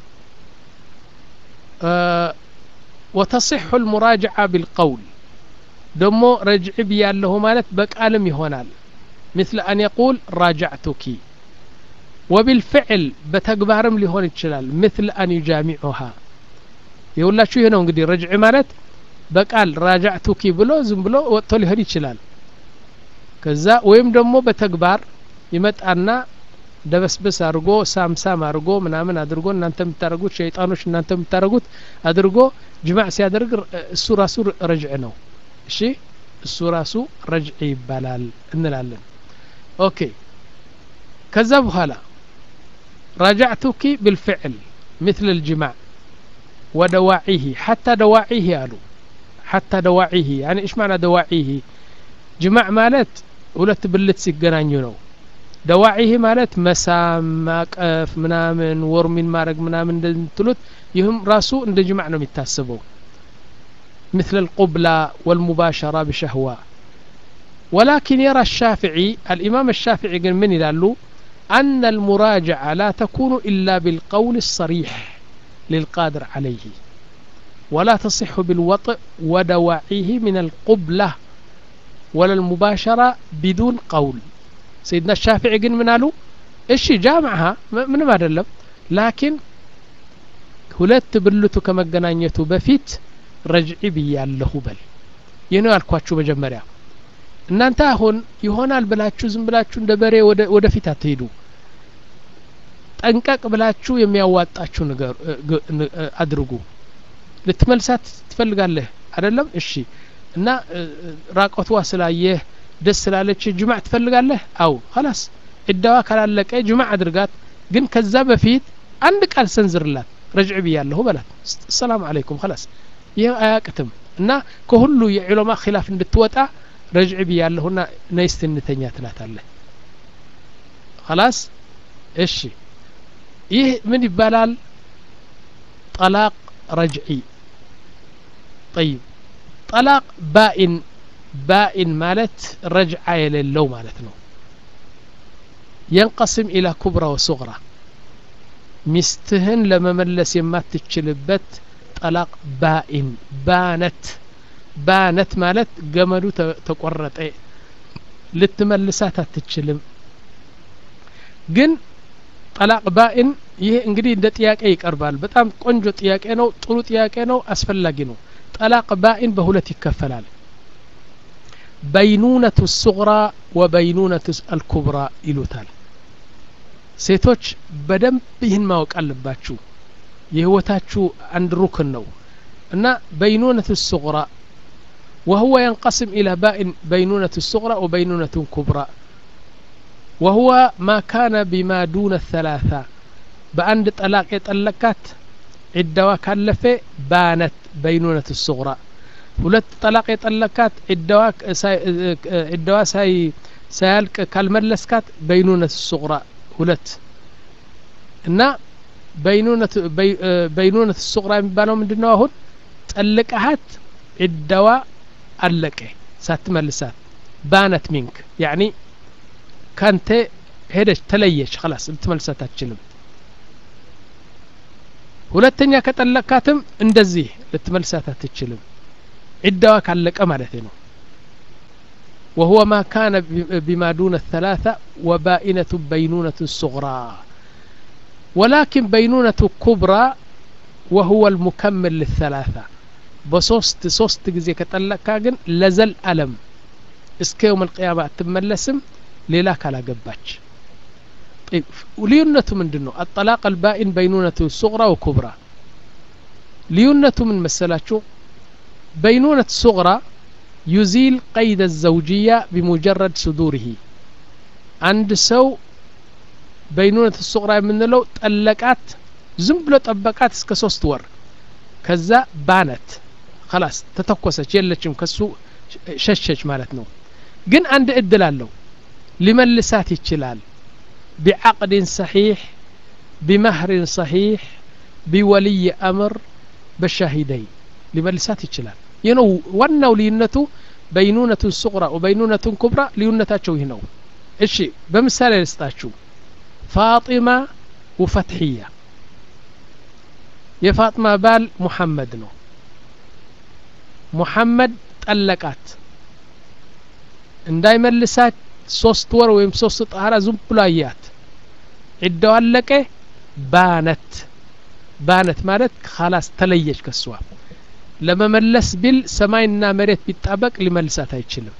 آه وتصح المراجعة بالقول دمو رجع بياله مالت بقالم يهونال مثل أن يقول راجعتك وبالفعل بتكبارم لهون يتشلال مثل أن يجامعها የሁላችሁ ይሄ ነው እንግዲህ ረጅዕ ማለት በቃል ራጃዕቱኪ ብሎ ዝም ብሎ ወጥቶ ሊሆን ይችላል ከዛ ወይም ደግሞ በተግባር ይመጣና ደበስበስ አድርጎ ሳምሳም አድርጎ ምናምን አድርጎ እናንተ የምታደርጉት ሸይጣኖች እናንተ የምታደርጉት አድርጎ ጅማዕ ሲያደርግ እሱ ራሱ ረጅዕ ነው እሺ እሱ ራሱ ረጅዕ ይባላል እንላለን ኦኬ ከዛ በኋላ راجعتك بالفعل مثل الجماع ودواعيه حتى دواعيه قالوا حتى دواعيه يعني ايش معنى دواعيه جماع مالت ሁለት ብልት ሲገናኙ ነው ደዋዒህ ማለት መሳም ማቀፍ ምናምን ወርሚን ማድረግ ምናምን እንደምትሉት ይህም ራሱ እንደ ጅማዕ ነው የሚታስበው مثل القبلة والمباشرة بشهوة ولكن يرى الشافعي الإمام الشافعي قال من يلالو أن المراجعة لا تكون إلا بالقول الصريح للقادر عليه ولا تصح بالوطء ودواعيه من القبلة ولا المباشرة بدون قول سيدنا الشافعي قال من قالوا እሺ ጃምዓሃ ምንም አይደለም ላኪን ሁለት ብልቱ ከመገናኘቱ በፊት ረጅዒ ብያለሁ በል ይህ ነው ያልኳችሁ መጀመሪያ እናንተ አሁን ይሆናል ብላችሁ ዝም ብላችሁ እንደ በሬ ወደፊት አትሄዱ ጠንቀቅ ብላችሁ የሚያዋጣችሁ ነገር አድርጉ ልትመልሳት ትፈልጋለህ አይደለም እሺ እና ራቆትዋ ስላየህ ደስ ስላለች ጅማዕ ትፈልጋለህ አው ኸላስ ዕዳዋ ካላለቀ ጅማዕ አድርጋት ግን ከዛ በፊት አንድ ቃል ሰንዝርላት ረጅዕ ብያለሁ በላት ሰላም አለይኩም ኸላስ ይህ አያቅትም እና ከሁሉ የዑለማ ኪላፍ እንድትወጣ ረጅዕ ብያለሁና ነይስት እንተኛ ትላታለህ ኸላስ እሺ ይህ ምን ይባላል ጠላቅ ረጅዒ ጠይብ ጠላቅ ባኢን ባኢን ማለት ረጅዓ የሌለው ማለት ነው ينقسم إلى كبرى وصغرى ሚስትህን ለመመለስ የማትችልበት ጠላቅ ባኢን ባነት ባነት ማለት ገመዱ ተቆረጠ ልትመልሳት አትችልም ግን ጠላቅ ባኢን ይህ እንግዲህ እንደ ጥያቄ ይቀርባል በጣም ቆንጆ ጥያቄ ነው ጥሩ ጥያቄ ነው አስፈላጊ ነው ጠላቅ ባኢን በሁለት ይከፈላል በይኑነቱ ሱግራ ወበይኑነቱ አልኩብራ ይሉታል ሴቶች በደንብ ይህን ማወቅ አለባችሁ የህይወታችሁ አንድ ሩክን ነው እና በይኑነቱ ሱግራ وهو ينقسم إلى بائن بينونة الصغرى وبينونة كبرى وهو ما كان بما دون الثلاثة بأند طلاق يطلقات عدوا كلفة بانت بينونة الصغرى ሁለት ጠላቅ የጠለካት ዕዳዋ ሳያልቅ ካልመለስካት በይኑነት ሱቁራ ሁለት እና በይኑነት ሱቁራ የሚባለው ምንድን ነው አሁን ጠልቀሃት ዕዳዋ አለቀ ሳትመልሳት ባነት ሚንክ ያኒ ካንተ ሄደች ተለየች خلاص ልትመልሳት አትችልም ሁለተኛ ከጠለቅካትም እንደዚህ ልትመልሳት አትችልም عدوا ካለቀ ማለት ነው وهو ما كان بما دون الثلاثة وبائنة بينونة صغرى ولكن بينونة كبرى وهو المكمل للثلاثة بصوست صوست جزي كتلك كاجن لزل ألم እስከ يوم القيامة تملسم ሌላ ካላገባች ልዩነቱ ምንድን ነው አጠላቅ አልባኢን በይኑነቱ ሱቅራ ወኩብራ ልዩነቱ ምን መሰላችሁ بينونة صغرى يزيل قيد الزوجية بمجرد صدوره አንድ ሰው በይኑነት ሱቅራ የምንለው ጠለቃት ዝም ብሎ ጠበቃት እስከ ሶስት ወር ከዛ ባነት خلاص ተተኮሰች የለችም ከሱ ሸሸች ማለት ነው ግን አንድ እድል አለው ሊመልሳት ይችላል ቢዓቅድን ሰሒሕ ቢመህርን ሰሒሕ ቢወልይ አምር በሻሂደይ ሊመልሳት ይችላል ይህ ነው ዋናው ልዩነቱ በይኑነቱን ሱቅራ ወበይኑነቱን ኩብራ ልዩነታቸው ይህ ነው እሺ በምሳሌ ልስጣችሁ ፋጢማ ወፈትሕያ የፋጥማ ባል ሙሐመድ ነው ሙሐመድ ጠለቃት እንዳይመልሳት ሶስት ወር ወይም ሶስት ጣራ ዝም ብሎ አያት ዒዳው አለቀ ባነት ባነት ማለት ካላስ ተለየች ከሷ ለመመለስ ቢል ሰማይና መሬት ቢጣበቅ ሊመልሳት አይችልም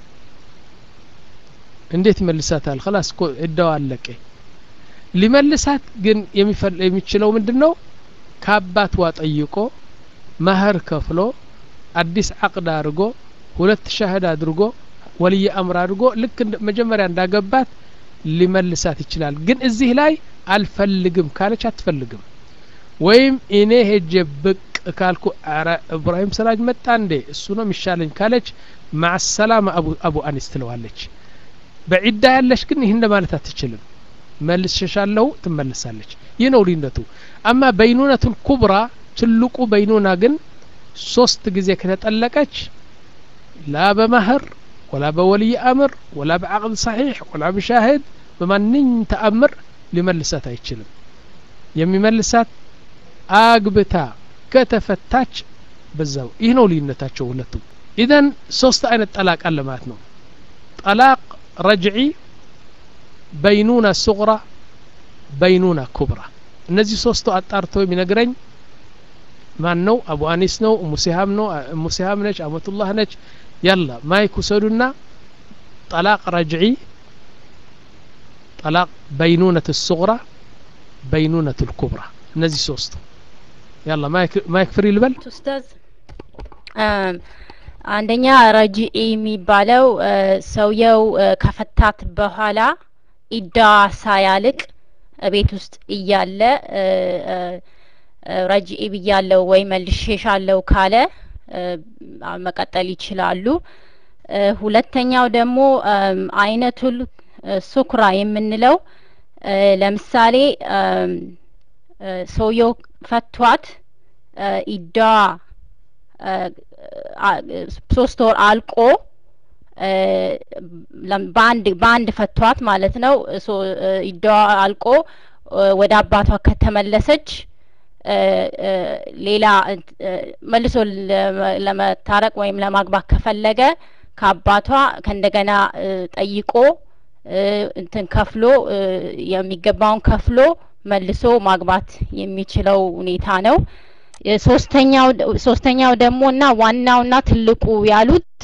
እንዴት ይመልሳታል ከላስ እኮ ዒዳው አለቀ ሊመልሳት ግን የሚችለው ምንድን ነው ከአባቷ ጠይቆ መህር ከፍሎ አዲስ አቅድ አድርጎ ሁለት ሻህድ አድርጎ ወልይ አምር አድርጎ ልክ መጀመሪያ እንዳገባት ሊመልሳት ይችላል ግን እዚህ ላይ አልፈልግም ካለች አትፈልግም ወይም እኔ ሄጄ ብቅ ካልኩ አረ እብራሂም ሰላጅ መጣ እንዴ እሱ ነው የሚሻለኝ ካለች ማሰላማ አቡ, አቡ አኒስ ትለዋለች በዒዳ ያለች ግን ይህን ለማለት አትችልም መልስሸሻለሁ ትመልሳለች ይህ ነው ልዩነቱ አማ በይኑነቱን ኩብራ ትልቁ በይኑና ግን ሶስት ጊዜ ከተጠለቀች ላ በመህር ወላ በወልይ አምር ወላ በዓቅድ ሰሒሕ ወላ ብሻሂድ በማንኝ ተአምር ሊመልሳት አይችልም የሚመልሳት አግብታ ከተፈታች በዛው ይህ ነው ልዩነታቸው ሁለቱ ኢዘን ሶስት አይነት ጠላቅ አለ ማለት ነው ጠላቅ ረጅዒ በይኑና ሱቅራ በይኑና ኩብራ እነዚህ ሶስቱ አጣርቶ የሚነግረኝ ማን ነው አቡ አኒስ ነው እሙ ሲሃም ነው እሙ ሲሃም ነች አመቱላህ ነች ያላ ማይክ ውሰዱና ጠላቅ ረጅዒ ጠላቅ በይኑነት ሱቅራ በይኑነት ልኩብራ እነዚህ ሶስቱ ያላ ማይክ ፍሪ ልበል ኡስታዝ አንደኛ ረጂኢ የሚባለው ሰውየው ከፈታት በኋላ ኢዳ ሳያልቅ ቤት ውስጥ እያለ ረጂኢ ብያለው ወይ መልሼሻለው ካለ መቀጠል ይችላሉ ሁለተኛው ደግሞ አይነቱል ሱክራ የምንለው ለምሳሌ ሰውየው ፈቷት ኢዳ ሶስት ወር አልቆ በአንድ በአንድ ፈቷት ማለት ነው ኢዳዋ አልቆ ወደ አባቷ ከተመለሰች ሌላ መልሶ ለመታረቅ ወይም ለማግባት ከፈለገ ከአባቷ ከእንደገና ጠይቆ እንትን ከፍሎ የሚገባውን ከፍሎ መልሶ ማግባት የሚችለው ሁኔታ ነው። ሶስተኛው ሶስተኛው ደግሞ እና ዋናውና ትልቁ ያሉት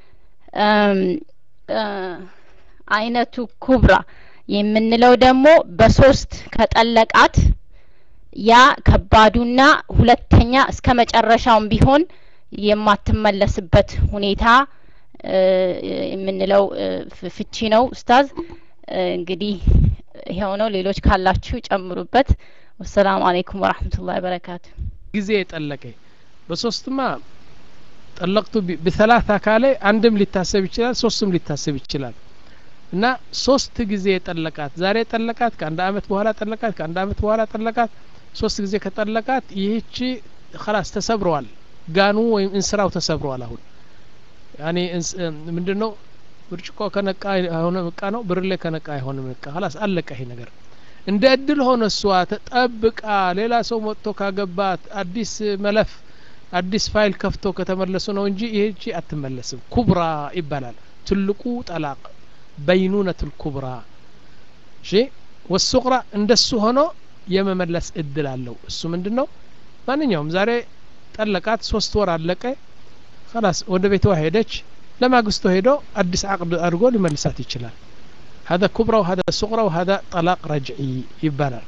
አይነቱ ኩብራ የምንለው ደግሞ በሶስት ከጠለቃት ያ ከባዱና ሁለተኛ እስከ መጨረሻውም ቢሆን የማትመለስበት ሁኔታ የምንለው ፍቺ ነው። ኡስታዝ እንግዲህ ይኸው ነው። ሌሎች ካላችሁ ጨምሩበት። ወሰላሙ አለይኩም ወራህመቱላሂ ወበረካቱ። ጊዜ የጠለቀ በሶስትማ ጠለቅቱ በሰላሳ ካለ አንድም ሊታሰብ ይችላል፣ ሶስትም ሊታሰብ ይችላል። እና ሶስት ጊዜ የጠለቃት ዛሬ ጠለቃት፣ ከአንድ አመት በኋላ ጠለቃት፣ ከአንድ አመት በኋላ ጠለቃት፣ ሶስት ጊዜ ከጠለቃት ይህቺ ከላስ ተሰብረዋል። ጋኑ ወይም እንስራው ተሰብረዋል። አሁን ያኔ ምንድን ነው ብርጭቆ ከነቃ አይሆንም እቃ ነው፣ ብርሌ ከነቃ አይሆንም እቃ። ከላስ አለቀ ይሄ ነገር። እንደ እድል ሆነ እሷ ተጠብቃ ሌላ ሰው መጥቶ ካገባት አዲስ መለፍ አዲስ ፋይል ከፍቶ ከተመለሱ ነው እንጂ ይህቺ አትመለስም። ኩብራ ይባላል ትልቁ ጠላቅ በይኑነቱል ኩብራ እሺ። ወሱቅራ እንደሱ ሆኖ የመመለስ እድል አለው። እሱ ምንድን ነው? ማንኛውም ዛሬ ጠለቃት፣ ሶስት ወር አለቀ፣ ከላስ ወደ ቤቷ ሄደች። ለማግስቱ ሄዶ አዲስ አቅድ አድርጎ ሊመልሳት ይችላል። هذا كبرى وهذا صغرى وهذا طلاق رجعي يبالر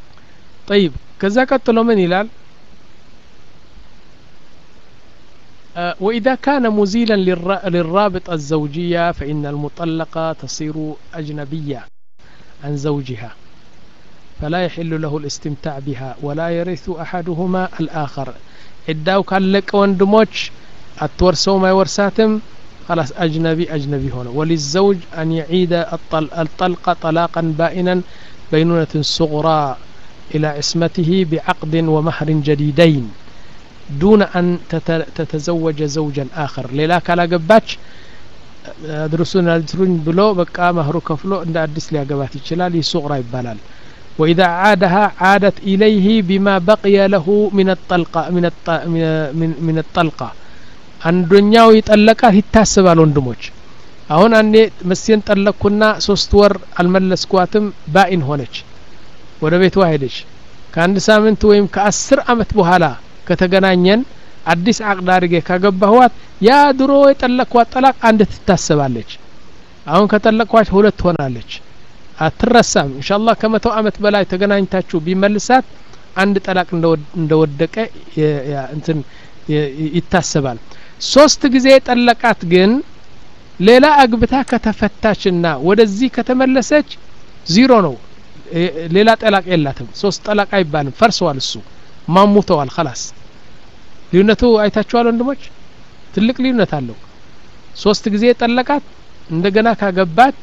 طيب كذا قتلوا من يلال آه، وإذا كان مزيلا للر- للرابطة الزوجية فإن المطلقة تصير أجنبية عن زوجها فلا يحل له الاستمتاع بها ولا يرث أحدهما الآخر عداو كان لك وندموش التورسو ما يورساتم خلاص أجنبي أجنبي هنا وللزوج أن يعيد الطل- الطلقة طلاقا بائنا بينونة صغرى إلى عصمته بعقد ومهر جديدين دون أن تت- تتزوج زوجا آخر للا كلا قباتش أدرسون أدرسون بلو بقى مهر كفلو عند أدس لي قبات يشلال صغرى يبالال وإذا عادها عادت إليه بما بقي له من الطلقة من الط... من من, من الطلقة አንደኛው ይጠለቃት ይታሰባል ወንድሞች አሁን አንዴ መስየን ጠለቅኩና ሶስት ወር አልመለስኳትም ባኢን ሆነች ወደ ቤቷ ሄደች ከአንድ ሳምንት ወይም ከአስር አመት በኋላ ከተገናኘን አዲስ አቅድ አድርጌ ካገባኋት ያ ድሮ የጠለቅኳት ጠላቅ አንድ ትታሰባለች አሁን ከጠለቅኳት ሁለት ሆናለች አትረሳም ኢንሻአላህ ከመቶ አመት በላይ ተገናኝታችሁ ቢመልሳት አንድ ጠላቅ እንደወድ- እንደወደቀ የ- ያ- እንትን የ- ይታሰባል ሶስት ጊዜ ጠለቃት ግን ሌላ አግብታ ከተፈታችና ወደዚህ ከተመለሰች ዚሮ ነው እ- ሌላ ጠላቅ የላትም ሶስት ጠላቅ አይባልም ፈርሰዋል እሱ ማሙተዋል خلاص ልዩነቱ አይታችኋል ወንድሞች ትልቅ ልዩነት አለው ሶስት ጊዜ ጠለቃት እንደገና ካገባች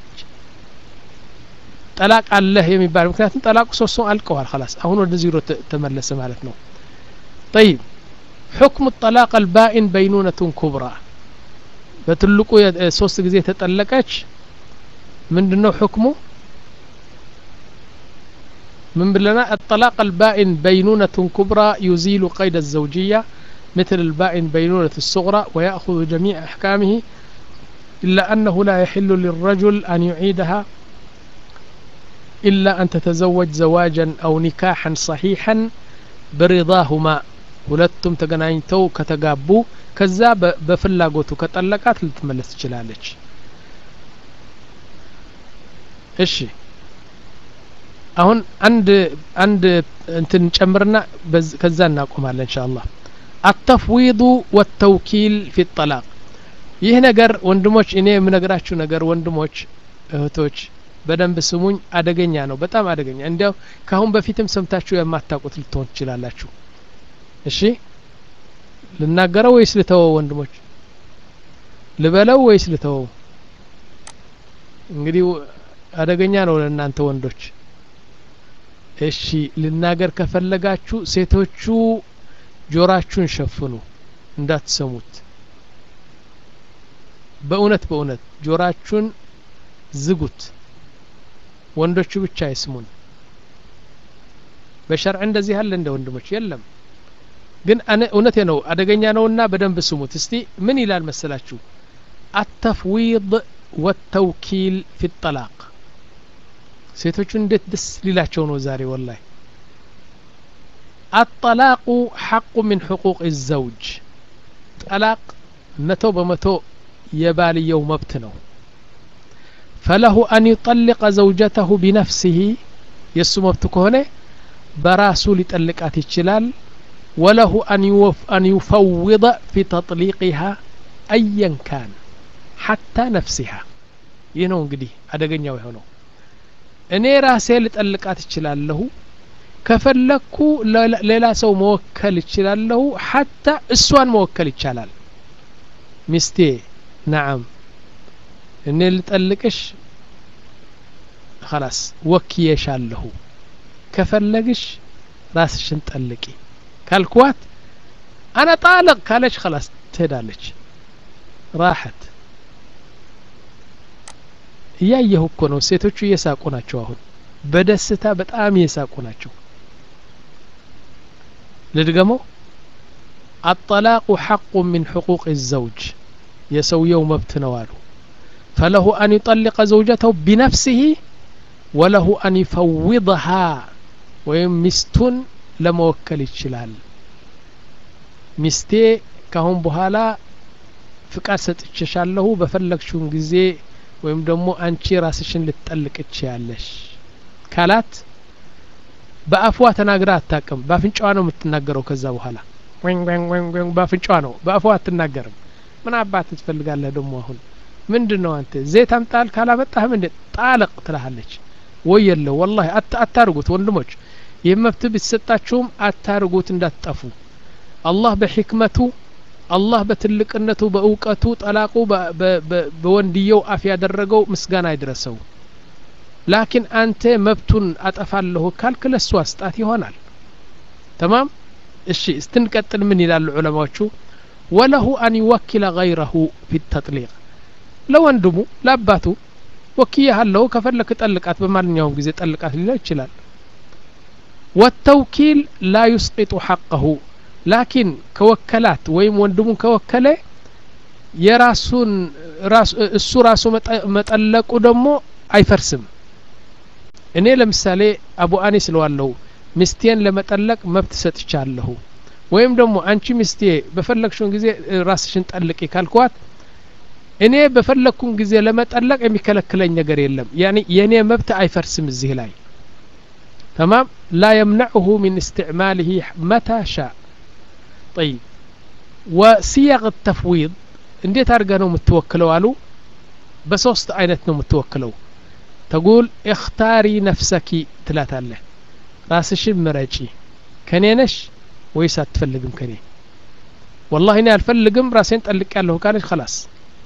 ጠላቅ አለህ የሚባል ምክንያቱም ጠላቁ ሶስት ሰው አልቀዋል خلاص አሁን ወደ ዚሮ ተ- ተመለሰ ማለት ነው طيب حكم الطلاق البائن بينونة كبرى በትልቁ የ- ሶስት ጊዜ ተጠለቀች ምንድነው حكمه من بلنا الطلاق البائن بينونة كبرى يزيل قيد الزوجية مثل البائن بينونة الصغرى ويأخذ جميع أحكامه إلا أنه لا يحل للرجل أن يعيدها إلا أن تتزوج زواجا أو نكاحا صحيحا برضاهما ሁለቱም ተገናኝተው ከተጋቡ ከዛ በ- በፍላጎቱ ከጠለቃት ልትመለስ ትችላለች እሺ አሁን አንድ አንድ እንትን ጨምርና በዝ- ከዛ እናቆማለን ኢንሻአላህ አተፍዊዱ ወተውኪል ፊ ጠላቅ ይህ ነገር ወንድሞች እኔ የምነግራችሁ ነገር ወንድሞች እህቶች በደንብ ስሙኝ አደገኛ ነው በጣም አደገኛ እንዲያው ካሁን በፊትም ሰምታችሁ የማታውቁት ልትሆን ትችላላችሁ እሺ ልናገረው ወይስ ልተወው ወንድሞች ልበለው ወይስ ልተወው እንግዲህ አደገኛ ነው ለእናንተ ወንዶች እሺ ልናገር ከፈለጋችሁ ሴቶቹ ጆራችሁን ሸፍኑ እንዳትሰሙት በእውነት በእውነት ጆራችሁን ዝጉት ወንዶቹ ብቻ አይስሙን በሸርዕ እንደዚህ አለ እንደ ወንድሞች የለም ግን አነ- እውነቴ ነው አደገኛ ነውና በደንብ ስሙት እስቲ ምን ይላል መሰላችሁ አተፍዊድ ወተውኪል ፊ ጠላቅ ሴቶቹ እንዴት ደስ ሊላቸው ነው ዛሬ ወላይ አጠላቁ ሐቁ ምን ሕቁቅ ዘውጅ ጠላቅ መቶ በመቶ የባልየው መብት ነው ፈለሁ አን ዩጠልቀ ዘውጀተሁ ቢነፍሲህ የእሱ መብት ከሆነ በራሱ ሊጠልቃት ይችላል وله أن, يوف أن يفوض في تطليقها أيا كان حتى نفسها ይህ ነው እንግዲህ አደገኛው የሆነው እኔ ራሴ ልጠልቃት እችላለሁ ከፈለግኩ ሌላ- ሌላ ሰው መወከል እችላለሁ ሐታ እሷን መወከል ይቻላል ሚስቴ ናዓም እኔ ልጠልቅሽ خلاص ወክየሻለሁ ከፈለግሽ ራስሽን ጠልቂ ካልኳት አነ ጣልቅ ካለች خلاص ትሄዳለች ራሐት እያየሁ እኮ ነው ሴቶቹ እየሳቁ ናቸው አሁን በደስታ በጣም እየሳቁ ናቸው ልድገመው አጠላቁ ሐቁ ምን ሕቁቅ ዘውጅ የሰውየው መብት ነው አሉ ፈለሁ አን ዩጠልቀ ዘውጀተው ቢነፍሲህ ወለሁ አን ይፈውضሃ ወይም ሚስቱን ለመወከል ይችላል ሚስቴ ካሁን በኋላ ፍቃድ ሰጥቼሻለሁ በፈለግሽውን ጊዜ ወይም ደግሞ አንቺ ራስሽን ልትጠልቅ ያለሽ ካላት በአፏ ተናግራ አታቅም በአፍንጫዋ ነው የምትናገረው ከዛ በኋላ ወን ወን ወን ወን በአፍንጫዋ ነው በአፏ አትናገርም ምን አባት ትፈልጋለህ ደግሞ አሁን ምንድን ነው አንተ ዘይት አምጣል ካላመጣህም እንደ ጣለቅ ትልሃለች ወይ የለው ወላሂ አታርጉት ወንድሞች ይህ መብት ቢሰጣችሁም አታርጉት እንዳትጠፉ አላህ በሕክመቱ አላህ በትልቅነቱ በእውቀቱ ጠላቁ በወንድየው አፍ ያደረገው ምስጋና አይድረሰው ላኪን አንተ መብቱን አጠፋለሁ ካልክ ለሱ አስጣት ይሆናል ተማም እሺ እስትንቀጥል ምን ይላሉ ዑለማዎቹ ወለሁ አን ይወኪለ ገይረሁ ፊ ተጥሊቅ ለወንድሙ ለአባቱ ወኪያሃለሁ ከፈለክ ጠልቃት በማንኛውም ጊዜ ጠልቃት ሊለው ይችላል ወተውኪል ላ ዩስቂጡ ሐቀሁ ላኪን ከወከላት ወይም ወንድሙን ከወከለ የራሱን እሱ ራሱ መጠለቁ ደግሞ አይፈርስም እኔ ለምሳሌ አቡ አኒስ ለዋለሁ ሚስቴን ለመጠለቅ መብት ሰጥቻለሁ ወይም ደግሞ አንቺ ሚስቴ በፈለግሽውን ጊዜ ራስሽን ጠልቂ ካልኳት እኔ በፈለግኩን ጊዜ ለመጠለቅ የሚከለክለኝ ነገር የለም ያኒ የእኔ መብት አይፈርስም እዚህ ላይ ተማም ላ የምነዕሁ ሚን እስትዕማልህ መታ ሻ ጠይብ ወሲያቅ ተፍዊድ እንዴት አድርገ ነው የምትወክለው አሉ በሶስት አይነት ነው የምትወክለው ተጉል እክታሪ ነፍሰኪ ትላታለህ ራስሽን ምረጪ ከኔ ነሽ ወይስ አትፈልግም ከኔ ወላሂ እኔ አልፈልግም ራሴን ጠልቅ ያለሁ ካለች ከላስ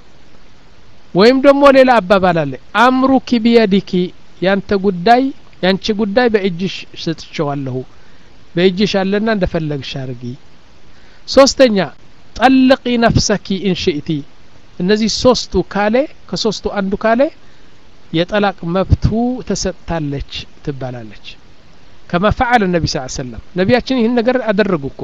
ወይም ደግሞ ሌላ አባባል አለ አምሩኪ ቢየዲኪ ያንተ ጉዳይ ያንቺ ጉዳይ በእጅሽ ሰጥቼዋለሁ በእጅሽ አለና እንደፈለግሽ አርጊ ሶስተኛ ጠልቂ ነፍሰኪ እንሽእቲ እነዚህ ሶስቱ ካሌ ከሶስቱ አንዱ ካሌ የጠላቅ መብቱ ተሰጥታለች ትባላለች ከማ ፈዓለ ነቢ ስ ሰለም ነቢያችን ይህን ነገር አደረጉ እኮ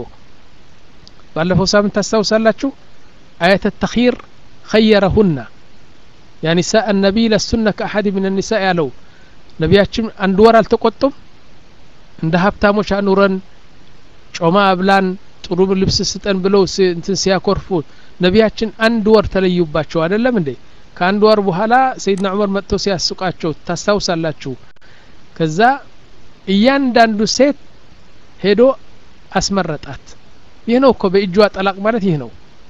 ባለፈው ሳምንት ታስታውሳላችሁ አየተ ተኺር ኸየረሁና ያ ኒሳء النبي لسن كأحد من النساء ያለው ነቢያችን አንድ ወር አልተቆጡም እንደ ሀብታሞች አኑረን ጮማ አብላን ጥሩ ልብስ ስጠን ብለው እንትን ሲያኮርፉ ነቢያችን አንድ ወር ተለዩባቸው አይደለም እንዴ ከአንድ ወር በኋላ ሰይድና ዑመር መጥተው ሲያስቃቸው ታስታውሳላችሁ ከዛ እያንዳንዱ ሴት ሄዶ አስመረጣት ይህ ነው እኮ በእጇ ጠላቅ ማለት ይህ ነው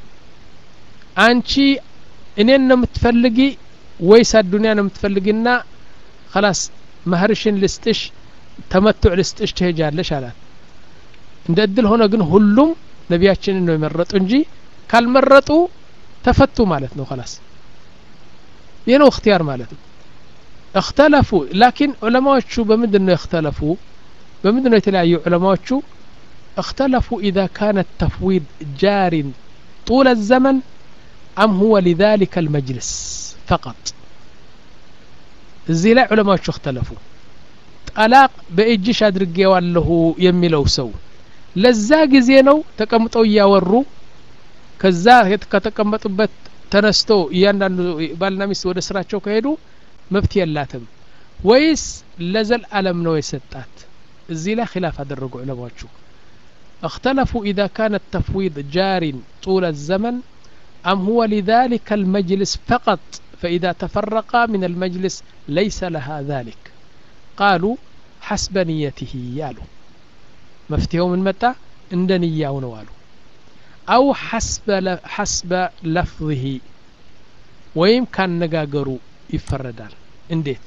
አንቺ እኔን ነው የምትፈልጊ ወይስ አዱኒያ ነው የምትፈልጊና ከላስ መህርሽን ልስጥሽ ተመቱዕ ልስጥሽ ትሄጃለሽ አላት እንደ እድል ሆነ ግን ሁሉም ነቢያችንን ነው የመረጡ እንጂ ካልመረጡ ተፈቱ ማለት ነው ከላስ ይህ ነው እክትያር ማለት ነው اختلفوا لكن علماء بمدن اختلفوا بمدن يتلاعيوا علماء اختلفوا إذا كان التفويض جار طول الزمن أم هو لذلك المجلس فقط እዚህ ላይ ዑለማዎቹ እክተለፉ ጠላቅ በእጅሽ አድርጌዋለሁ የሚለው ሰው ለዛ ጊዜ ነው ተቀምጠው እያወሩ ከዛ ከተቀመጡበት ተነስቶ እያንዳንዱ ባልና ሚስት ወደ ስራቸው ከሄዱ መብት የላትም ወይስ ለዘል አለም ነው የሰጣት እዚህ ላይ ኪላፍ አደረጉ ዑለማዎቹ اختلفوا إذا كان التفويض جار طول الزمن أم هو لذلك المجلس فقط فإذا تفرقا من المجلس ليس لها ذلك قالوا حسب نيته يالو مفتيه من متى عند نياه نوالو أو حسب حسب لفظه ويم كان نقاقروا يفردال انديت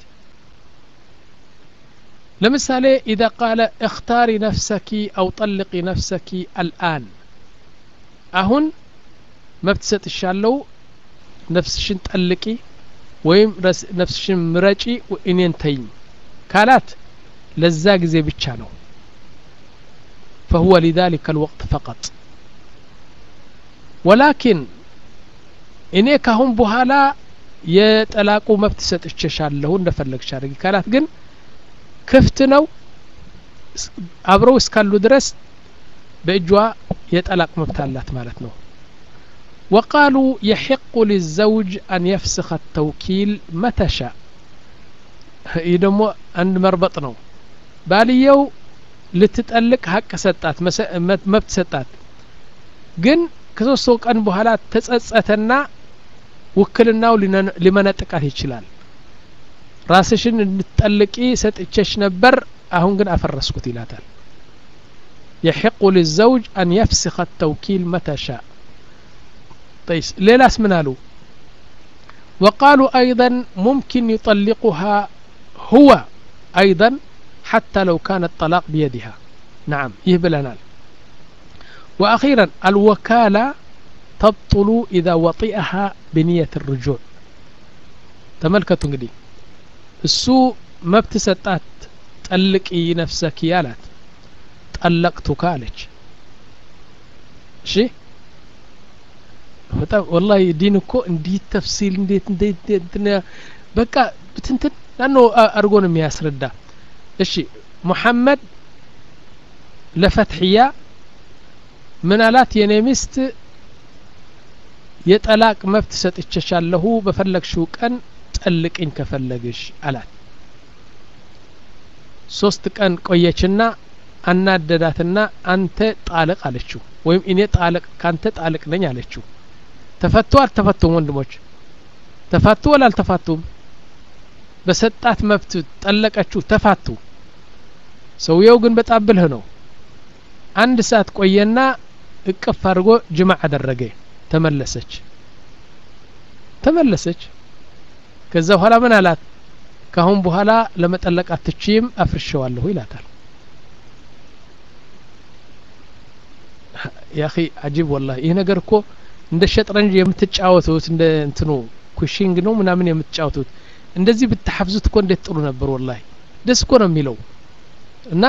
لمثال إذا قال اختاري نفسك أو طلقي نفسك الآن أهن ما بتسات الشالو نفسشن ጠልቂ ወይም ነፍስሽን ምረጪ እኔን ተይኝ ካላት ለዛ ጊዜ ብቻ ነው فهو لذلك الوقت فقط ولكن እኔ ካሁን በኋላ የጠላቁ መብት ሰጥቼሻለሁ እንደፈለግሽ አድርጊ ካላት ግን ክፍት ነው አብረው እስካሉ ድረስ በእጇ የጠላቅ መብት አላት ማለት ነው وقالوا يحق للزوج أن يفسخ التوكيل متى شاء يدمو عند مربط نو باليو ልትጠልቅ ሀቅ ሰጣት መብት ሰጣት ግን ከሶስት ቀን በኋላ ተጸጸተና ውክልናው ሊመነጥቃት ይችላል ራስሽን እንድትጠልቂ ሰጥቼሽ ነበር አሁን ግን አፈረስኩት ይላታል يحق للزوج أن يفسخ التوكيل متى شاء طيب ليلاس من قالوا وقالوا أيضا ممكن يطلقها هو أيضا حتى لو كان الطلاق بيدها نعم يهبلنا وأخيرا الوكالة تبطل إذا وطئها بنية الرجوع تملكت እንግዲህ እሱ መብት ሰጣት ጠልቂ ነፍሰኪ አላት ጠለቅቱካ አለች እሺ በጣም ወላሂ ዲን እኮ እንዲህ ተፍሲል እንዴት እንዴት በቃ ብትንትን ናኖ አድርጎ ነው የሚያስረዳ እሺ ሙሐመድ ለፈትሕያ ምን አላት የኔ ሚስት የጠላቅ መብት ሰጥቼሻለሁ በፈለግሽው ቀን ጠልቅኝ ከፈለግሽ አላት ሶስት ቀን ቆየችና አናደዳትና አንተ ጣልቅ አለችው ወይም እኔ ጣልቅ ካንተ ጣልቅ ነኝ አለችው ተፈቱ አልተፈቱም ወንድሞች ተፋቱ ወላ አልተፋቱም በሰጣት መብት ጠለቀችው ተፋቱ ሰውየው ግን በጣም ብልህ ነው አንድ ሰዓት ቆየና እቅፍ አድርጎ ጅማዕ አደረገ ተመለሰች ተመለሰች ከዛ በኋላ ምን አላት ካሁን በኋላ ለመጠለቅ አትችይም አፍርሸዋለሁ ይላታል ያኺ አጂብ ወላሂ ይህ ነገር እኮ እንደ ሸጥረንጅ የምትጫወቱት እንደ እንትኑ ኩሽንግ ነው ምናምን የምትጫወቱት እንደዚህ ብትሐፍዙት እኮ እንዴት ጥሩ ነበር ወላሂ ደስ እኮ ነው የሚለው እና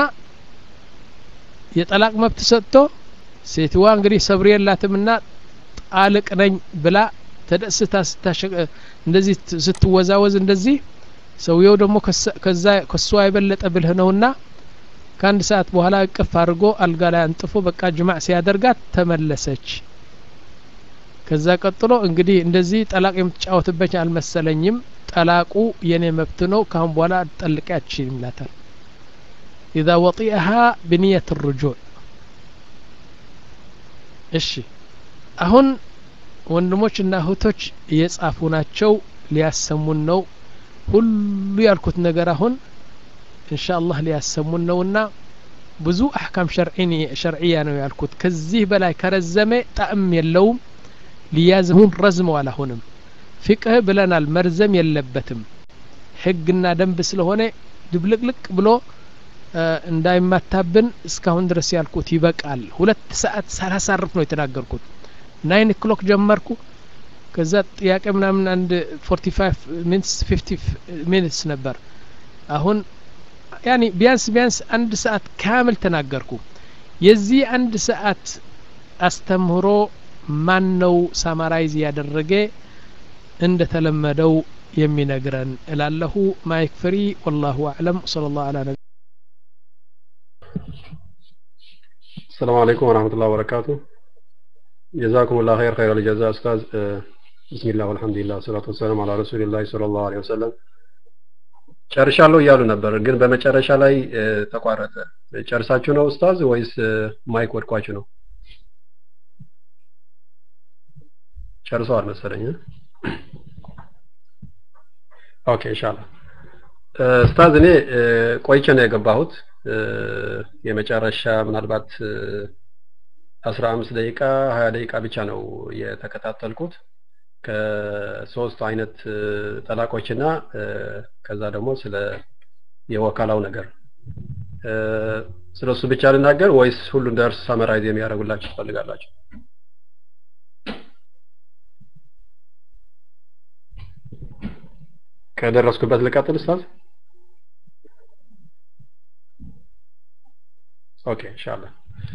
የጠላቅ መብት ሰጥቶ ሴትዋ እንግዲህ ሰብር የላትምና ጣልቅ ነኝ ብላ ተደስታ እንደዚህ ስትወዛወዝ እንደዚህ ሰውየው ደግሞ ከዛ ከሷ የበለጠ ብልህ ነውና ከአንድ ሰዓት በኋላ እቅፍ አድርጎ አልጋ ላይ አንጥፎ በቃ ጅማዕ ሲያደርጋት ተመለሰች ከዛ ቀጥሎ እንግዲህ እንደዚህ ጠላቅ የምትጫወትበት አልመሰለኝም ጠላቁ የኔ መብት ነው ካሁን በኋላ ጠልቄ አትችልም ይላታል ኢዛ ወጢአሃ ብንየት ርጁዕ እሺ አሁን ወንድሞችና እህቶች እየጻፉ ናቸው ሊያሰሙን ነው ሁሉ ያልኩት ነገር አሁን እንሻ አላህ ሊያሰሙን ነውና ብዙ አሕካም ሸርዕያ ነው ያልኩት ከዚህ በላይ ከረዘመ ጣዕም የለውም ሊያዝሙን ረዝመዋል አሁንም ፊቅህ ብለናል መርዘም የለበትም ህግና ደንብ ስለሆነ ድብልቅልቅ ብሎ እንዳይማታብን እስካሁን ድረስ ያልኩት ይበቃል ሁለት ሰዓት ሳላሳርፍ ነው የተናገርኩት ናይን ክሎክ ጀመርኩ ከዛ ጥያቄ ምናምን አንድ ፎርቲ ፋይቭ ሚኒትስ ፊፍቲ ሚኒትስ ነበር አሁን ያኒ ቢያንስ ቢያንስ አንድ ሰዓት ካምል ተናገርኩ የዚህ አንድ ሰዓት አስተምህሮ ማን ነው ሳማራይዝ ያደረገ እንደ ተለመደው የሚነግረን እላለሁ ማይክ ፍሪ ወላሁ አዕለም صلى الله على نبي السلام عليكم ورحمة الله وبركاته جزاكم الله خير خير الجزاء أستاذ بسم الله والحمد لله والصلاة والسلام على رسول الله صلى الله عليه وسلم ጨርሻለሁ እያሉ ነበር ግን በመጨረሻ ላይ ተቋረጠ ጨርሳችሁ ነው ኡስታዝ ወይስ ማይክ ወድቋችሁ ነው ጨርሰዋል መሰለኝ ኦኬ ኢንሻአላህ ኡስታዝ እኔ ቆይቼ ነው የገባሁት የመጨረሻ ምናልባት አስራ አምስት ደቂቃ ሀያ ደቂቃ ብቻ ነው የተከታተልኩት ከሶስት አይነት ጠላቆችና ከዛ ደግሞ ስለ የወካላው ነገር ስለ እሱ ብቻ ልናገር ወይስ ሁሉን ደርስ ሳመራይዝ የሚያደርጉላችሁ ትፈልጋላችሁ ከደረስኩበት ልቀጥል ኡስታዝ ኦኬ ኢንሻአላህ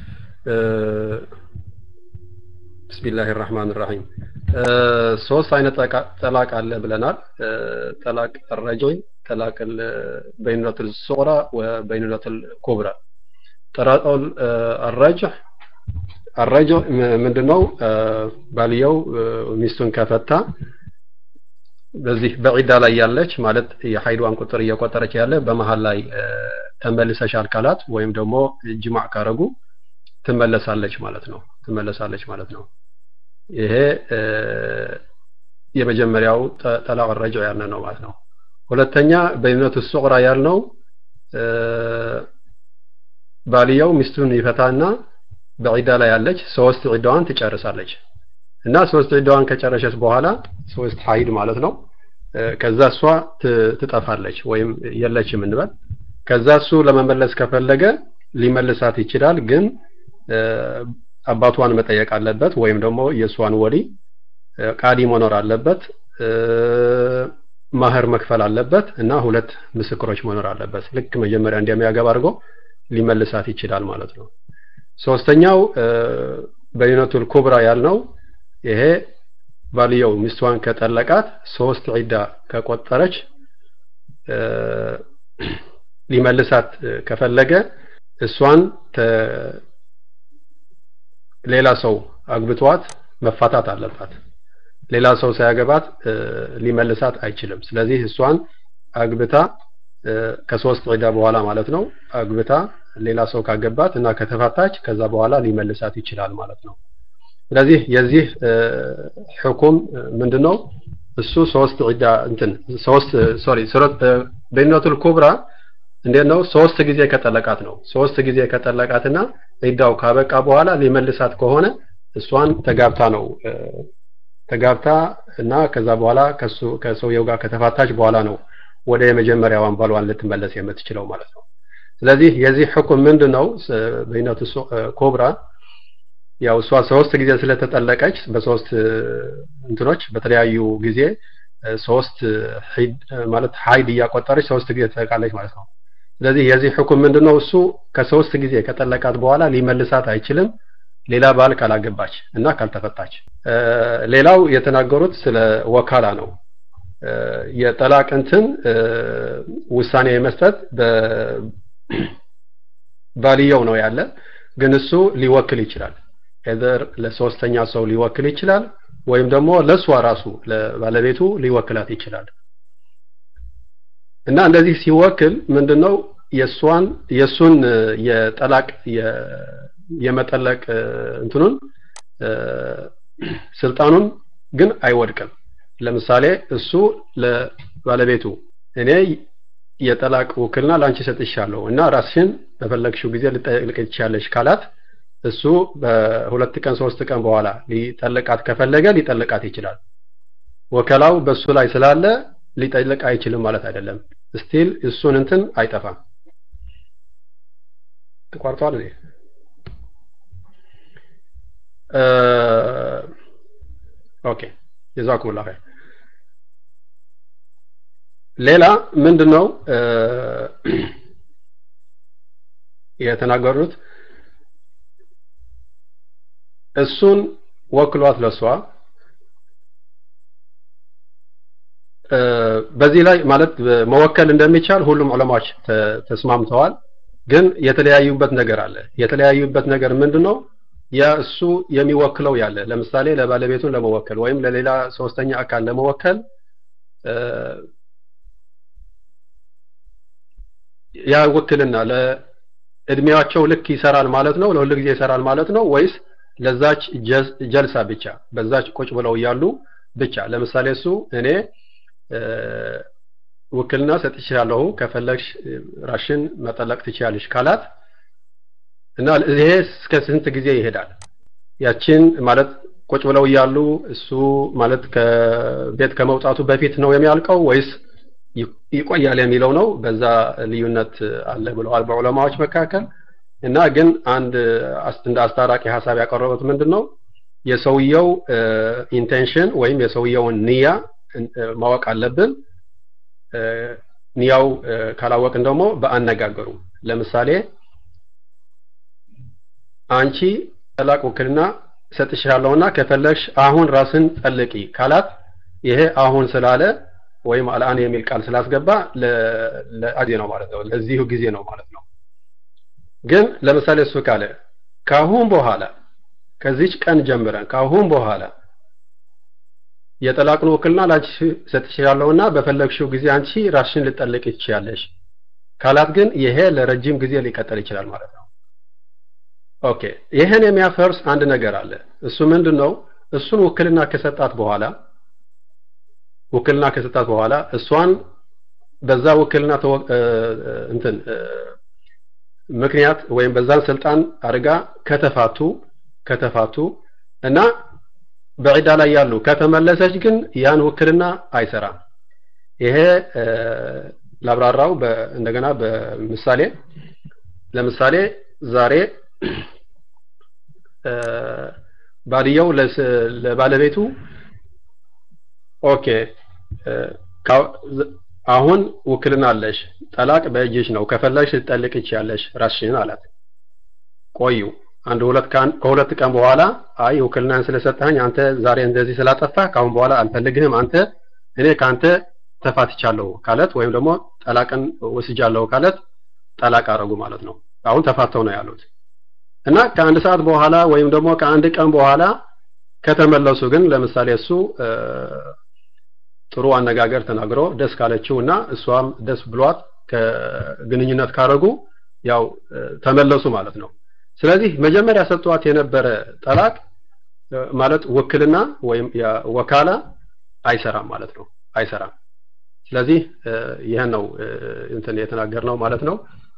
ብስሚላህ ራህማን ራሂም ሶስት አይነት ጠላቅ አለ ብለናል ጠላቅ الرجل ጠላቅ በይኑነት الصغرى وبينونة الكبرى ጠላቅ الرجع الرجع ምንድነው ባልየው ሚስቱን ከፈታ በዚህ በዒዳ ላይ ያለች ማለት የሀይዷን ቁጥር እየቆጠረች ያለ በመሀል ላይ ተመልሰሻል ካላት ወይም ደግሞ ጅማዕ ካረጉ ትመለሳለች ማለት ነው ትመለሳለች ማለት ነው ይሄ የመጀመሪያው ጠላቅ ረጅዕ ያልነ ነው ማለት ነው ሁለተኛ በይነቱ ሱቅራ ያልነው ባልየው ሚስቱን ይፈታና በዒዳ ላይ ያለች ሶስት ዒዳዋን ትጨርሳለች እና ሶስት ዒዳዋን ከጨረሰች በኋላ ሶስት ሀይድ ማለት ነው ከዛ እሷ ትጠፋለች ወይም የለችም እንበል ከዛ እሱ ለመመለስ ከፈለገ ሊመልሳት ይችላል ግን አባቷን መጠየቅ አለበት ወይም ደግሞ የእሷን ወሊ ቃዲ መኖር አለበት ማህር መክፈል አለበት እና ሁለት ምስክሮች መኖር አለበት ልክ መጀመሪያ እንደሚያገባ አድርጎ ሊመልሳት ይችላል ማለት ነው ሶስተኛው በይነቱል ኩብራ ያልነው ይሄ ባልየው ሚስቷን ከጠለቃት ሶስት ዒዳ ከቆጠረች ሊመልሳት ከፈለገ እሷን ሌላ ሰው አግብቷት መፋታት አለባት ሌላ ሰው ሳያገባት ሊመልሳት አይችልም ስለዚህ እሷን አግብታ ከሶስት ዒዳ በኋላ ማለት ነው አግብታ ሌላ ሰው ካገባት እና ከተፋታች ከዛ በኋላ ሊመልሳት ይችላል ማለት ነው ስለዚህ የዚህ ሕኩም ምንድነው እሱ ሶስት ዒዳ እንትን ሶስት ሶሪ ሱረት በይነቱል ኩብራ እንዴት ነው ሶስት ጊዜ ከጠለቃት ነው ሶስት ጊዜ ከጠለቃትና ዒዳው ካበቃ በኋላ ሊመልሳት ከሆነ እሷን ተጋብታ ነው ተጋብታ እና ከዛ በኋላ ከሱ ከሰውየው ጋር ከተፋታች በኋላ ነው ወደ የመጀመሪያዋን ባሏን ልትመለስ የምትችለው ማለት ነው ስለዚህ የዚህ ሕኩም ምንድነው በይነቱ ኮብራ ያው እሷ ሶስት ጊዜ ስለተጠለቀች በሶስት እንትኖች በተለያዩ ጊዜ ሶስት ማለት ሀይድ እያቆጠረች ሶስት ጊዜ ትጠቃለች ማለት ነው ስለዚህ የዚህ ሕኩም ምንድነው እሱ ከሶስት ጊዜ ከጠለቃት በኋላ ሊመልሳት አይችልም ሌላ ባል ካላገባች እና ካልተፈታች ሌላው የተናገሩት ስለ ወካላ ነው የጠላቅ እንትን ውሳኔ መስጠት ባልየው ነው ያለ ግን እሱ ሊወክል ይችላል ኤዘር ለሶስተኛ ሰው ሊወክል ይችላል ወይም ደግሞ ለእሷ ራሱ ለባለቤቱ ሊወክላት ይችላል እና እንደዚህ ሲወክል ምንድነው የእሷን የእሱን የጠላቅ የመጠለቅ እንትኑን ስልጣኑን ግን አይወድቅም ለምሳሌ እሱ ለባለቤቱ እኔ የጠላቅ ውክልና ላንቺ ሰጥሻለሁ እና ራስሽን በፈለግሽው ጊዜ ልጠልቅ ትችያለሽ ካላት እሱ በሁለት ቀን ሶስት ቀን በኋላ ሊጠልቃት ከፈለገ ሊጠልቃት ይችላል ወከላው በሱ ላይ ስላለ ሊጠልቅ አይችልም ማለት አይደለም ስቲል እሱን እንትን አይጠፋም ተቋርጧል እኔ ኦኬ ጀዛኩም ላ ሌላ ምንድነው የተናገሩት እሱን ወክሏት ለሷ በዚህ ላይ ማለት መወከል እንደሚቻል ሁሉም ዑለማዎች ተስማምተዋል ግን የተለያዩበት ነገር አለ የተለያዩበት ነገር ምንድነው ያ እሱ የሚወክለው ያለ ለምሳሌ ለባለቤቱን ለመወከል ወይም ለሌላ ሶስተኛ አካል ለመወከል ያ ውክልና ለእድሜያቸው ልክ ይሰራል ማለት ነው ለሁሉ ጊዜ ይሰራል ማለት ነው ወይስ ለዛች ጀልሳ ብቻ በዛች ቁጭ ብለው እያሉ ብቻ ለምሳሌ እሱ እኔ ውክልና ሰጥቻለሁ ከፈለግሽ ራሽን መጠለቅ ትችያለሽ ካላት እና ይሄ እስከ ስንት ጊዜ ይሄዳል ያችን ማለት ቁጭ ብለው እያሉ እሱ ማለት ከቤት ከመውጣቱ በፊት ነው የሚያልቀው ወይስ ይቆያል የሚለው ነው በዛ ልዩነት አለ ብለዋል በዑለማዎች መካከል እና ግን አንድ እንደ አስታራቂ ሀሳብ ያቀረቡት ምንድን ነው የሰውየው ኢንቴንሽን ወይም የሰውየውን ንያ ማወቅ አለብን ንያው ካላወቅን ደግሞ በአነጋገሩ ለምሳሌ አንቺ ጠላቅ ውክልና ሰጥሻለሁና ከፈለግሽ አሁን ራስን ጠልቂ ካላት ይሄ አሁን ስላለ ወይም አልአን የሚል ቃል ስላስገባ ለአዜ ነው ማለት ነው ለዚሁ ጊዜ ነው ማለት ነው ግን ለምሳሌ እሱ ካለ ካሁን በኋላ ከዚች ቀን ጀምረን ካሁን በኋላ የጠላቅን ውክልና ላንቺ ሰጥሻለሁና በፈለግሽው ጊዜ አንቺ ራስሽን ልጠልቅ ትችያለሽ ካላት ግን ይሄ ለረጅም ጊዜ ሊቀጥል ይችላል ማለት ነው ኦኬ ይህን የሚያፈርስ አንድ ነገር አለ እሱ ምንድን ነው እሱን ውክልና ከሰጣት በኋላ ውክልና ከሰጣት በኋላ እሷን በዛ ውክልና እንትን ምክንያት ወይም በዛን ስልጣን አድርጋ ከተፋቱ ከተፋቱ እና በዒዳ ላይ ያሉ ከተመለሰች ግን ያን ውክልና አይሰራም። ይሄ ላብራራው እንደገና በምሳሌ ለምሳሌ ዛሬ ባልየው ለባለቤቱ ኦኬ አሁን ውክልና አለሽ፣ ጠላቅ በእጅሽ ነው፣ ከፈለግሽ ልትጠልቅ ይችያለሽ ራስሽን አላት። ቆዩ አንድ ሁለት ከሁለት ቀን በኋላ አይ ውክልናን ስለሰጠኸኝ አንተ ዛሬ እንደዚህ ስላጠፋህ ካሁን በኋላ አልፈልግህም፣ አንተ እኔ ከአንተ ተፋትቻለሁ ካለት ወይም ደግሞ ጠላቅን ወስጃለሁ ካለት ጠላቅ አረጉ ማለት ነው። አሁን ተፋተው ነው ያሉት እና ከአንድ ሰዓት በኋላ ወይም ደግሞ ከአንድ ቀን በኋላ ከተመለሱ ግን ለምሳሌ እሱ ጥሩ አነጋገር ተናግሮ ደስ ካለችው እና እሷም ደስ ብሏት ከግንኙነት ካረጉ ያው ተመለሱ ማለት ነው። ስለዚህ መጀመሪያ ሰጥቷት የነበረ ጠላቅ ማለት ውክልና ወይም ወካላ አይሰራም ማለት ነው። አይሰራም። ስለዚህ ይህን ነው እንትን የተናገርነው ማለት ነው።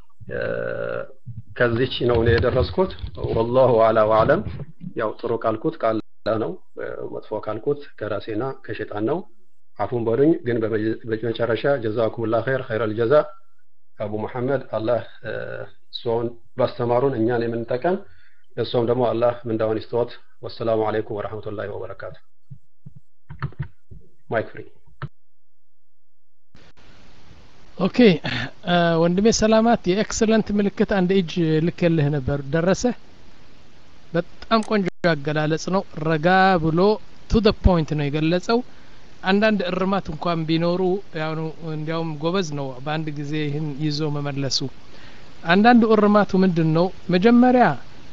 ከዚች ነው እኔ የደረስኩት። ወላሁ አላ ወአለም። ያው ጥሩ ካልኩት ቃል ነው፣ መጥፎ ካልኩት ከራሴና ከሸጣን ነው። አፉን በሉኝ። ግን በመጨረሻ ጀዛኩሙላህ ኸይር ኸይረል ጀዛ አቡ መሐመድ አላህ እርስዎን ባስተማሩን እኛን የምንጠቀም እርስዎም ደግሞ አላህ ምንዳውን ይስጥዎት። ወሰላሙ አለይኩም ወረህመቱላሂ ወበረካቱ። ማይክ ፍሪ ኦኬ ወንድሜ ሰላማት የኤክሰለንት ምልክት አንድ እጅ ልክልህ ነበር ደረሰ በጣም ቆንጆ አገላለጽ ነው ረጋ ብሎ ቱ ደ ፖይንት ነው የገለጸው አንዳንድ እርማት እንኳን ቢኖሩ ያኑ እንዲያውም ጎበዝ ነው በአንድ ጊዜ ይህን ይዞ መመለሱ አንዳንዱ እርማቱ ምንድን ነው መጀመሪያ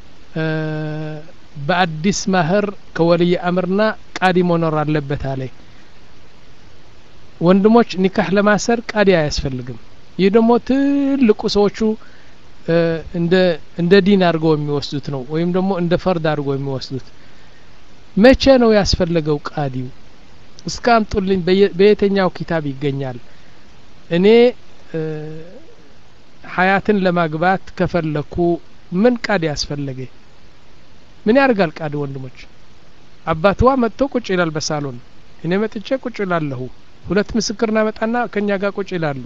በአዲስ ማህር ከወልይ አምርና ቃዲ መኖር አለበት አለ ወንድሞች ኒካህ ለማሰር ቃዲ አያስፈልግም ይህ ደግሞ ትልቁ ሰዎቹ እንደ እንደ ዲን አድርገው የሚወስዱት ነው ወይም ደግሞ እንደ ፈርድ አድርገው የሚወስዱት መቼ ነው ያስፈለገው ቃዲው እስከ አምጡልኝ በየትኛው ኪታብ ይገኛል እኔ ሀያትን ለማግባት ከፈለኩ ምን ቃዲ ያስፈለገ ምን ያደርጋል ቃዲ ወንድሞች አባትዋ መጥቶ ቁጭ ይላል በሳሎን እኔ መጥቼ ቁጭ ይላለሁ ሁለት ምስክር እናመጣና ከኛ ጋር ቁጭ ይላሉ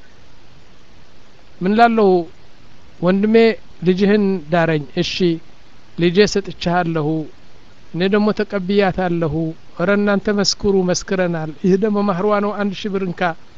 ምን ላለሁ ወንድሜ ልጅህን ዳረኝ እሺ ልጄ ሰጥቻለሁ እኔ ደግሞ ተቀብያታለሁ እረ እናንተ መስክሩ መስክረናል ይህ ደግሞ ማህርዋ ነው አንድ ሺህ ብር እንካ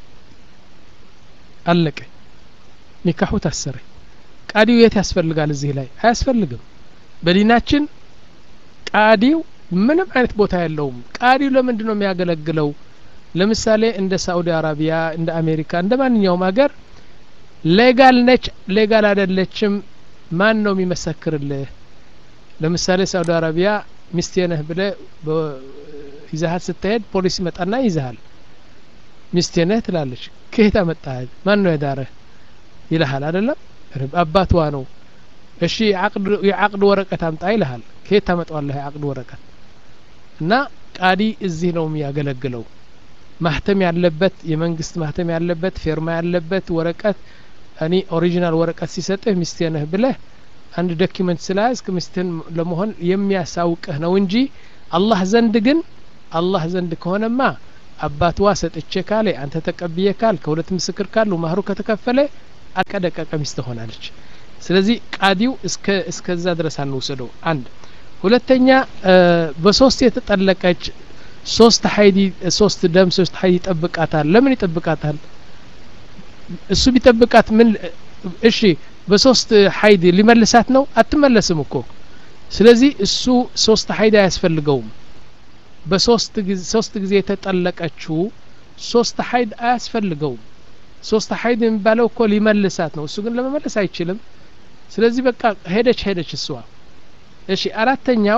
አለቀ ኒካሁ ታሰረ ቃዲው የት ያስፈልጋል እዚህ ላይ አያስፈልግም በዲናችን ቃዲው ምንም አይነት ቦታ የለውም ቃዲው ለምንድን ነው የሚያገለግለው ለምሳሌ እንደ ሳኡዲ አረቢያ እንደ አሜሪካ እንደ ማንኛውም ሀገር ሌጋል ነች ሌጋል አይደለችም ማን ነው የሚመሰክርልህ ለምሳሌ ሳኡዲ አረቢያ ሚስቴ ነህ ብለ ይዛሀት ስትሄድ ፖሊስ ይመጣና ይዛሃል ሚስቴ ነህ ትላለች ከየት አመጣህ ማን ነው የዳረህ ይልሃል አይደለም አባትዋ ነው እሺ የአቅድ ወረቀት አምጣ ይልሃል ከየት ታመጣዋለህ የአቅድ ወረቀት እና ቃዲ እዚህ ነው የሚያገለግለው ማህተም ያለበት የመንግስት ማህተም ያለበት ፌርማ ያለበት ወረቀት እኔ ኦሪጂናል ወረቀት ሲሰጥህ ሚስቴ ነህ ብለህ አንድ ዶኪመንት ስለያዝክ ሚስትህን ለመሆን የሚያሳውቅህ ነው እንጂ አላህ ዘንድ ግን አላህ ዘንድ ከሆነማ አባትዋ ሰጥቼ ካለ አንተ ተቀብዬ ካል ከሁለት ምስክር ካሉ ማህሩ ከተከፈለ አቀደቀቀ ሚስት ሆናለች ስለዚህ ቃዲው እስከ እስከዛ ድረስ አንውሰደው አንድ ሁለተኛ በሶስት የተጠለቀች ሶስት ሀይድ ሶስት ደም ሶስት ሀይድ ይጠብቃታል ለምን ይጠብቃታል እሱ ቢጠብቃት ምን እሺ በሶስት ሀይድ ሊመልሳት ነው አትመለስም እኮ ስለዚህ እሱ ሶስት ሀይድ አያስፈልገውም በሶስት ጊዜ ሶስት ጊዜ የተጠለቀችው ሶስት ሀይድ አያስፈልገውም ሶስት ሀይድ የሚባለው እኮ ሊመልሳት ነው እሱ ግን ለመመለስ አይችልም ስለዚህ በቃ ሄደች ሄደች እሷ እሺ አራተኛው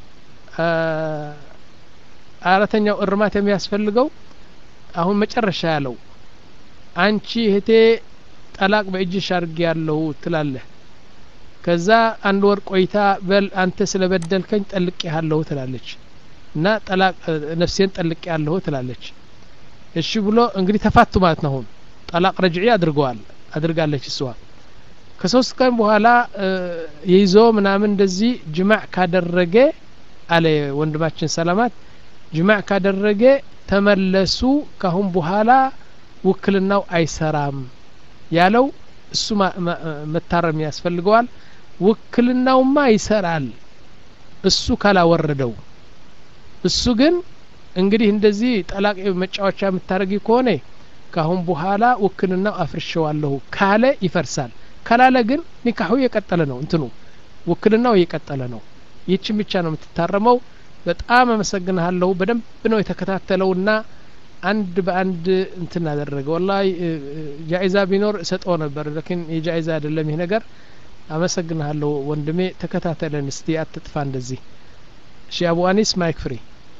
አራተኛው እርማት የሚያስፈልገው አሁን መጨረሻ ያለው አንቺ እህቴ ጠላቅ በእጅሽ አድርጌ ያለሁ ትላለህ ከዛ አንድ ወር ቆይታ በል አንተ ስለበደልከኝ ጠልቅ ያለሁ ትላለች እና ጠላቅ ነፍሴን ጠልቅ ያለሁ ትላለች እሺ ብሎ እንግዲህ ተፋቱ ማለት ነው አሁን ጠላቅ ረጅዒ አድርገዋል አድርጋለች እሷ ከሶስት ቀን በኋላ ይዞ ምናምን እንደዚህ ጅማዕ ካደረገ አለ ወንድማችን ሰላማት ጅማዕ ካደረገ ተመለሱ ካሁን በኋላ ውክልናው አይሰራም ያለው እሱ መታረም ያስፈልገዋል ውክልናውማ ይሰራል እሱ ካላወረደው እሱ ግን እንግዲህ እንደዚህ ጠላቅ መጫወቻ የምታደርጊ ከሆነ ካሁን በኋላ ውክልናው አፍርሸዋለሁ ካለ ይፈርሳል ካላለ ግን ኒካሁ የቀጠለ ነው እንትኑ ውክልናው እየቀጠለ ነው ይችን ብቻ ነው የምትታረመው በጣም አመሰግንሃለሁ በደንብ ነው የተከታተለውና አንድ በአንድ እንትን አደረገ ወላሂ ጃይዛ ቢኖር እሰጠው ነበር ለኪን የጃይዛ አይደለም ይህ ነገር አመሰግንሃለሁ ወንድሜ ተከታተለን እስቲ አትጥፋ እንደዚህ እሺ አቡ አኒስ ማይክ ፍሪ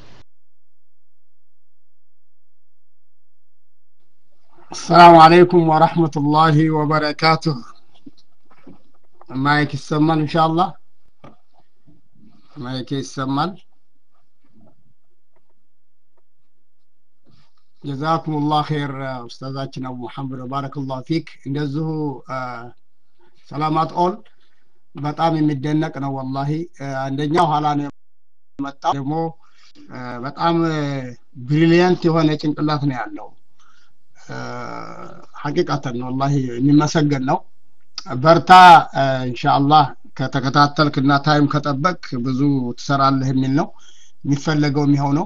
السلام عليكم ورحمة الله وبركاته ማይክ ይሰማል ኢንሻአላህ ማይክ ይሰማል ጀዛኩም ላህ ኸይር ኡስታዛችን አቡ መሐመድ ባረከላሁ ፊክ እንደዚሁ ሰላማት ኦል በጣም የሚደነቅ ነው ወላሂ አንደኛው ኋላ ነው የመጣው ደግሞ በጣም ብሪሊየንት የሆነ ጭንቅላት ነው ያለው ሐቂቃተን ወላሂ የሚመሰገን ነው በርታ ኢንሻአላህ ከተከታተልክ እና ታይም ከጠበቅ ብዙ ትሰራለህ የሚል ነው የሚፈለገው የሚሆነው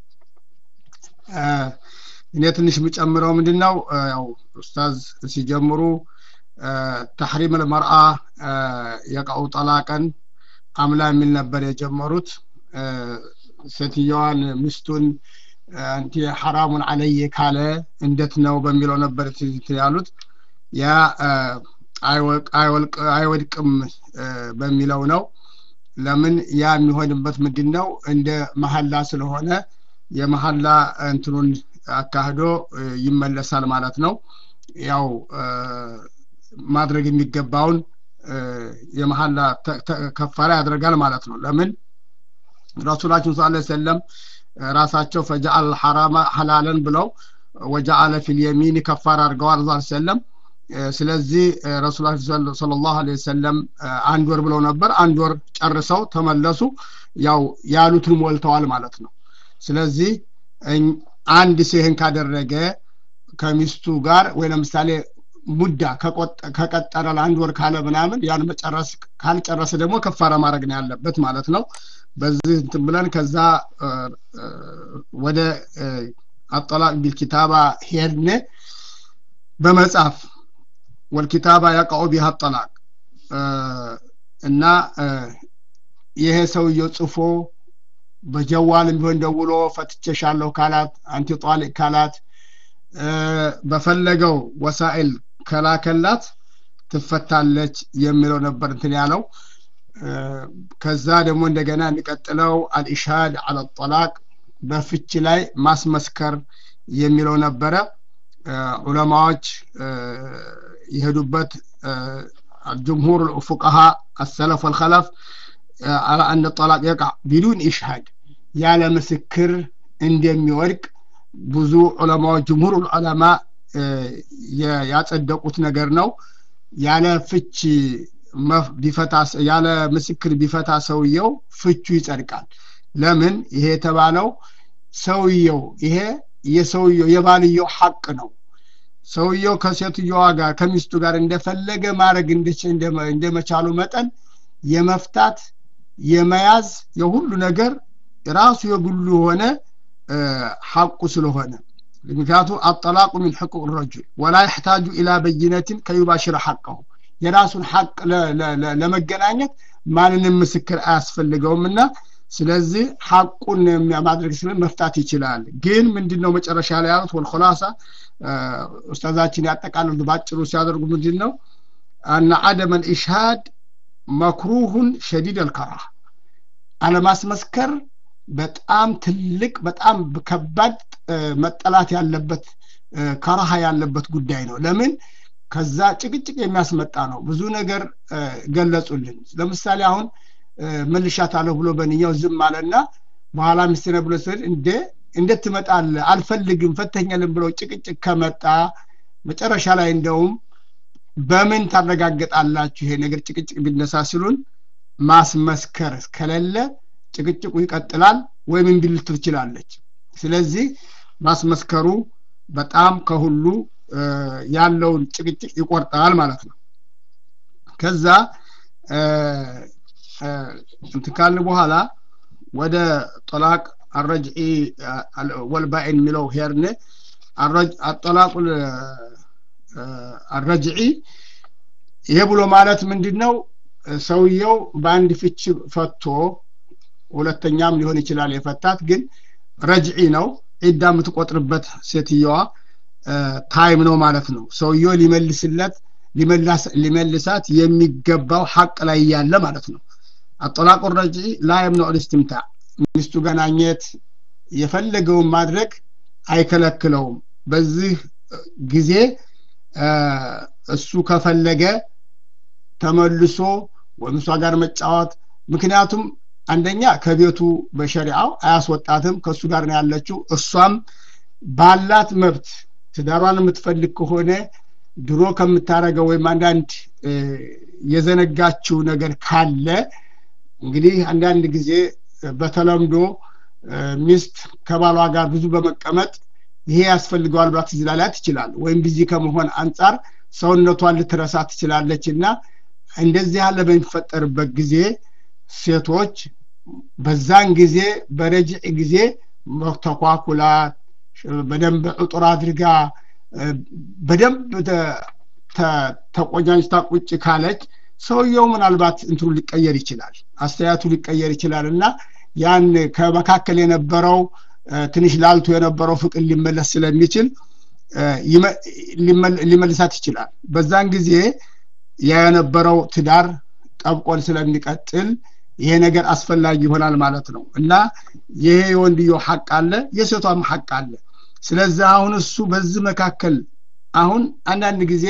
እኔ ትንሽ የምጨምረው ምንድን ነው ያው ኡስታዝ ሲጀምሩ ተሕሪም ልመርአ የቀው ጠላቀን አምላ የሚል ነበር የጀመሩት ሴትየዋን ሚስቱን አንቲ ሐራሙን አለየ ካለ እንዴት ነው በሚለው ነበር ያሉት ያ አይወድቅም በሚለው ነው ለምን ያ የሚሆንበት ምንድን ነው እንደ መሀላ ስለሆነ የመሀላ እንትኑን አካሂዶ ይመለሳል ማለት ነው ያው ማድረግ የሚገባውን የመሀላ ከፋላ ያደርጋል ማለት ነው ለምን ረሱላችን ስ ሰለም ራሳቸው ፈጃአል ሐራማ ሐላለን ብለው ወጃአለ ፊል የሚን ከፋር አድርገዋል ዛ ሰለም ስለዚህ ረሱላ ስለ ላሁ ለ ወሰለም አንድ ወር ብለው ነበር አንድ ወር ጨርሰው ተመለሱ ያው ያሉትን ሞልተዋል ማለት ነው ስለዚህ አንድ ሰው ይህን ካደረገ ከሚስቱ ጋር ወይ ለምሳሌ ሙዳ ከቀጠረ ለአንድ ወር ካለ ምናምን ያን መጨረስ ካልጨረሰ ደግሞ ከፋራ ማድረግ ነው ያለበት ማለት ነው በዚህ እንትን ብለን ከዛ ወደ አጠላቅ ቢልኪታባ ሄድን በመጽሐፍ ወልኪታባ ያቃኡ ቢሃ ጠላቅ እና ይሄ ሰውየው ጽፎ በጀዋልም ቢሆን ደውሎ ፈትቼሻለሁ ካላት አንቲ ጧሊቅ ካላት በፈለገው ወሳኤል ከላከላት ትፈታለች የሚለው ነበር እንትን ያለው ከዛ ደግሞ እንደገና የሚቀጥለው አልኢሻድ አለ ጠላቅ በፍች ላይ ማስመስከር የሚለው ነበረ ዑለማዎች የሄዱበት ጅምሁር ፉቀሃ አሰለፍ ወልከለፍ على أن الطلاق يقع بدون إشهاد ያለ ምስክር እንደሚወድቅ ብዙ ዑለማዎች ጅምሁር ዑለማ ያጸደቁት ነገር ነው ያለ ፍች ቢፈታ ያለ ምስክር ቢፈታ ሰውየው ፍቹ ይጸድቃል ለምን ይሄ የተባለው ሰውየው ይሄ የሰውየው የባልየው ሐቅ ነው ሰውየው ከሴትዮዋ ጋር ከሚስቱ ጋር እንደፈለገ ማድረግ እንደመቻሉ መጠን የመፍታት የመያዝ የሁሉ ነገር ራሱ የግሉ የሆነ ሐቁ ስለሆነ ምክንያቱ አጠላቁ ሚን ሕቁቅ ረጁል ወላ ይሕታጁ ኢላ በይነትን ከዩባሽረ ሐቀሁ የራሱን ሐቅ ለመገናኘት ማንንም ምስክር አያስፈልገውም እና ስለዚህ ሐቁን ማድረግ ስለ መፍታት ይችላል ግን ምንድን ነው መጨረሻ ላይ ያሉት ወልኮላሳ ኡስታዛችን ያጠቃልሉ ባጭሩ ሲያደርጉ ምንድን ነው አነ አደመ ልኢሽሃድ መክሩሁን ሸዲድ አልከራህ አለማስመስከር በጣም ትልቅ በጣም ከባድ መጠላት ያለበት ከረሃ ያለበት ጉዳይ ነው ለምን ከዛ ጭቅጭቅ የሚያስመጣ ነው ብዙ ነገር ገለጹልን ለምሳሌ አሁን መልሻታለሁ ብሎ በንኛው ዝም አለና በኋላ ሚስትነ ብሎ ስል እንደ እንዴት ትመጣለ አልፈልግም ፈተኛልን ብለው ጭቅጭቅ ከመጣ መጨረሻ ላይ እንደውም በምን ታረጋግጣላችሁ ይሄ ነገር ጭቅጭቅ ቢነሳ ሲሉን ማስመስከር ከሌለ ጭቅጭቁ ይቀጥላል ወይም እምቢ ልትል ትችላለች ስለዚህ ማስመስከሩ በጣም ከሁሉ ያለውን ጭቅጭቅ ይቆርጣል ማለት ነው ከዛ እንትን ካልን በኋላ ወደ ጠላቅ አረጅዒ ወልባኢን የሚለው ሄርን አጠላቁ አረጅዒ ይሄ ብሎ ማለት ምንድን ነው ሰውየው በአንድ ፍች ፈቶ ሁለተኛም ሊሆን ይችላል የፈታት ግን ረጅዒ ነው ዒዳ የምትቆጥርበት ሴትየዋ ታይም ነው ማለት ነው ሰውየው ሊመልስለት ሊመልሳት የሚገባው ሐቅ ላይ ያለ ማለት ነው አጠላቁ ረጅዒ ላ የምነዑ ልስትምታዕ ሚስቱ ገናኘት የፈለገውን ማድረግ አይከለክለውም በዚህ ጊዜ እሱ ከፈለገ ተመልሶ ወይም እሷ ጋር መጫወት ምክንያቱም አንደኛ ከቤቱ በሸሪዓው አያስወጣትም ከእሱ ጋር ነው ያለችው እሷም ባላት መብት ትዳሯን የምትፈልግ ከሆነ ድሮ ከምታረገው ወይም አንዳንድ የዘነጋችው ነገር ካለ እንግዲህ አንዳንድ ጊዜ በተለምዶ ሚስት ከባሏ ጋር ብዙ በመቀመጥ ይሄ ያስፈልገዋል ብላ ትዝ ላላት ይችላል ወይም ቢዚ ከመሆን አንጻር ሰውነቷን ልትረሳ ትችላለች እና እንደዚህ ያለ በሚፈጠርበት ጊዜ ሴቶች በዛን ጊዜ በረጅዕ ጊዜ ተኳኩላት በደንብ ዕጡር አድርጋ በደንብ ተቆኛኝታ ቁጭ ካለች ሰውየው ምናልባት እንትኑ ሊቀየር ይችላል አስተያየቱ ሊቀየር ይችላል እና ያን ከመካከል የነበረው ትንሽ ላልቶ የነበረው ፍቅር ሊመለስ ስለሚችል ሊመልሳት ይችላል በዛን ጊዜ የነበረው ትዳር ጠብቆን ስለሚቀጥል ይሄ ነገር አስፈላጊ ይሆናል ማለት ነው እና ይሄ የወንድዮ ሐቅ አለ የሴቷም ሐቅ አለ ስለዚህ አሁን እሱ በዚህ መካከል አሁን አንዳንድ ጊዜ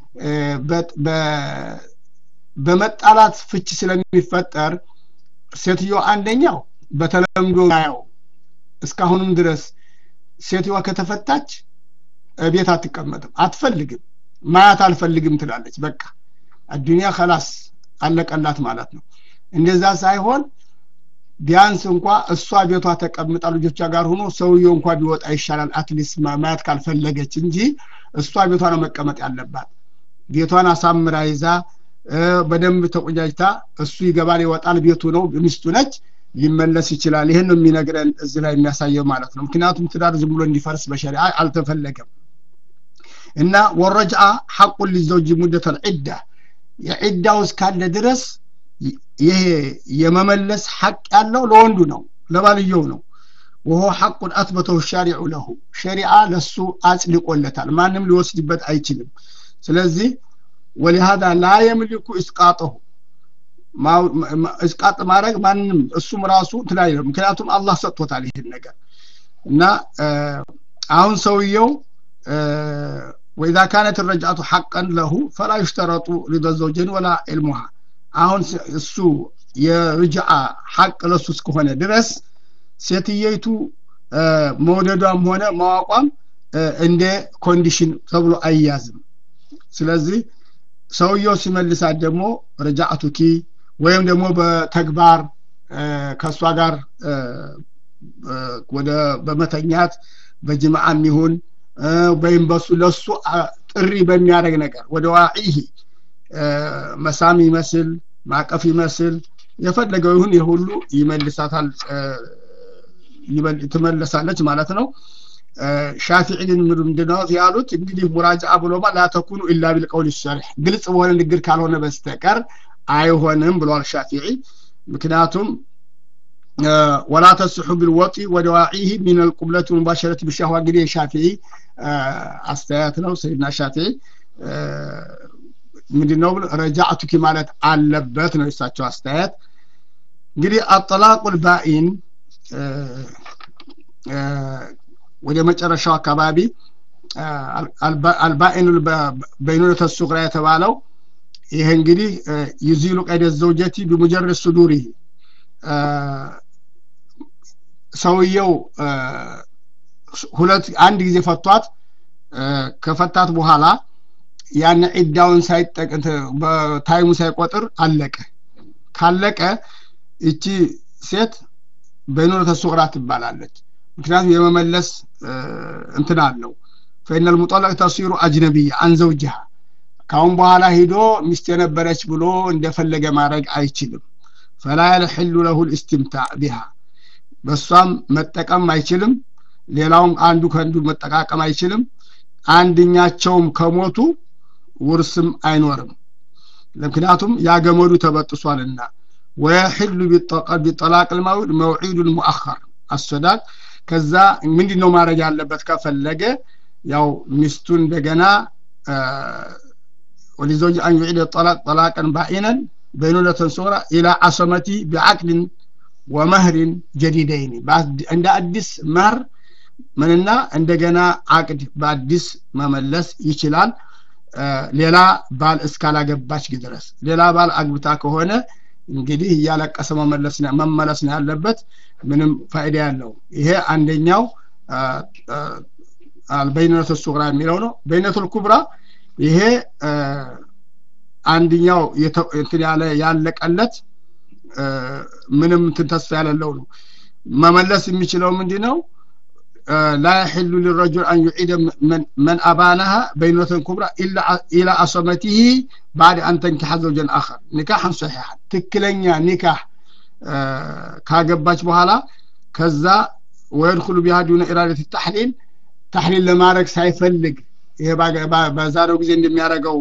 በመጣላት ፍች ስለሚፈጠር ሴትዮ አንደኛው በተለምዶ ያው እስካሁንም ድረስ ሴትዮዋ ከተፈታች ቤት አትቀመጥም አትፈልግም ማያት አልፈልግም ትላለች በቃ አዱኒያ ከላስ አለቀላት ማለት ነው እንደዛ ሳይሆን ቢያንስ እንኳ እሷ ቤቷ ተቀምጣ ልጆቿ ጋር ሆኖ ሰውየው እንኳ ቢወጣ ይሻላል አትሊስት ማየት ካልፈለገች እንጂ እሷ ቤቷ ነው መቀመጥ ያለባት ቤቷን አሳምራ ይዛ በደንብ ተቆጃጅታ እሱ ይገባል ይወጣል ቤቱ ነው ሚስቱ ነች ሊመለስ ይችላል ይህን ነው የሚነግረን እዚህ ላይ የሚያሳየው ማለት ነው ምክንያቱም ትዳር ዝም ብሎ እንዲፈርስ በሸሪዓ አልተፈለገም እና ወረጅአ ሐቁን ሊዘውጅ ሙደተል ዒዳ የዒዳው እስካለ ድረስ ይሄ የመመለስ ሐቅ ያለው ለወንዱ ነው ለባልየው ነው ወሆ ሐቁን አትበተው ሻሪዑ ለሁ ሸሪዓ ለሱ አጽድቆለታል ማንም ሊወስድበት አይችልም ስለዚህ ወሊሃዛ ላ የምልኩ እስቃጠሁ እስቃጥ ማድረግ ማንም እሱም ራሱ ትላይ ምክንያቱም አላህ ሰጥቶታል ይህን ነገር እና አሁን ሰውየው ወኢዛ ካነት ረጃቱ ሐቀን ለሁ ፈላ ዩሽተረጡ ሪደ ዘውጀን ወላ ዕልሙሃ አሁን እሱ የርጅዓ ሐቅ ለሱ እስከሆነ ድረስ ሴትየይቱ መውደዷም ሆነ ማዋቋም እንደ ኮንዲሽን ተብሎ አይያዝም ስለዚህ ሰውየው ሲመልሳት ደግሞ ረጃአቱኪ ወይም ደግሞ በተግባር ከእሷ ጋር ወደ በመተኛት በጅምዓም ይሁን ወይም በሱ ለሱ ጥሪ በሚያደርግ ነገር ወደ ዋዒህ መሳም ይመስል ማቀፍ ይመስል የፈለገው ይሁን የሁሉ ይመልሳታል ትመለሳለች ማለት ነው ሻፊዒ ግን ምንድነው ያሉት እንግዲህ ሙራጃአ ብሎማ ላተኩኑ ኢላ ቢልቀውል ሸሪሕ ግልጽ በሆነ ንግግር ካልሆነ በስተቀር አይሆንም ብሏል ሻፊዒ ምክንያቱም ወላ ተስሑ ቢልወጢ ወደዋዒህ ሚን አልቁብለት ሙባሸረት ብሻህዋ እንግዲህ የሻፊዒ አስተያየት ነው ሰይድና ሻፊዒ ምንድነው ረጃዕቱኪ ማለት አለበት ነው የሳቸው አስተያየት እንግዲህ አጠላቁል ባኢን ወደ መጨረሻው አካባቢ አልባኢኑ በይኑነተ ሱግራ የተባለው ይሄ እንግዲህ ይዚሉ ቀይደ ዘውጀቲ ቢሙጀረድ ሱዱሪ ሰውየው ሁለት አንድ ጊዜ ፈቷት ከፈታት በኋላ ያን ዒዳውን ሳይጠቅ በታይሙ ሳይቆጥር አለቀ ካለቀ እቺ ሴት በይኑረተ ሱግራ ትባላለች ምክንያቱም የመመለስ እንትን አለው ፈኢነ ልሙጠለቅ ተሲሩ አጅነቢያ አንዘውጅሃ ካሁን በኋላ ሂዶ ሚስት የነበረች ብሎ እንደፈለገ ማድረግ አይችልም ፈላ የልሕሉ ለሁ ልእስትምታዕ ቢሃ በእሷም መጠቀም አይችልም ሌላውም አንዱ ከአንዱ መጠቃቀም አይችልም አንድኛቸውም ከሞቱ ውርስም አይኖርም ምክንያቱም ያገመዱ ተበጥሷልና ወየሕሉ ቢጠላቅ ልመውድ መውዒዱ ልሙአኸር አሰዳቅ ከዛ ምንድን ነው ማድረግ ያለበት ከፈለገ ያው ሚስቱ እንደገና ولزوج أن يعيد الطلاق طلاقا بائنا بينونة صغرى إلى عصمته بعقد ومهر جديدين عند أدس مهر ምንና እንደገና አቅድ በአዲስ መመለስ ይችላል ሌላ ባል እስካላገባች ድረስ ሌላ ባል አግብታ ከሆነ እንግዲህ እያለቀሰ መመለስ መመለስ ነው ያለበት ምንም ፋይዳ ያለው ይሄ አንደኛው በይነቱ ሱግራ የሚለው ነው በይነቱ ኩብራ ይሄ አንድኛው እንትን ያለ ያለቀለት ምንም እንትን ተስፋ ያለለው ነው መመለስ የሚችለው ምንድን ነው لا يحل للرجل أن يعيد من, من أبانها بينة كبرى إلا إلى عصمته بعد أن تنكح زوجا آخر نكاحا صحيحا تكلنيا نكاح آه كاجباش بحالا كذا ويدخل بها دون إرادة التحليل تحليل لما رك سيفلق ይሄ በዛሬው ጊዜ እንደሚያደርገው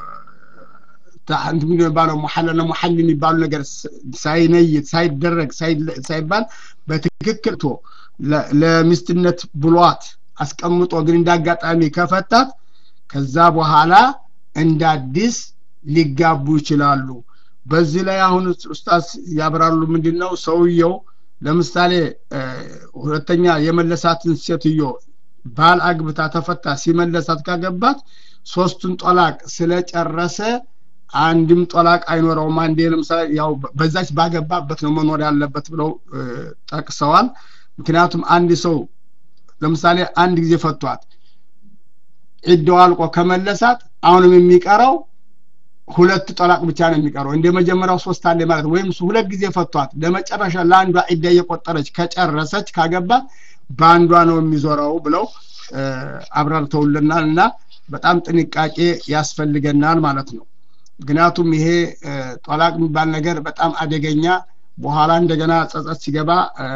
እንትን የሚባለው ሙሐለና ሙሐል የሚባሉ ነገር ሳይነይት ሳይደረግ ሳይባል በትክክል ቶ ለሚስትነት ብሏት አስቀምጦ ግን እንዳጋጣሚ ከፈታት ከዛ በኋላ እንደ አዲስ ሊጋቡ ይችላሉ በዚህ ላይ አሁን ኡስታዝ ያብራሉ ምንድን ነው ሰውየው ለምሳሌ ሁለተኛ የመለሳትን ሴትዮ ባል አግብታ ተፈታ ሲመለሳት ካገባት ሶስቱን ጦላቅ ስለጨረሰ አንድም ጦላቅ አይኖረውም አንዴ ለምሳሌ ያው በዛች ባገባበት ነው መኖር ያለበት ብለው ጠቅሰዋል ምክንያቱም አንድ ሰው ለምሳሌ አንድ ጊዜ ፈቷት ዒዳው አልቆ ከመለሳት አሁንም የሚቀረው ሁለት ጠላቅ ብቻ ነው የሚቀረው እንደ መጀመሪያው ሶስት አለ ማለት ወይም ሁለት ጊዜ ፈቷት ለመጨረሻ ለአንዷ ዒዳ እየቆጠረች ከጨረሰች ካገባት በአንዷ ነው የሚዞረው ብለው አብራርተውልናል እና በጣም ጥንቃቄ ያስፈልገናል ማለት ነው ምክንያቱም ይሄ ጦላቅ የሚባል ነገር በጣም አደገኛ በኋላ እንደገና ጸጸት ሲገባ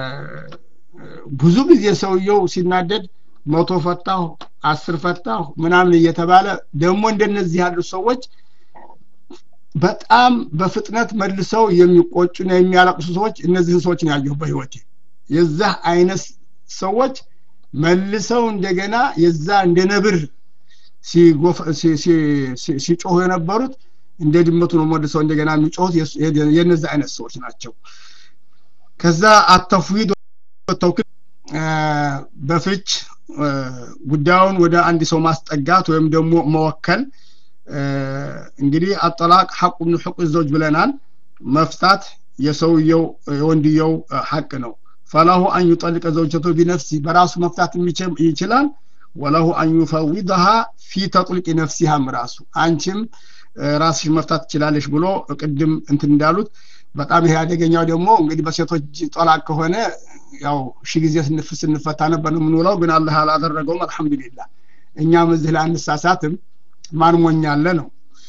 ብዙ ጊዜ ሰውየው ሲናደድ መቶ ፈታሁ አስር ፈታሁ ምናምን እየተባለ ደግሞ እንደነዚህ ያሉ ሰዎች በጣም በፍጥነት መልሰው የሚቆጩና የሚያለቅሱ ሰዎች እነዚህን ሰዎች ነው ያየሁ በህይወቴ የዛህ አይነት ሰዎች መልሰው እንደገና የዛ እንደ ነብር ሲጮሁ የነበሩት እንደ ድመቱ ነው መልሰው እንደገና የሚጮሁት የነዚህ አይነት ሰዎች ናቸው ከዛ አተፍዊድ ተውክል በፍች ጉዳዩን ወደ አንድ ሰው ማስጠጋት ወይም ደግሞ መወከል እንግዲህ አጠላቅ ሐቁ ምን ሕቁ ዘውጅ ብለናል መፍታት የሰውየው የወንድየው ሐቅ ነው ፈላሁ አን ዩጠልቀ ዘውጀቱ ቢነፍሲ በራሱ መፍታት ይችላል ወለሁ አን ዩፈዊድሃ ፊ ተጥልቂ ነፍሲሃም ራሱ አንቺም ራስሽ መፍታት ትችላለሽ ብሎ ቅድም እንትን እንዳሉት በጣም ይሄ አደገኛው ደግሞ እንግዲህ በሴቶች ጦላቅ ከሆነ ያው ሺ ጊዜ ስንፍ ስንፈታ ነበር ነው የምንውለው ግን አላህ አላደረገውም አልহামዱሊላህ እኛም እዚህ ላይ አንሳሳትም ማን ሞኛለ ነው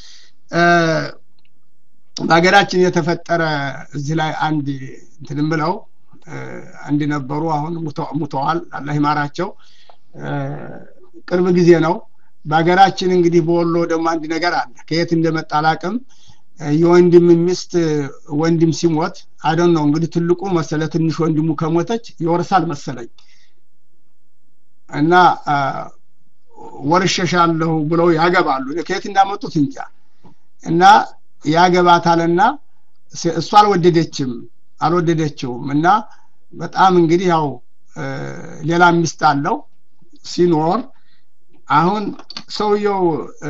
በሀገራችን የተፈጠረ እዚህ ላይ አንድ እንትን ብለው አንድ ነበሩ አሁን ሙተዋል አላህ ይማራቸው ቅርብ ጊዜ ነው በሀገራችን እንግዲህ በወሎ ደግሞ አንድ ነገር አለ ከየት እንደመጣ አላቅም የወንድም ሚስት ወንድም ሲሞት አደን ነው እንግዲህ ትልቁ መሰለ ትንሽ ወንድሙ ከሞተች ይወርሳል መሰለኝ እና ወርሸሻለሁ ብለው ያገባሉ ከየት እንዳመጡት እንጃ እና ያገባታልና እሱ አልወደደችም አልወደደችውም እና በጣም እንግዲህ ያው ሌላ ሚስት አለው ሲኖር አሁን ሰውየው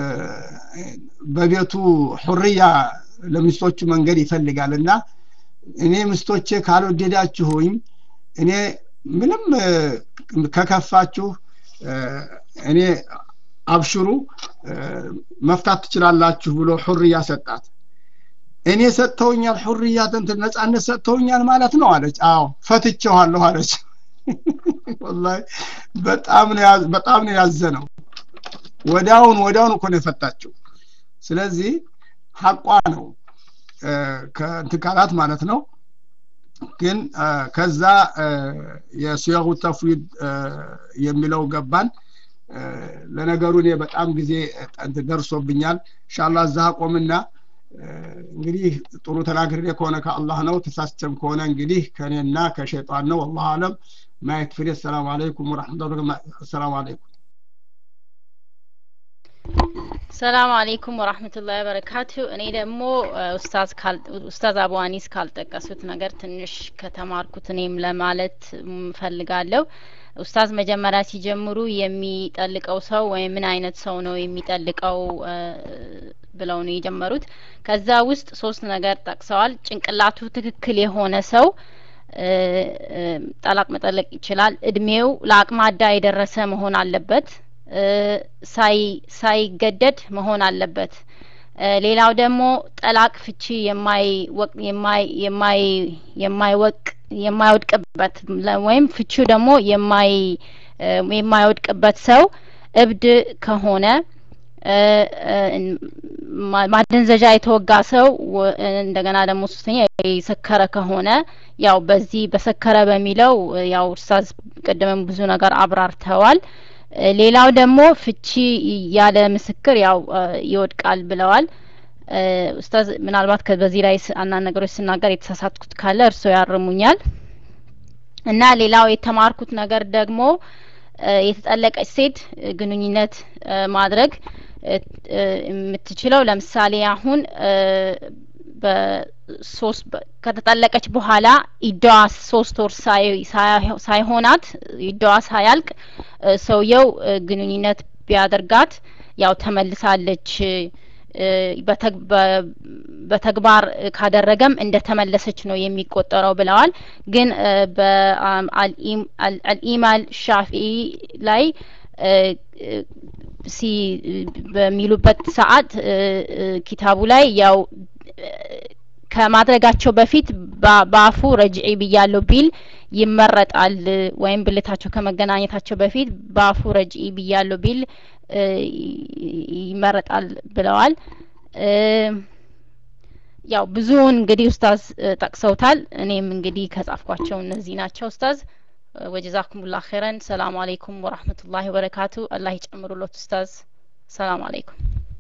በቤቱ ሁርያ ለሚስቶቹ መንገድ ይፈልጋል እና እኔ ምስቶቼ ካልወደዳችሁኝ እኔ ምንም ከከፋችሁ እኔ አብሽሩ መፍታት ትችላላችሁ ብሎ ሑርያ ሰጣት እኔ ሰጥተውኛል ሑርያ እንትን ነጻነት ሰጥተውኛል ማለት ነው አለች አዎ ፈትቼዋለሁ አለች ወላሂ በጣም ነው በጣም ነው ያዘነው ወዳውን ወዳውን እኮ ነው የፈታችው ስለዚህ ሐቋ ነው ከእንትን ካላት ማለት ነው ግን ከዛ የሲያሁ ተፍዊድ የሚለው ገባን ለነገሩ እኔ በጣም ጊዜ ደርሶብኛል እንሻላ እዛ ቆምና እንግዲህ ጥሩ ተናግሬ ከሆነ ከአላህ ነው ተሳስቸም ከሆነ እንግዲህ ከእኔና ከሸይጣን ነው አላህ አለም ማየት ፍሬ ሰላም አለይኩም ወረሕመቱላ ሰላም አለይኩም ሰላም አለይኩም ወራህመቱላሂ ወበረካቱ እኔ ደግሞ ኡስታዝ ኡስታዝ አቡ አኒስ ካልጠቀሱት ነገር ትንሽ ከተማርኩት እኔም ለማለት ፈልጋለሁ ኡስታዝ መጀመሪያ ሲጀምሩ የሚጠልቀው ሰው ወይም ምን አይነት ሰው ነው የሚጠልቀው ብለው ነው የጀመሩት ከዛ ውስጥ ሶስት ነገር ጠቅሰዋል ጭንቅላቱ ትክክል የሆነ ሰው ጠላቅ መጠለቅ ይችላል እድሜው ለአቅመ አዳ የደረሰ መሆን አለበት ሳይገደድ መሆን አለበት ሌላው ደግሞ ጠላቅ ፍቺ የማይወቅ የማይወድቅበት ወይም ፍቺው ደግሞ የማይወድቅበት ሰው እብድ ከሆነ ማደንዘዣ የተወጋ ሰው እንደገና ደግሞ ሶስተኛ የሰከረ ከሆነ ያው በዚህ በሰከረ በሚለው ያው እርሳዝ ቅድምም ብዙ ነገር አብራርተዋል ሌላው ደግሞ ፍቺ ያለ ምስክር ያው ይወድቃል ብለዋል ኡስታዝ ምናልባት በዚህ ላይ አንዳንድ ነገሮች ስናገር የተሳሳትኩት ካለ እርስዎ ያርሙኛል እና ሌላው የተማርኩት ነገር ደግሞ የተጠለቀች ሴት ግንኙነት ማድረግ የምትችለው ለምሳሌ አሁን በሶስት ከተጠለቀች በኋላ ኢዳዋ ሶስት ወር ሳይሆናት ኢዳዋ ሳያልቅ ሰውየው ግንኙነት ቢያደርጋት ያው ተመልሳለች በተግባር ካደረገም እንደ ተመለሰች ነው የሚቆጠረው ብለዋል ግን በአልኢማል ሻፊ ላይ ሲ በሚሉበት ሰዓት ኪታቡ ላይ ያው ከማድረጋቸው በፊት በአፉ ረጅዒ ብያለሁ ቢል ይመረጣል ወይም ብልታቸው ከመገናኘታቸው በፊት በአፉ ረጅዒ ብያለሁ ቢል ይመረጣል ብለዋል ያው ብዙውን እንግዲህ ኡስታዝ ጠቅሰውታል እኔም እንግዲህ ከጻፍኳቸው እነዚህ ናቸው ኡስታዝ ወጀዛኩም ላ ኸይረን ሰላሙ አለይኩም ወራህመቱላሂ ወበረካቱ አላህ ይጨምሩሎት ኡስታዝ ሰላም አለይኩም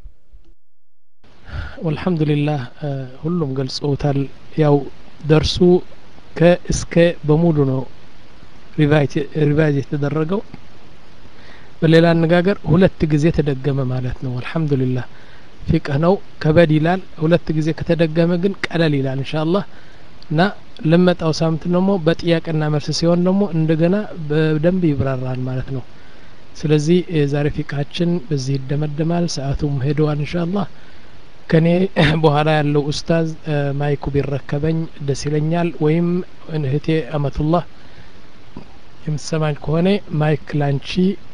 ወልሐምዱሊላህ ሁሉም ገልጸውታል ያው ደርሱ ከእስከ በሙሉ ነው ሪቫይዝ የተደረገው በሌላ አነጋገር ሁለት ጊዜ ተደገመ ማለት ነው አልሐምዱሊላህ ፊቅህ ነው ከበድ ይላል ሁለት ጊዜ ከተደገመ ግን ቀለል ይላል እንሻአላህ እና ለመጣው ሳምንት ደግሞ በጥያቄና መልስ ሲሆን ደግሞ እንደገና በደንብ ይብራራል ማለት ነው ስለዚህ የዛሬ ፊቃችን በዚህ ይደመደማል ሰአቱም ሄደዋል እንሻአላህ ከኔ በኋላ ያለው ኡስታዝ ማይኩ ቢረከበኝ ደስ ይለኛል ወይም እህቴ አመቱላህ የምትሰማኝ ከሆነ ማይክ ላንቺ